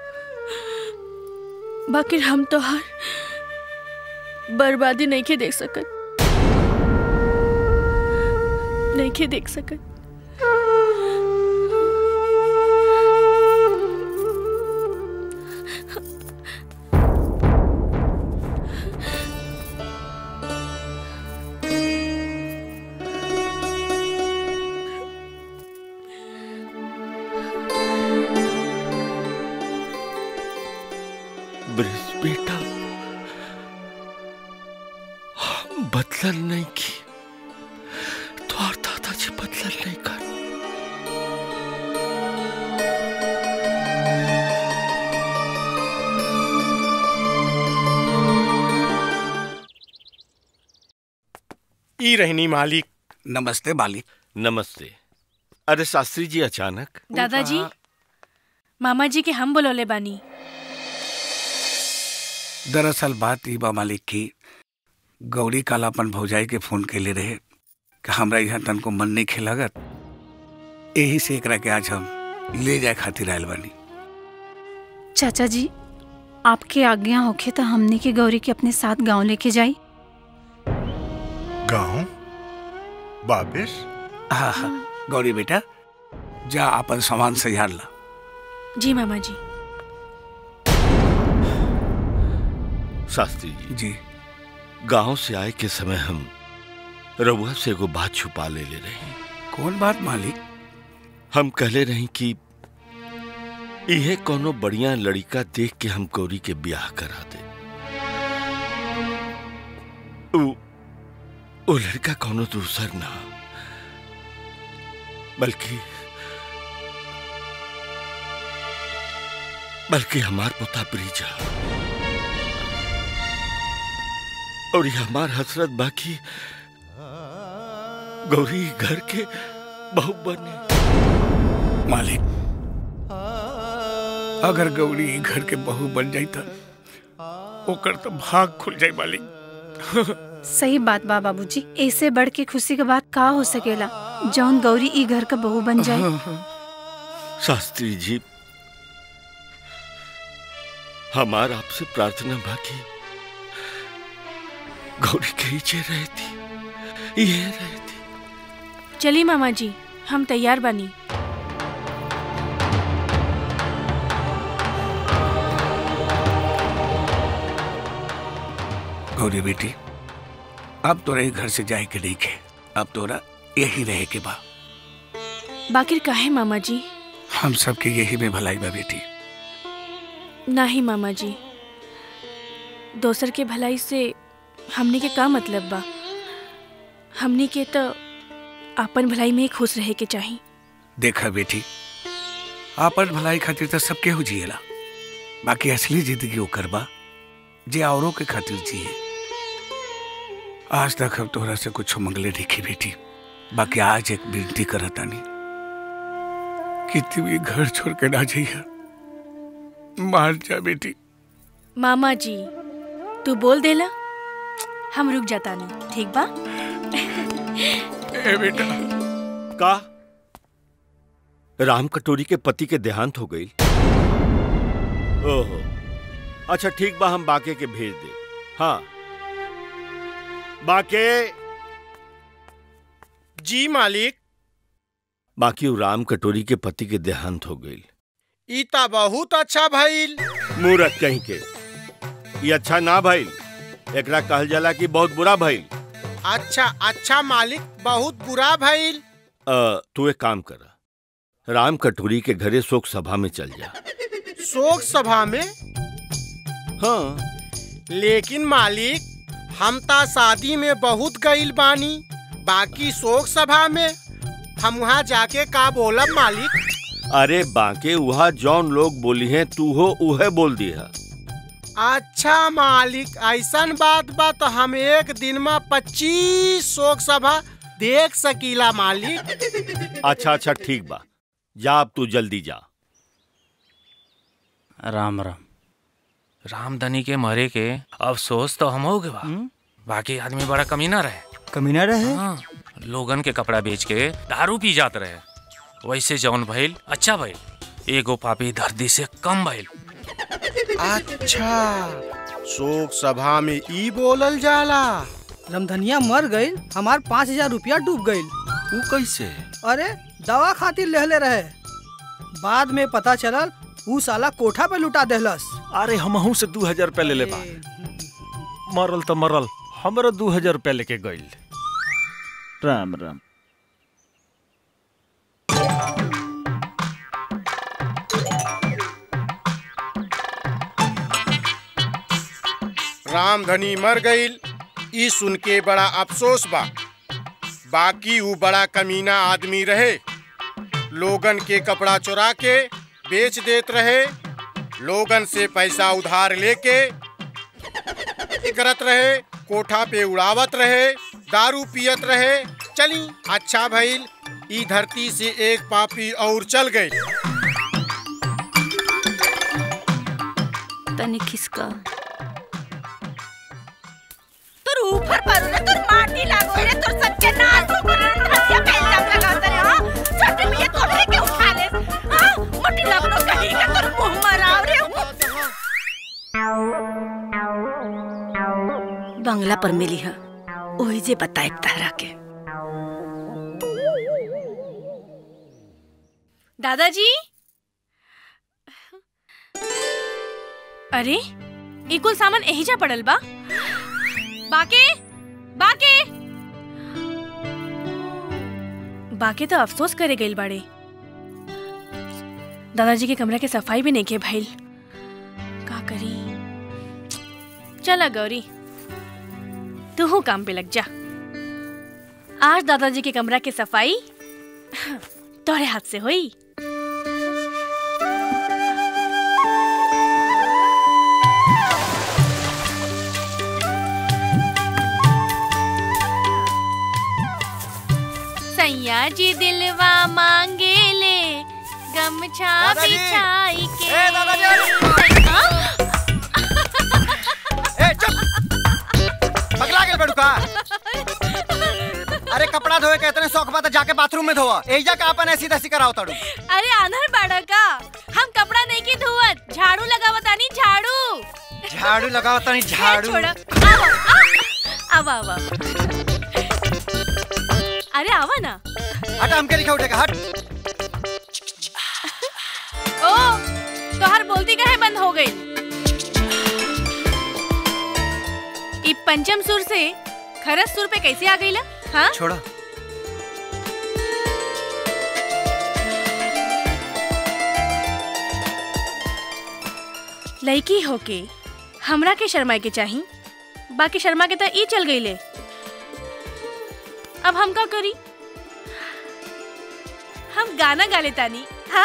बाकी हम तो हर बर्बादी नहीं के देख सकत नहीं के देख सकत ब्रिज बेटा हम बदलन नहीं की तो और दादाजी बदलन नहीं कर ई रहनी मालिक नमस्ते मालिक नमस्ते अरे शास्त्री जी अचानक दादाजी मामा जी के हम बुलौले बानी दरअसल बात ई बा मालिक की गौरी काल अपन भौजाई के फोन कैले रहे कि हमरा यहाँ तन को मन नहीं खेलागत यही से एकरा के आज हम ले जाए खातिर आयल बानी चाचा जी आपके आज्ञा होखे तो हमने के गौरी के अपने साथ गांव लेके जाई गांव वापिस हाँ हाँ गौरी बेटा जा अपन सामान सजार ला जी मामा जी शास्त्री जी जी गांव से आए के समय हम रउआ से एगो बात छुपा ले ले रही कौन बात मालिक हम कहले रही कि इहे कोनो बढ़िया लड़का देख के हम गौरी के ब्याह करा दे उ, उ लड़का कोनो दूसर ना बल्कि बल्कि हमार पोता ब्रिजा और ये हमार हसरत बाकी गौरी घर के बहू बने मालिक अगर गौरी ई घर के बहू बन जाई त ओकर तो भाग खुल जाई मालिक सही बात बा बाबूजी ऐसे बढ़ के खुशी के बात का हो सकेला जौन गौरी ई घर का बहू बन जाए शास्त्री जी हमार आपसे प्रार्थना बाकी गौरी कहीं रहे थी ये रहे चलिए मामा जी हम तैयार बानी गौरी बेटी अब तोरा ई घर से जाए के नहीं खे अब तोरा यही रहे के बा बाकिर काहे मामा जी हम सबके यही में भलाई बा बेटी नहीं मामा जी दोसर के भलाई से हमने के का मतलब बा हमने के तो अपन भलाई में ही खुश रहे के चाही देखा बेटी आपन भलाई खातिर तो सबके हो जिएला बाकी असली जिंदगी ओकर बा जे औरों के खातिर जिए आज तक हम तोहरा से कुछ मंगले नहीं बेटी बाकी आज एक विनती करतानी कि तू ये घर छोड़ के ना जाइए मार जा बेटी मामा जी तू बोल देला हम रुक जाता नहीं ठीक बा ए बेटा का राम कटोरी के पति के देहांत हो गई ओहो अच्छा ठीक बा हम बाके के भेज दे हाँ बाके जी मालिक बाकी वो राम कटोरी के पति के देहांत हो गई ई ता बहुत अच्छा भइल मूरत कहीं के ये अच्छा ना भइल एकरा कहल जाला कि बहुत बुरा भइल अच्छा अच्छा मालिक बहुत बुरा भइल अ, तू एक काम कर राम कटोरी के घरे शोक सभा में चल जा शोक सभा में हाँ लेकिन मालिक हम ता शादी में बहुत गईल बानी बाकी शोक सभा में हम वहाँ जाके का बोलब मालिक अरे बाके वहा जौन लोग बोली हैं तू हो उहे बोल दिया अच्छा मालिक ऐसन बात बा तो हम एक दिन में पच्चीस शोक सभा देख सकीला मालिक अच्छा अच्छा ठीक बा जा अब तू जल्दी जा राम राम रामधनी के मरे के अफसोस तो हम हो गए बा बाकी आदमी बड़ा कमीना रहे कमीना रहे हाँ, लोगन के कपड़ा बेच के दारू पी जात रहे वैसे जौन भइल अच्छा भइल एगो पापी धरती से कम भइल अच्छा शोक सभा में ई बोलल जाला रामधनिया मर गई हमार पाँच हजार रुपया डूब गई वो कैसे अरे दवा खातिर लेहले रहे बाद में पता चलल ऊ साला कोठा पे लुटा देहलस अरे हमहू से दू हजार रुपया ले ले बा मरल तो मरल हमरो दू हजार रुपया लेके गइल राम राम रामधनी मर गईल ई सुन के बड़ा अफसोस बा बाकी वो बड़ा कमीना आदमी रहे लोगन के कपड़ा चुरा के बेच देत रहे लोगन से पैसा उधार लेके करत रहे कोठा पे उड़ावत रहे दारू पियत रहे चली अच्छा भइल ई धरती से एक पापी और चल गई तनी खिसका तोर ऊपर पर रे तोर माटी लागो रे तोर सच्चे नाक ऊपर रे धसिया पे इल्जाम लगावत रे हां छोटे मिया तोड़े के उठा ले हां मोटी लगनो कहीं का तोर मुंह मराव रे बंगला पर मिली है ओही जे बताए तारा के दादाजी अरे ई कुल सामान यही जा पड़ल बा बाके बाके बाके तो अफसोस करे गइल बाड़े दादाजी के कमरा के सफाई भी नहीं के भइल का करी चला गौरी तू हो काम पे लग जा आज दादाजी के कमरा की सफाई तोरे हाथ से हुई सैया जी दिलवा मांगे ले गमछा दादाजी! बिछाई के ए, दादाजी! हाँ? ए चुप पगला गेल बड़ू का अरे कपड़ा धोए के इतने शौक बा त जाके बाथरूम में धोवा एजा का अपन ऐसी तैसी कराओ ताड़ू अरे आंधर बाड़ा का हम कपड़ा नहीं की धोवत झाड़ू लगावत आनी झाड़ू झाड़ू लगाओ तनी झाड़ू छोड़ आवा आवा अरे आवा ना हट हमके लिखा उठेगा हट ओ तोहर बोलती काहे बंद हो गई ई पंचम सुर से खरस सुर पे कैसे आ गई ला हाँ छोड़ा लड़की होके हमरा के शर्मा के चाही बाकी शर्मा के तो ई चल गई ले अब हम का करी हम गाना गा लेतानी हाँ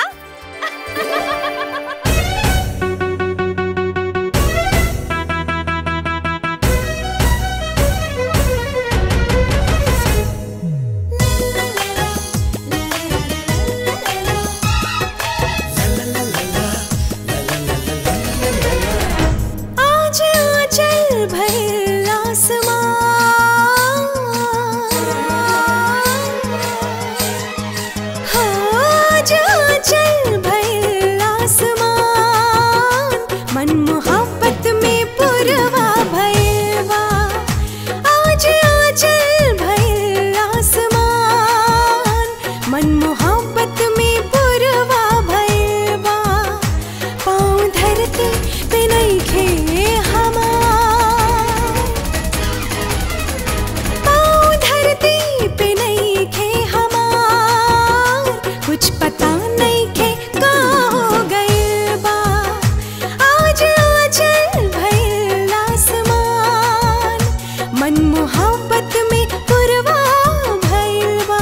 आज आंचल भइल आसमान हाँ, आज आंचल भइल आसमान मन मोहब्बत में पुरवा भइल बा आज आंचल भइल आसमान मन मोहब्बत में पुरवा भइल बा पाँव धरती पे नइखे हमार पाँव धरती पे नइखे हमार कुछ पता नइखे का हो गइल बा आज आंचल भइल आसमान मन मोहब्बत में पुरवा भइल बा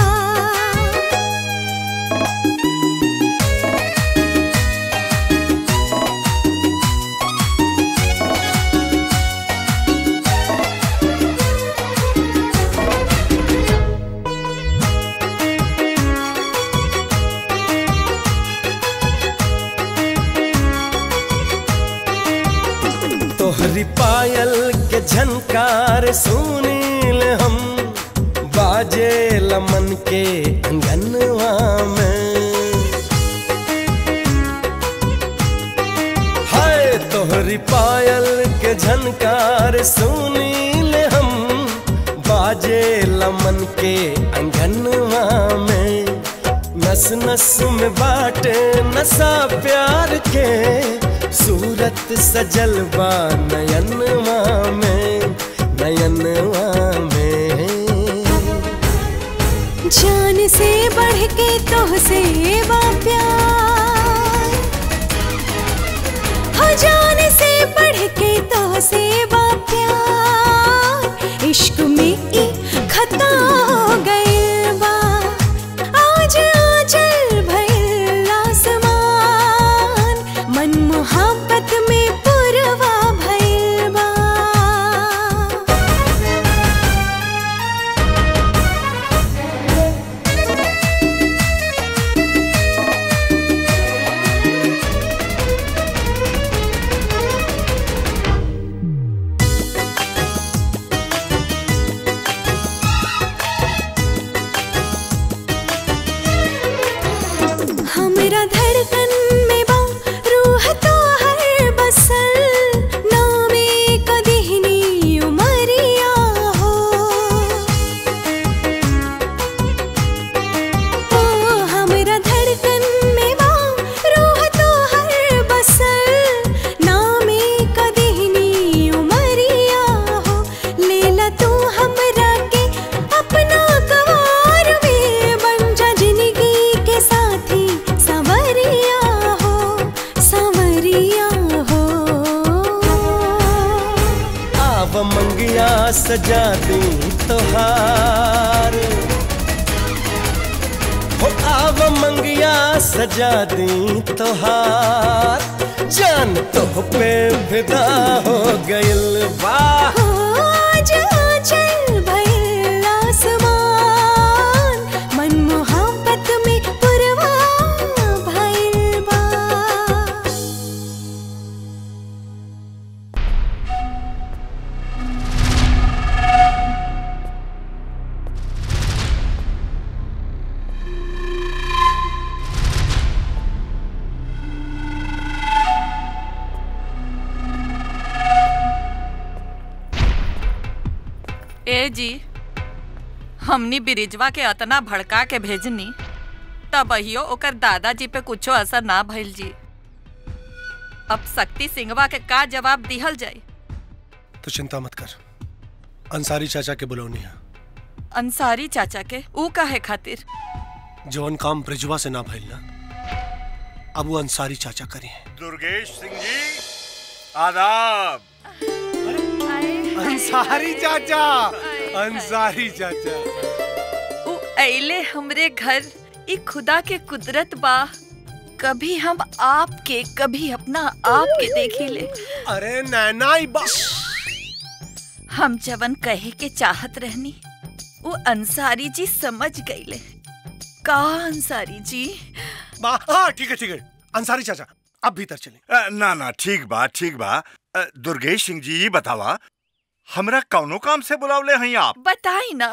तोहरी पायल के झनकार सुनील हम बाजे लमन के अंगनवा में हाय तोहरी पायल के झनकार सुनील हम बाजे लमन के अंगनवा में नस नस में बाटे नशा प्यार के सूरत सजल बा नयनवा में नयनवा में जान से बढ़ के तो से बा प्यार हाँ जान से बढ़ के तो से बा प्यार इश्क में ई खता हो गइल बा आज आंचल भइल आसमान मन मोहब्बत में पुरवा भइल बा आव मंगिया सजा दी तोहार हो आव मंगिया सजा दी तोहार जान तो पे फिदा हो गइल वाह आज आंचल भइल आसमान, मन मोहब्बत में पुरवा भइल बा ए जी हमनी बिरिजवा के अतना भड़का के भेजनी तब अहियो ओकर दादाजी पे कुछो असर ना भइल जी अब शक्ति सिंहवा के का जवाब दिहल जाई तो चिंता मत कर अंसारी चाचा के बुलौनी है अंसारी चाचा के ऊ काहे खातिर जवन काम ब्रिजवा से ना भइल ना अब वो अंसारी चाचा करी है दुर्गेश सिंह जी आदाब अंसारी चाचा अंसारी चाचा ऊ अइले हमरे घर ई खुदा के कुदरत बा कभी हम आपके कभी अपना आप के देखी ले अरे नैना ई बा हम जवन कहे के चाहत रहनी वो अंसारी जी समझ गईले का अंसारी जी बा हाँ ठीक है ठीक है अंसारी चाचा अब भीतर चले अ, ना ना ठीक बा ठीक बा अ, दुर्गेश सिंह जी ये बतावा हमरा कौनो काम से बुलावले हैं आप बताई ना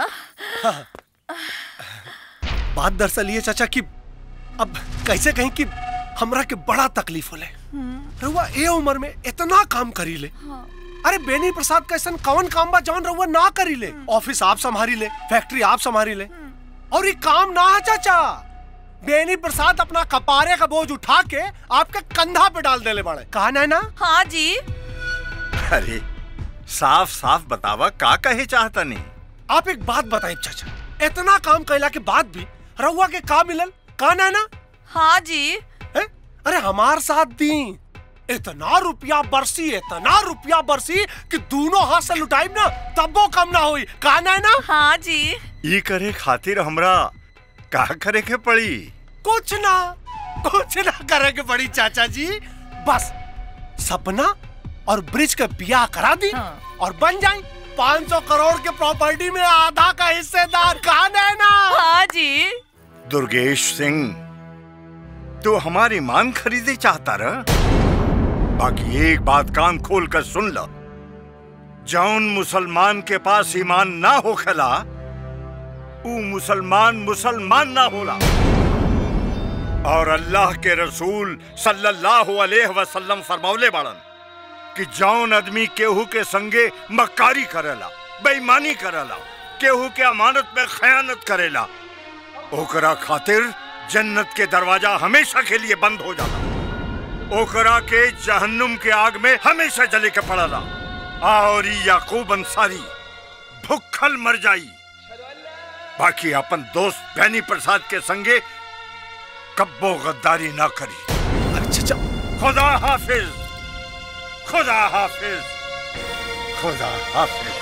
बात दरअसल ये चाचा कि अब कैसे कहीं कि हमरा के बड़ा तकलीफ होले रहुआ ए उम्र में इतना काम करी ले अरे बेनी प्रसाद का ऐसा कौन काम बा जौन रहुआ ना करी ले ऑफिस आप संभारी ले फैक्ट्री आप संभारी ले और ये काम ना है चाचा बेनी प्रसाद अपना कपारे का बोझ उठा के आपके कंधा पे डाल देले बड़े कहा ना ना हाँ जी अरे साफ साफ बतावा का कहे चाहता नहीं आप एक बात बताइए चाचा इतना काम कैला के बाद भी रहुआ के का मिलल का ना ना हाँ जी है? अरे हमार साथ दी इतना रुपया बरसी इतना रुपया बरसी कि दोनों हाथ से लुटाई ना तब वो कम ना हुई का ना ना हाँ जी ये करे खातिर हमरा का करे के पड़ी कुछ ना कुछ ना करे के पड़ी चाचा जी बस सपना और ब्रिज का बियाह करा दी और बन जाए 500 करोड़ के प्रॉपर्टी में आधा का हिस्सेदार कहा ना हाँ जी दुर्गेश सिंह तू हमारी मान खरीदे चाहता रह बाकी एक बात कान खोल कर सुन लो जौन मुसलमान के पास ईमान ना हो खला ऊ मुसलमान मुसलमान ना होला और अल्लाह के रसूल सल्लल्लाहु अलैहि वसल्लम फरमौले बाड़न कि जौन आदमी केहू के संगे मक्कारी करेला बेईमानी करेला केहू के अमानत में खयानत करेला ओकरा खातिर जन्नत के दरवाजा हमेशा के लिए बंद हो जाला ओकरा के जहन्नुम के आग में हमेशा जले के पड़ला और ई याकूब अंसारी भुखल मर जाई बाकी अपन दोस्त बैनी प्रसाद के संगे कब्बो गद्दारी ना करी अच्छा खुदा हाफिज खुदा हाफिज खुदा हाफिज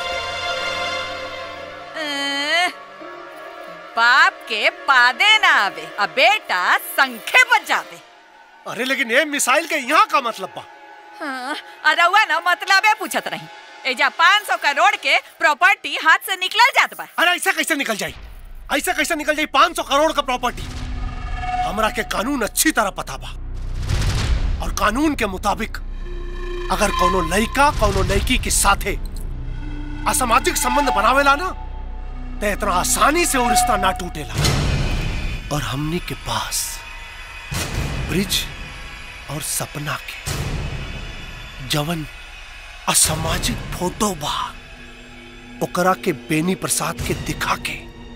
अ, बाप के पादे ना आवे अब बेटा संखे बजावे अरे लेकिन ये मिसाइल के यहाँ का मतलब बा हाँ, अरे हुआ ना मतलब है पूछत नहीं एजा 500 करोड़ के प्रॉपर्टी हाथ से निकल जात बा अरे ऐसा कैसे निकल जाई ऐसा कैसे निकल जाई 500 करोड़ का प्रॉपर्टी हमरा के कानून अच्छी तरह पता बा और कानून के मुताबिक अगर कोनो लड़का कोनो लड़की के साथे असामाजिक संबंध बनावेला ना तो इतना आसानी से वो रिश्ता ना टूटेला और हमनी के पास ब्रिज और सपना के जवन असामाजिक फोटो बा ओकरा के बेनी प्रसाद के दिखा के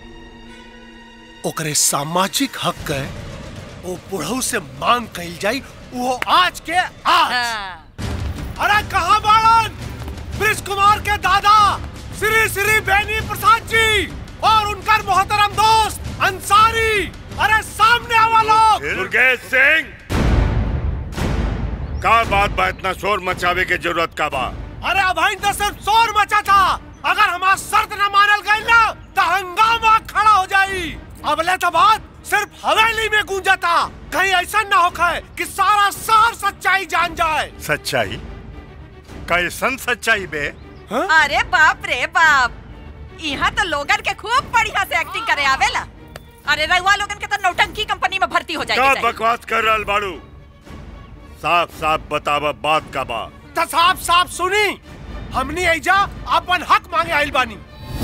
ओकरे सामाजिक हक है वो बुढ़ऊ से मांग कही जाई वो आज के आज अरे कहा बाड़न ब्रिज कुमार के दादा श्री श्री बेनी प्रसाद जी और उनका मोहतरम दोस्त अंसारी अरे सामने आवा लोग दुर्गेश सिंह का बात बा इतना शोर मचावे के जरूरत का बा अरे अभाइन तो सिर्फ शोर मचा था अगर हमारा शर्त न मानल गई ना तो हंगामा खड़ा हो जाई अबले तो बात सिर्फ हवेली में गूंजा था कहीं ऐसा ना हो खाए कि सारा शहर सच्चाई जान जाए सच्चाई कैसन सच्चाई बे अरे बाप रे बाप यहाँ तो लोगन के खूब बढ़िया से एक्टिंग करे आवेला अरे रहुआ लोगन के तो नौटंकी कंपनी में भर्ती हो का जाएगी बकवास कर रहल बाड़ू साफ साफ बतावा बात का बा तो साफ साफ सुनी हमनी ऐजा अपन हक मांगे आइल बानी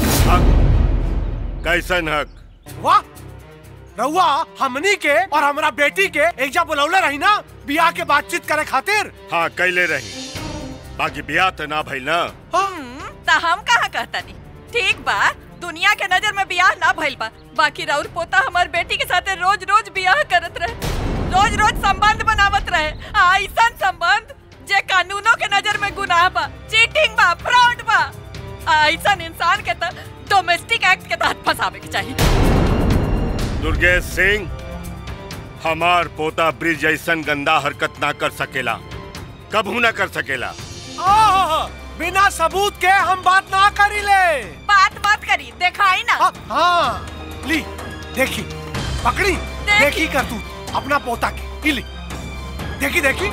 कैसन हक वाह रउआ हमनी के और हमरा बेटी के ऐजा बुलौले रही ना बियाह के बातचीत करे खातिर हाँ कैले रही बाकी ब्याह तो ना भइल ना तो हम कहाँ कहता नहीं ठीक बा दुनिया के नजर में बियाह ना भइल बा बाकी राउर पोता हमार बेटी के साथे रोज रोज बियाह करत रहे रोज रोज संबंध बनावत रहे ऐसन संबंध जे कानूनों के नजर में गुनाह बा चीटिंग बा फ्रॉड बा ऐसन इंसान के तो डोमेस्टिक एक्ट के तहत फंसावे के चाहिए दुर्गेश सिंह हमार पोता ब्रिज जैसन गंदा हरकत ना कर सकेला कबू ना कर सकेला ओह, बिना सबूत के हम बात ना करी ले बात मत करी दिखाई ना हाँ ली देखी पकड़ी देखी कर तू अपना पोता के ई ली देखी देखी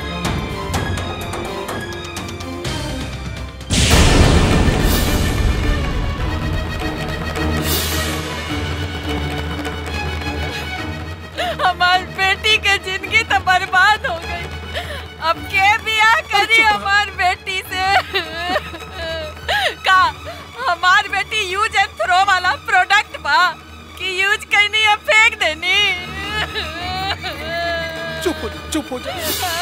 हमार बेटी के जिंदगी तो बर्बाद हो गई अब के बियाह करी हमार बेटी से का हमार बेटी यूज एंड थ्रो वाला प्रोडक्ट बा कि यूज करनी या फेंक देनी चुप हो जा चुप हो जा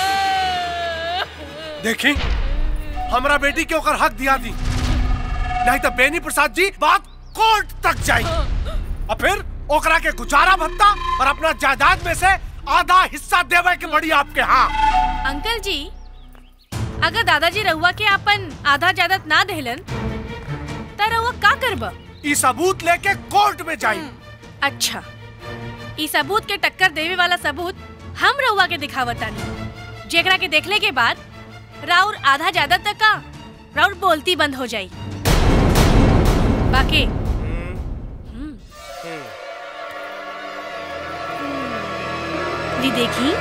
देखी हमरा बेटी के ओकर हक दिया दी नहीं तो बेनी प्रसाद जी बात कोर्ट तक जाई और फिर ओकरा के गुजारा भत्ता और अपना जायदाद में से आधा हिस्सा देवे के बड़ी आपके हाँ अंकल जी अगर दादाजी रहुआ के अपन आधा जायदाद ना देहलन त रहुआ का करब ई सबूत लेके कोर्ट में जाई अच्छा ई सबूत के टक्कर देवे वाला सबूत हम रहुआ के दिखावतानी जेकरा के देखले के बाद राउर आधा जायदाद तक का राउर बोलती बंद हो जाई बाकी जी देखी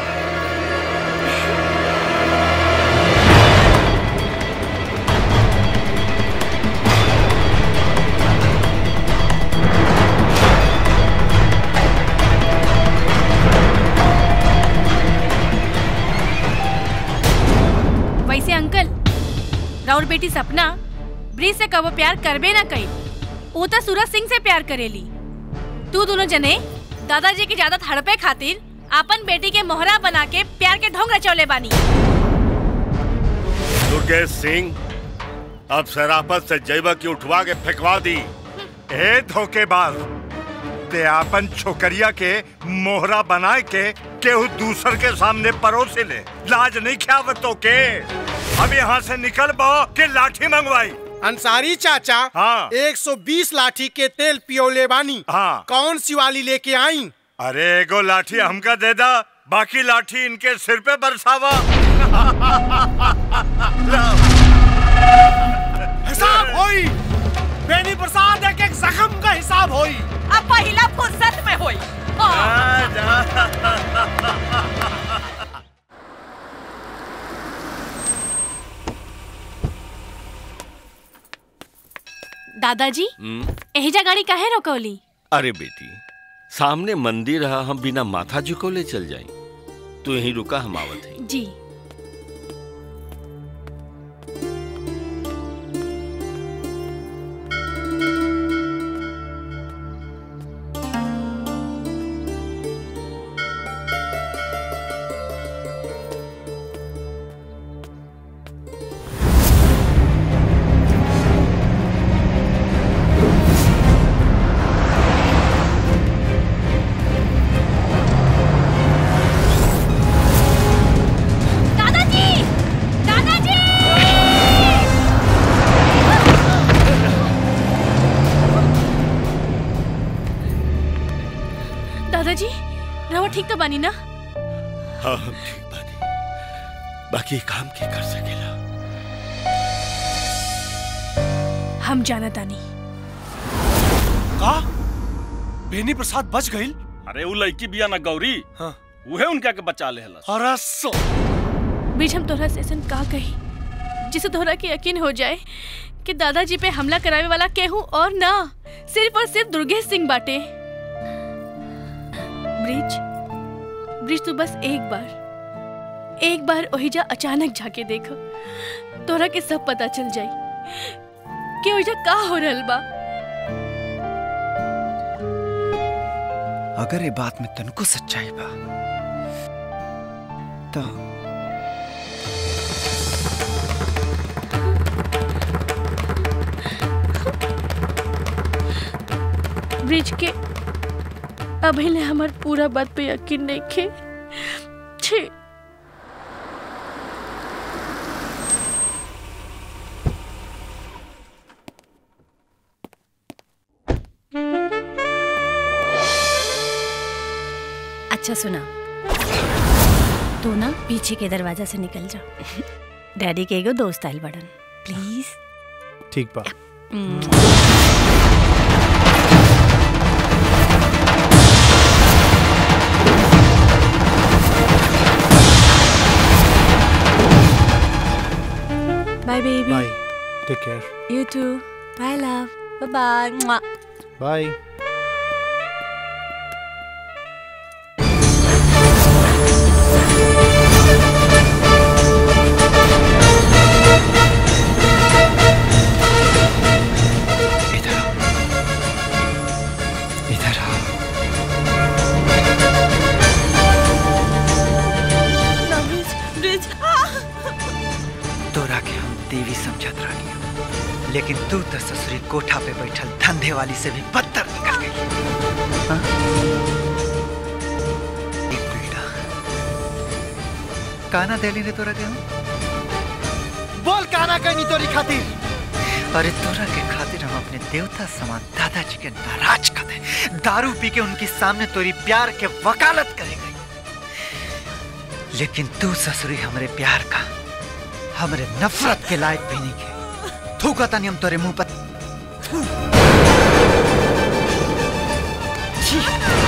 वैसे अंकल राउर बेटी सपना ब्रिज से कबो प्यार करबे ना कई वो तो सूरज सिंह से प्यार करेली तू दोनों जने दादाजी की ज्यादा हड़पे खातिर अपन बेटी के मोहरा बना के प्यार के ढोंग रचौले बानी दुर्गेश सिंह अब शराफत से जैवा की उठवा के फेंकवा दी ए धोखेबाज ते आपन छोकरिया के मोहरा बनाए के केहू दूसर के सामने परोसे ले लाज नहीं ख्यावत तो के अब यहाँ से निकल बो के लाठी मंगवाई अंसारी चाचा हाँ 120 लाठी के तेल पियोले बानी हाँ कौन सी वाली लेके आई अरे एगो लाठी हमका दे दा बाकी लाठी इनके सिर पे बरसावा हिसाब होई बेनी प्रसाद एक एक जख्म का हिसाब होई अब पहला फुर्सत में होई दादाजी हम्म, एहिजा गाड़ी काहे रोकौली अरे बेटी सामने मंदिर है हम बिना माथा झुकोले चल जाई तू यहीं रुका हम आवत है जी दादाजी दादाजी दादाजी रवा ठीक तो बानी ना हाँ हम ठीक बानी बाकी काम के कर सकेला हम जाना तानी का बेनी प्रसाद बच गई अरे वो लड़की बिया ना गौरी हाँ उहे उनका के बचा ले हलस अरे सो बीच हम तोहरा से ऐसन का कही जिसे तोहरा के यकीन हो जाए कि दादाजी पे हमला करावे वाला केहू और ना सिर्फ और सिर्फ दुर्गेश सिंह बाटे ब्रिज ब्रिज तू बस एक बार एक बार ओहिजा अचानक जाके देखो तोरा के सब पता चल जाई कि ओहिजा का हो रहल बा अगर ये बात में तनको सच्चाई बा तो ब्रिज के अभी ले हमार पूरा बात पे यकीन नहीं खे छी अच्छा सुना तू ना पीछे के दरवाजा से निकल जा डैडी के एगो दोस्त आइल बड़न प्लीज ठीक बा bye baby bye take care you too bye love bye bye bye इधर आओ ब्रिज ब्रिज तोरा के हम देवी समझत रही लेकिन तू तो ससुरी कोठा पे बैठल धंधे वाली से भी बदतर निकल गई हाँ? एक बेटा काना देली ने तोरा के हम बोल काना कहनी तोरी खातिर अरे तोरा के खातिर हम अपने देवता समान दादाजी के नाराज कर दे दारू पी के उनके सामने तोरी प्यार के वकालत करे गई लेकिन तू ससुरी हमरे प्यार का हमरे नफरत के लायक भी नहीं के थू कहता नहीं हम तोरे मुंह पर थू। छी।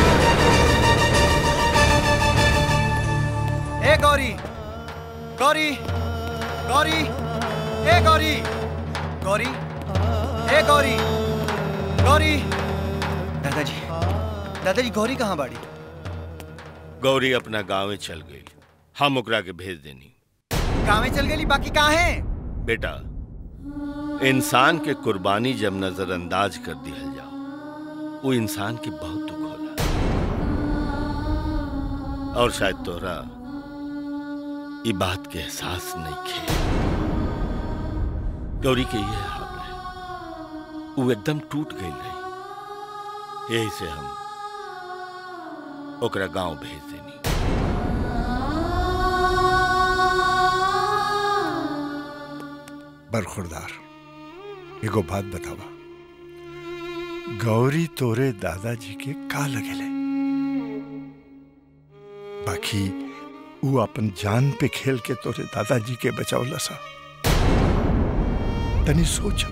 ए गौरी गौरी गौरी ए गौरी गौरी ए गौरी गौरी दादाजी दादाजी गौरी कहाँ बाड़ी गौरी अपना गांवे चल गई हम ओकरा के भेज देनी गाँव चल गई बाकी कहाँ है बेटा इंसान के कुर्बानी जब नजरअंदाज कर दिया जाओ वो इंसान के बहुत दुख होला और शायद तोहरा ये बात के एहसास नहीं खे गौरी के ये हाल है वो एकदम टूट गई रही यही से हम ओकरा गांव भेज देनी बरखुरदार एगो बात बतावा गौरी तोरे दादाजी के का लगेले बाकी ऊ अपन जान पे खेल के तोरे दादाजी के बचावला सा तनी सोच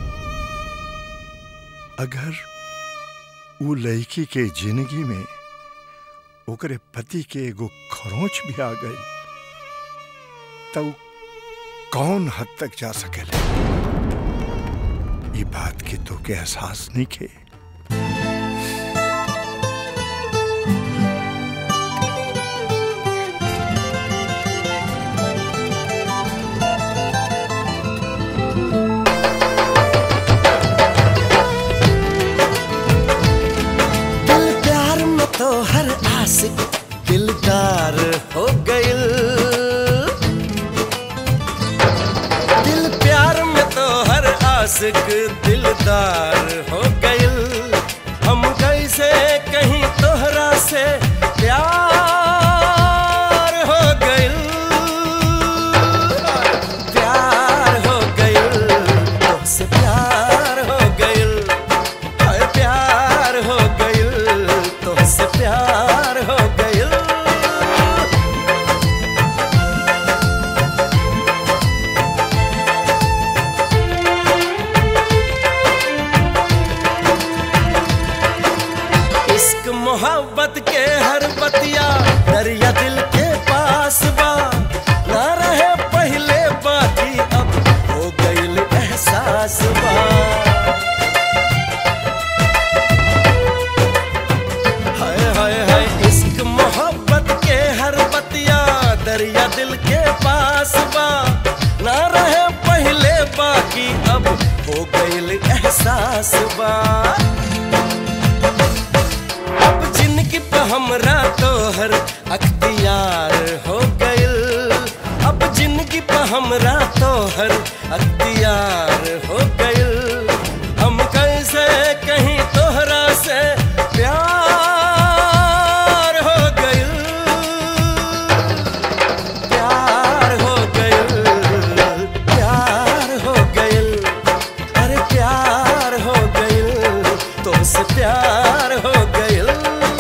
अगर ऊ लड़की के जिंदगी में ओकरे पति के एगो खरोच भी आ गई तब कौन हद तक जा सकेले ये बात के तो के एहसास नहीं के दिल प्यार में तो हर आशिक दिलदार हो गइल दिल प्यार में तो हर आशिक दिलदार हो गइल हम कैसे कहीं तोहरा से प्यार हो गइल प्यार हो गइल तुझसे प्यार हो गइल हाय प्यार हो गइल तुझसे प्यार हो गइल मोहब्बत के हर बतिया दरिया दिल के पास बा ना रहे पहले बाकी अब हो गईल एहसास बा हाय हाय हाय इश्क मोहब्बत के हर बतिया दरिया दिल के पास बा ना रहे पहले बाकी अब हो गईल एहसास बा अब जिनकी पे हमरा तोहर अख्तियार हो गइल अब जिनकी पे हमरा तोहर अख्तियार हो गइल हम कैसे कहीं तोहरा से प्यार हो गइल प्यार हो गइल प्यार हो गइल अरे प्यार हो गइल तुमसे प्यार हो गइल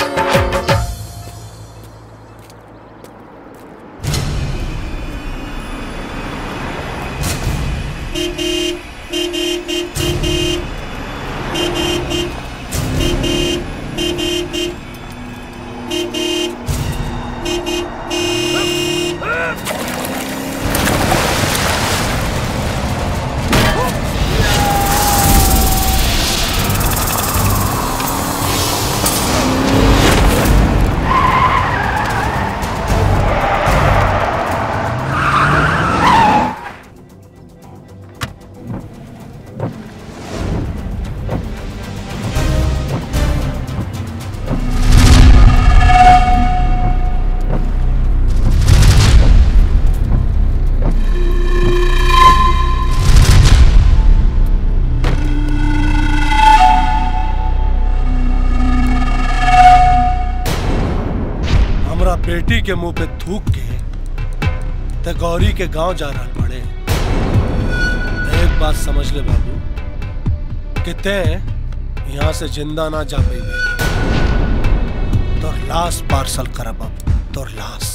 हमरा बेटी के मुंह पे थूक के ते गौरी के गांव जा रहा बड़े ते एक बात समझ ले बाबू कि ते यहाँ से जिंदा ना जा पाई तोर लाश पार्सल करब अब तोर लाश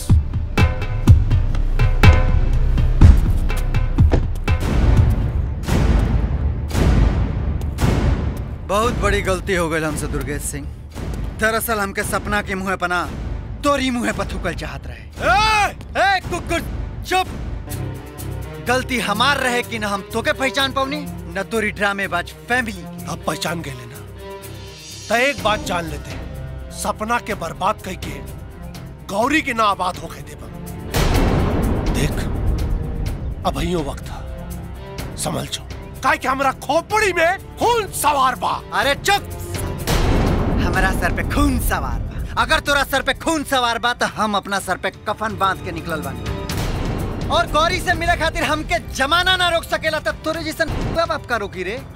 बहुत बड़ी गलती हो गई हमसे दुर्गेश सिंह दरअसल हमके सपना के मुंह पना तोरी मुंह पर थूकल चाहत रहे ए, कुकुर चुप गलती हमार रहे कि न हम तोके पहचान पाऊनी न तोरी ड्रामेबाज फैमिली अब पहचान गए लेना तो एक बात जान लेते सपना के बर्बाद कई के गौरी के ना आबाद हो गए देव देख अब यो वक्त था समझ जो काहे कि हमरा खोपड़ी में खून सवार बा अरे चुप हमारा सर पे खून सवार बा अगर तोरा सर पे खून सवार बा तो हम अपना सर पे कफन बांध के निकलल बानी और गौरी से मिले खातिर हमके जमाना ना रोक सकेला तब तोरे जैसन बाप बाप का रोकी रे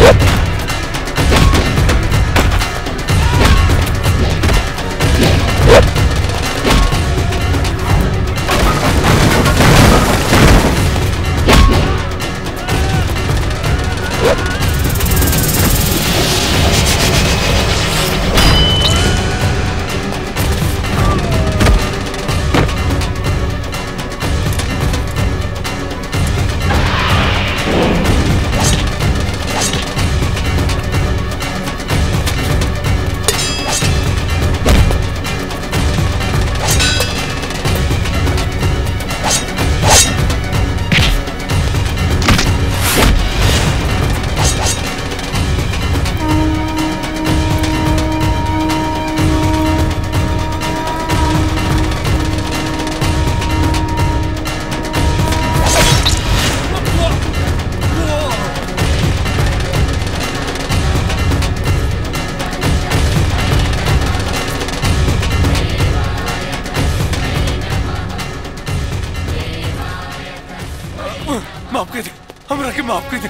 माफ कर दे हमरा के माफ कर दे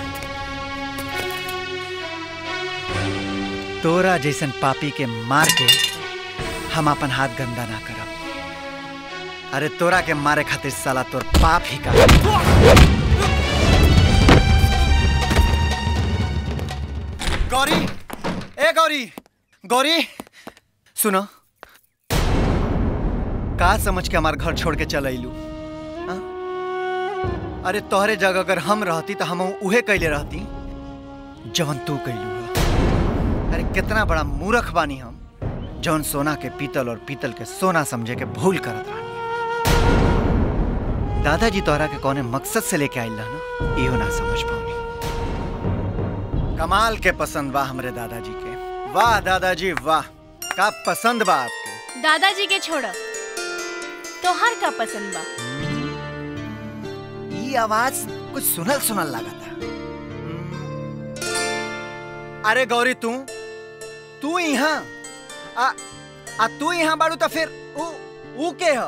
तोरा जैसन पापी के मार के हम अपन हाथ गंदा ना करब अरे तोरा के मारे खातिर साला तोर पाप ही का गौरी ए गौरी गौरी सुनो का समझ के हमार घर छोड़ के चल अइलू हाँ? अरे तोहरे जगह अगर हम रहती तो हम उहे कैले रहती जवन तू कैलू है। अरे कितना बड़ा मूर्ख बानी हम जौन सोना के पीतल और पीतल के सोना समझे के भूल करत रहा दादाजी तोहरा के कौने मकसद से लेके आइल ना इहो ना समझ पाऊनी कमाल के पसंद बा हमरे दादाजी के वाह दादाजी वाह का पसंद बा आपके दादाजी के छोड़ तोहार का पसंद बा ई आवाज कुछ सुनल सुनल लगा था अरे गौरी तू तू यहाँ आ, आ तू यहाँ बाड़ू तो फिर ऊ ऊ के ह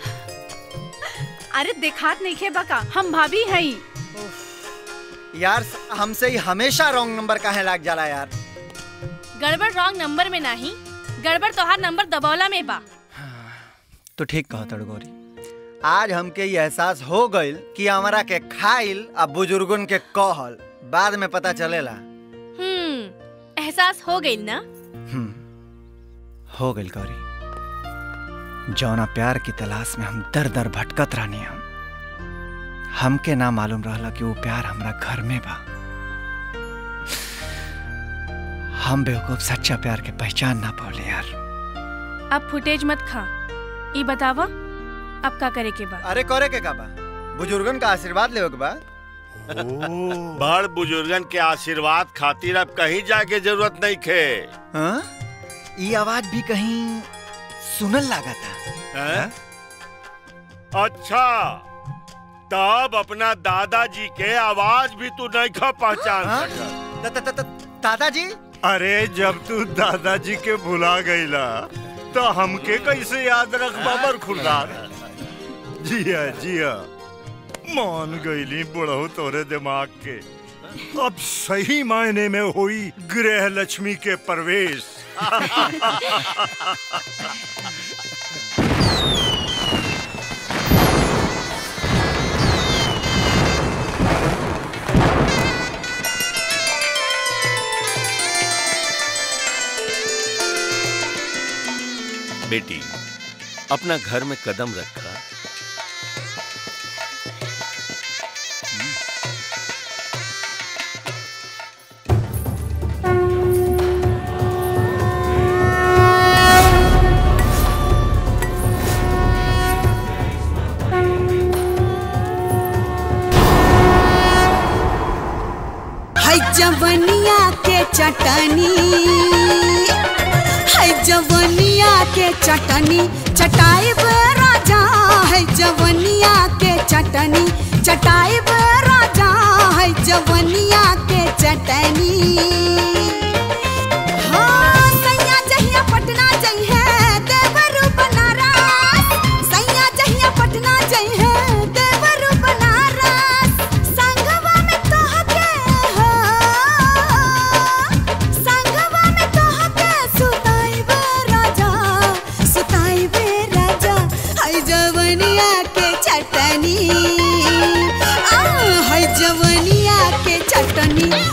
अरे देखात नहीं खे बका हम भाभी हई यार हमसे ही हमेशा रॉन्ग नंबर काहे लाग जाला यार गड़बड़ रॉन्ग नंबर में नहीं गड़बड़ तोहार नंबर दबौला में बा तो ठीक कहा तड़ गौरी आज हमके ये एहसास हो गइल कि हमारा के खाइल आ बुजुर्गन के कहल बाद में पता चलेला हम्म एहसास हो गई ना हम्म, हो गइल गौरी जौना प्यार की तलाश में हम दर दर भटकत रहनी हम हमके ना मालूम रहला कि वो प्यार हमरा घर में बा हम बेवकूफ सच्चा प्यार के पहचान ना पौले यार अब फुटेज मत खा ई बतावा अब का करे के बा अरे करे के का बा बुजुर्गन का आशीर्वाद लेवे के बा बड़ बुजुर्गन के आशीर्वाद खातिर अब कहीं जाके जरूरत नहीं खे हाँ? ये आवाज भी कहीं सुनल लगा था हैं? अच्छा तब अपना दादाजी के आवाज भी तू नहीं खा पहचान हाँ? सकत दादाजी अरे जब तू दादाजी के भुला गईला तो हमके कैसे याद रख बाबर खुरदार जिया जिया मान गईली बुढ़ऊ तोरे दिमाग के अब सही मायने में हुई गृह लक्ष्मी के प्रवेश बेटी अपना घर में कदम रखा है जवनिया के चटनी है जवनिया के चटनी चटाई राजा है जवनिया के चटनी चटाई राजा है जवनिया के चटनी हाँ, सैया जहिया पटना जइहे, देवरू बनारस। सैया जहिया पटना जइहे, देवरू बनारस। संगवा में तोहके हो,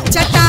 चटा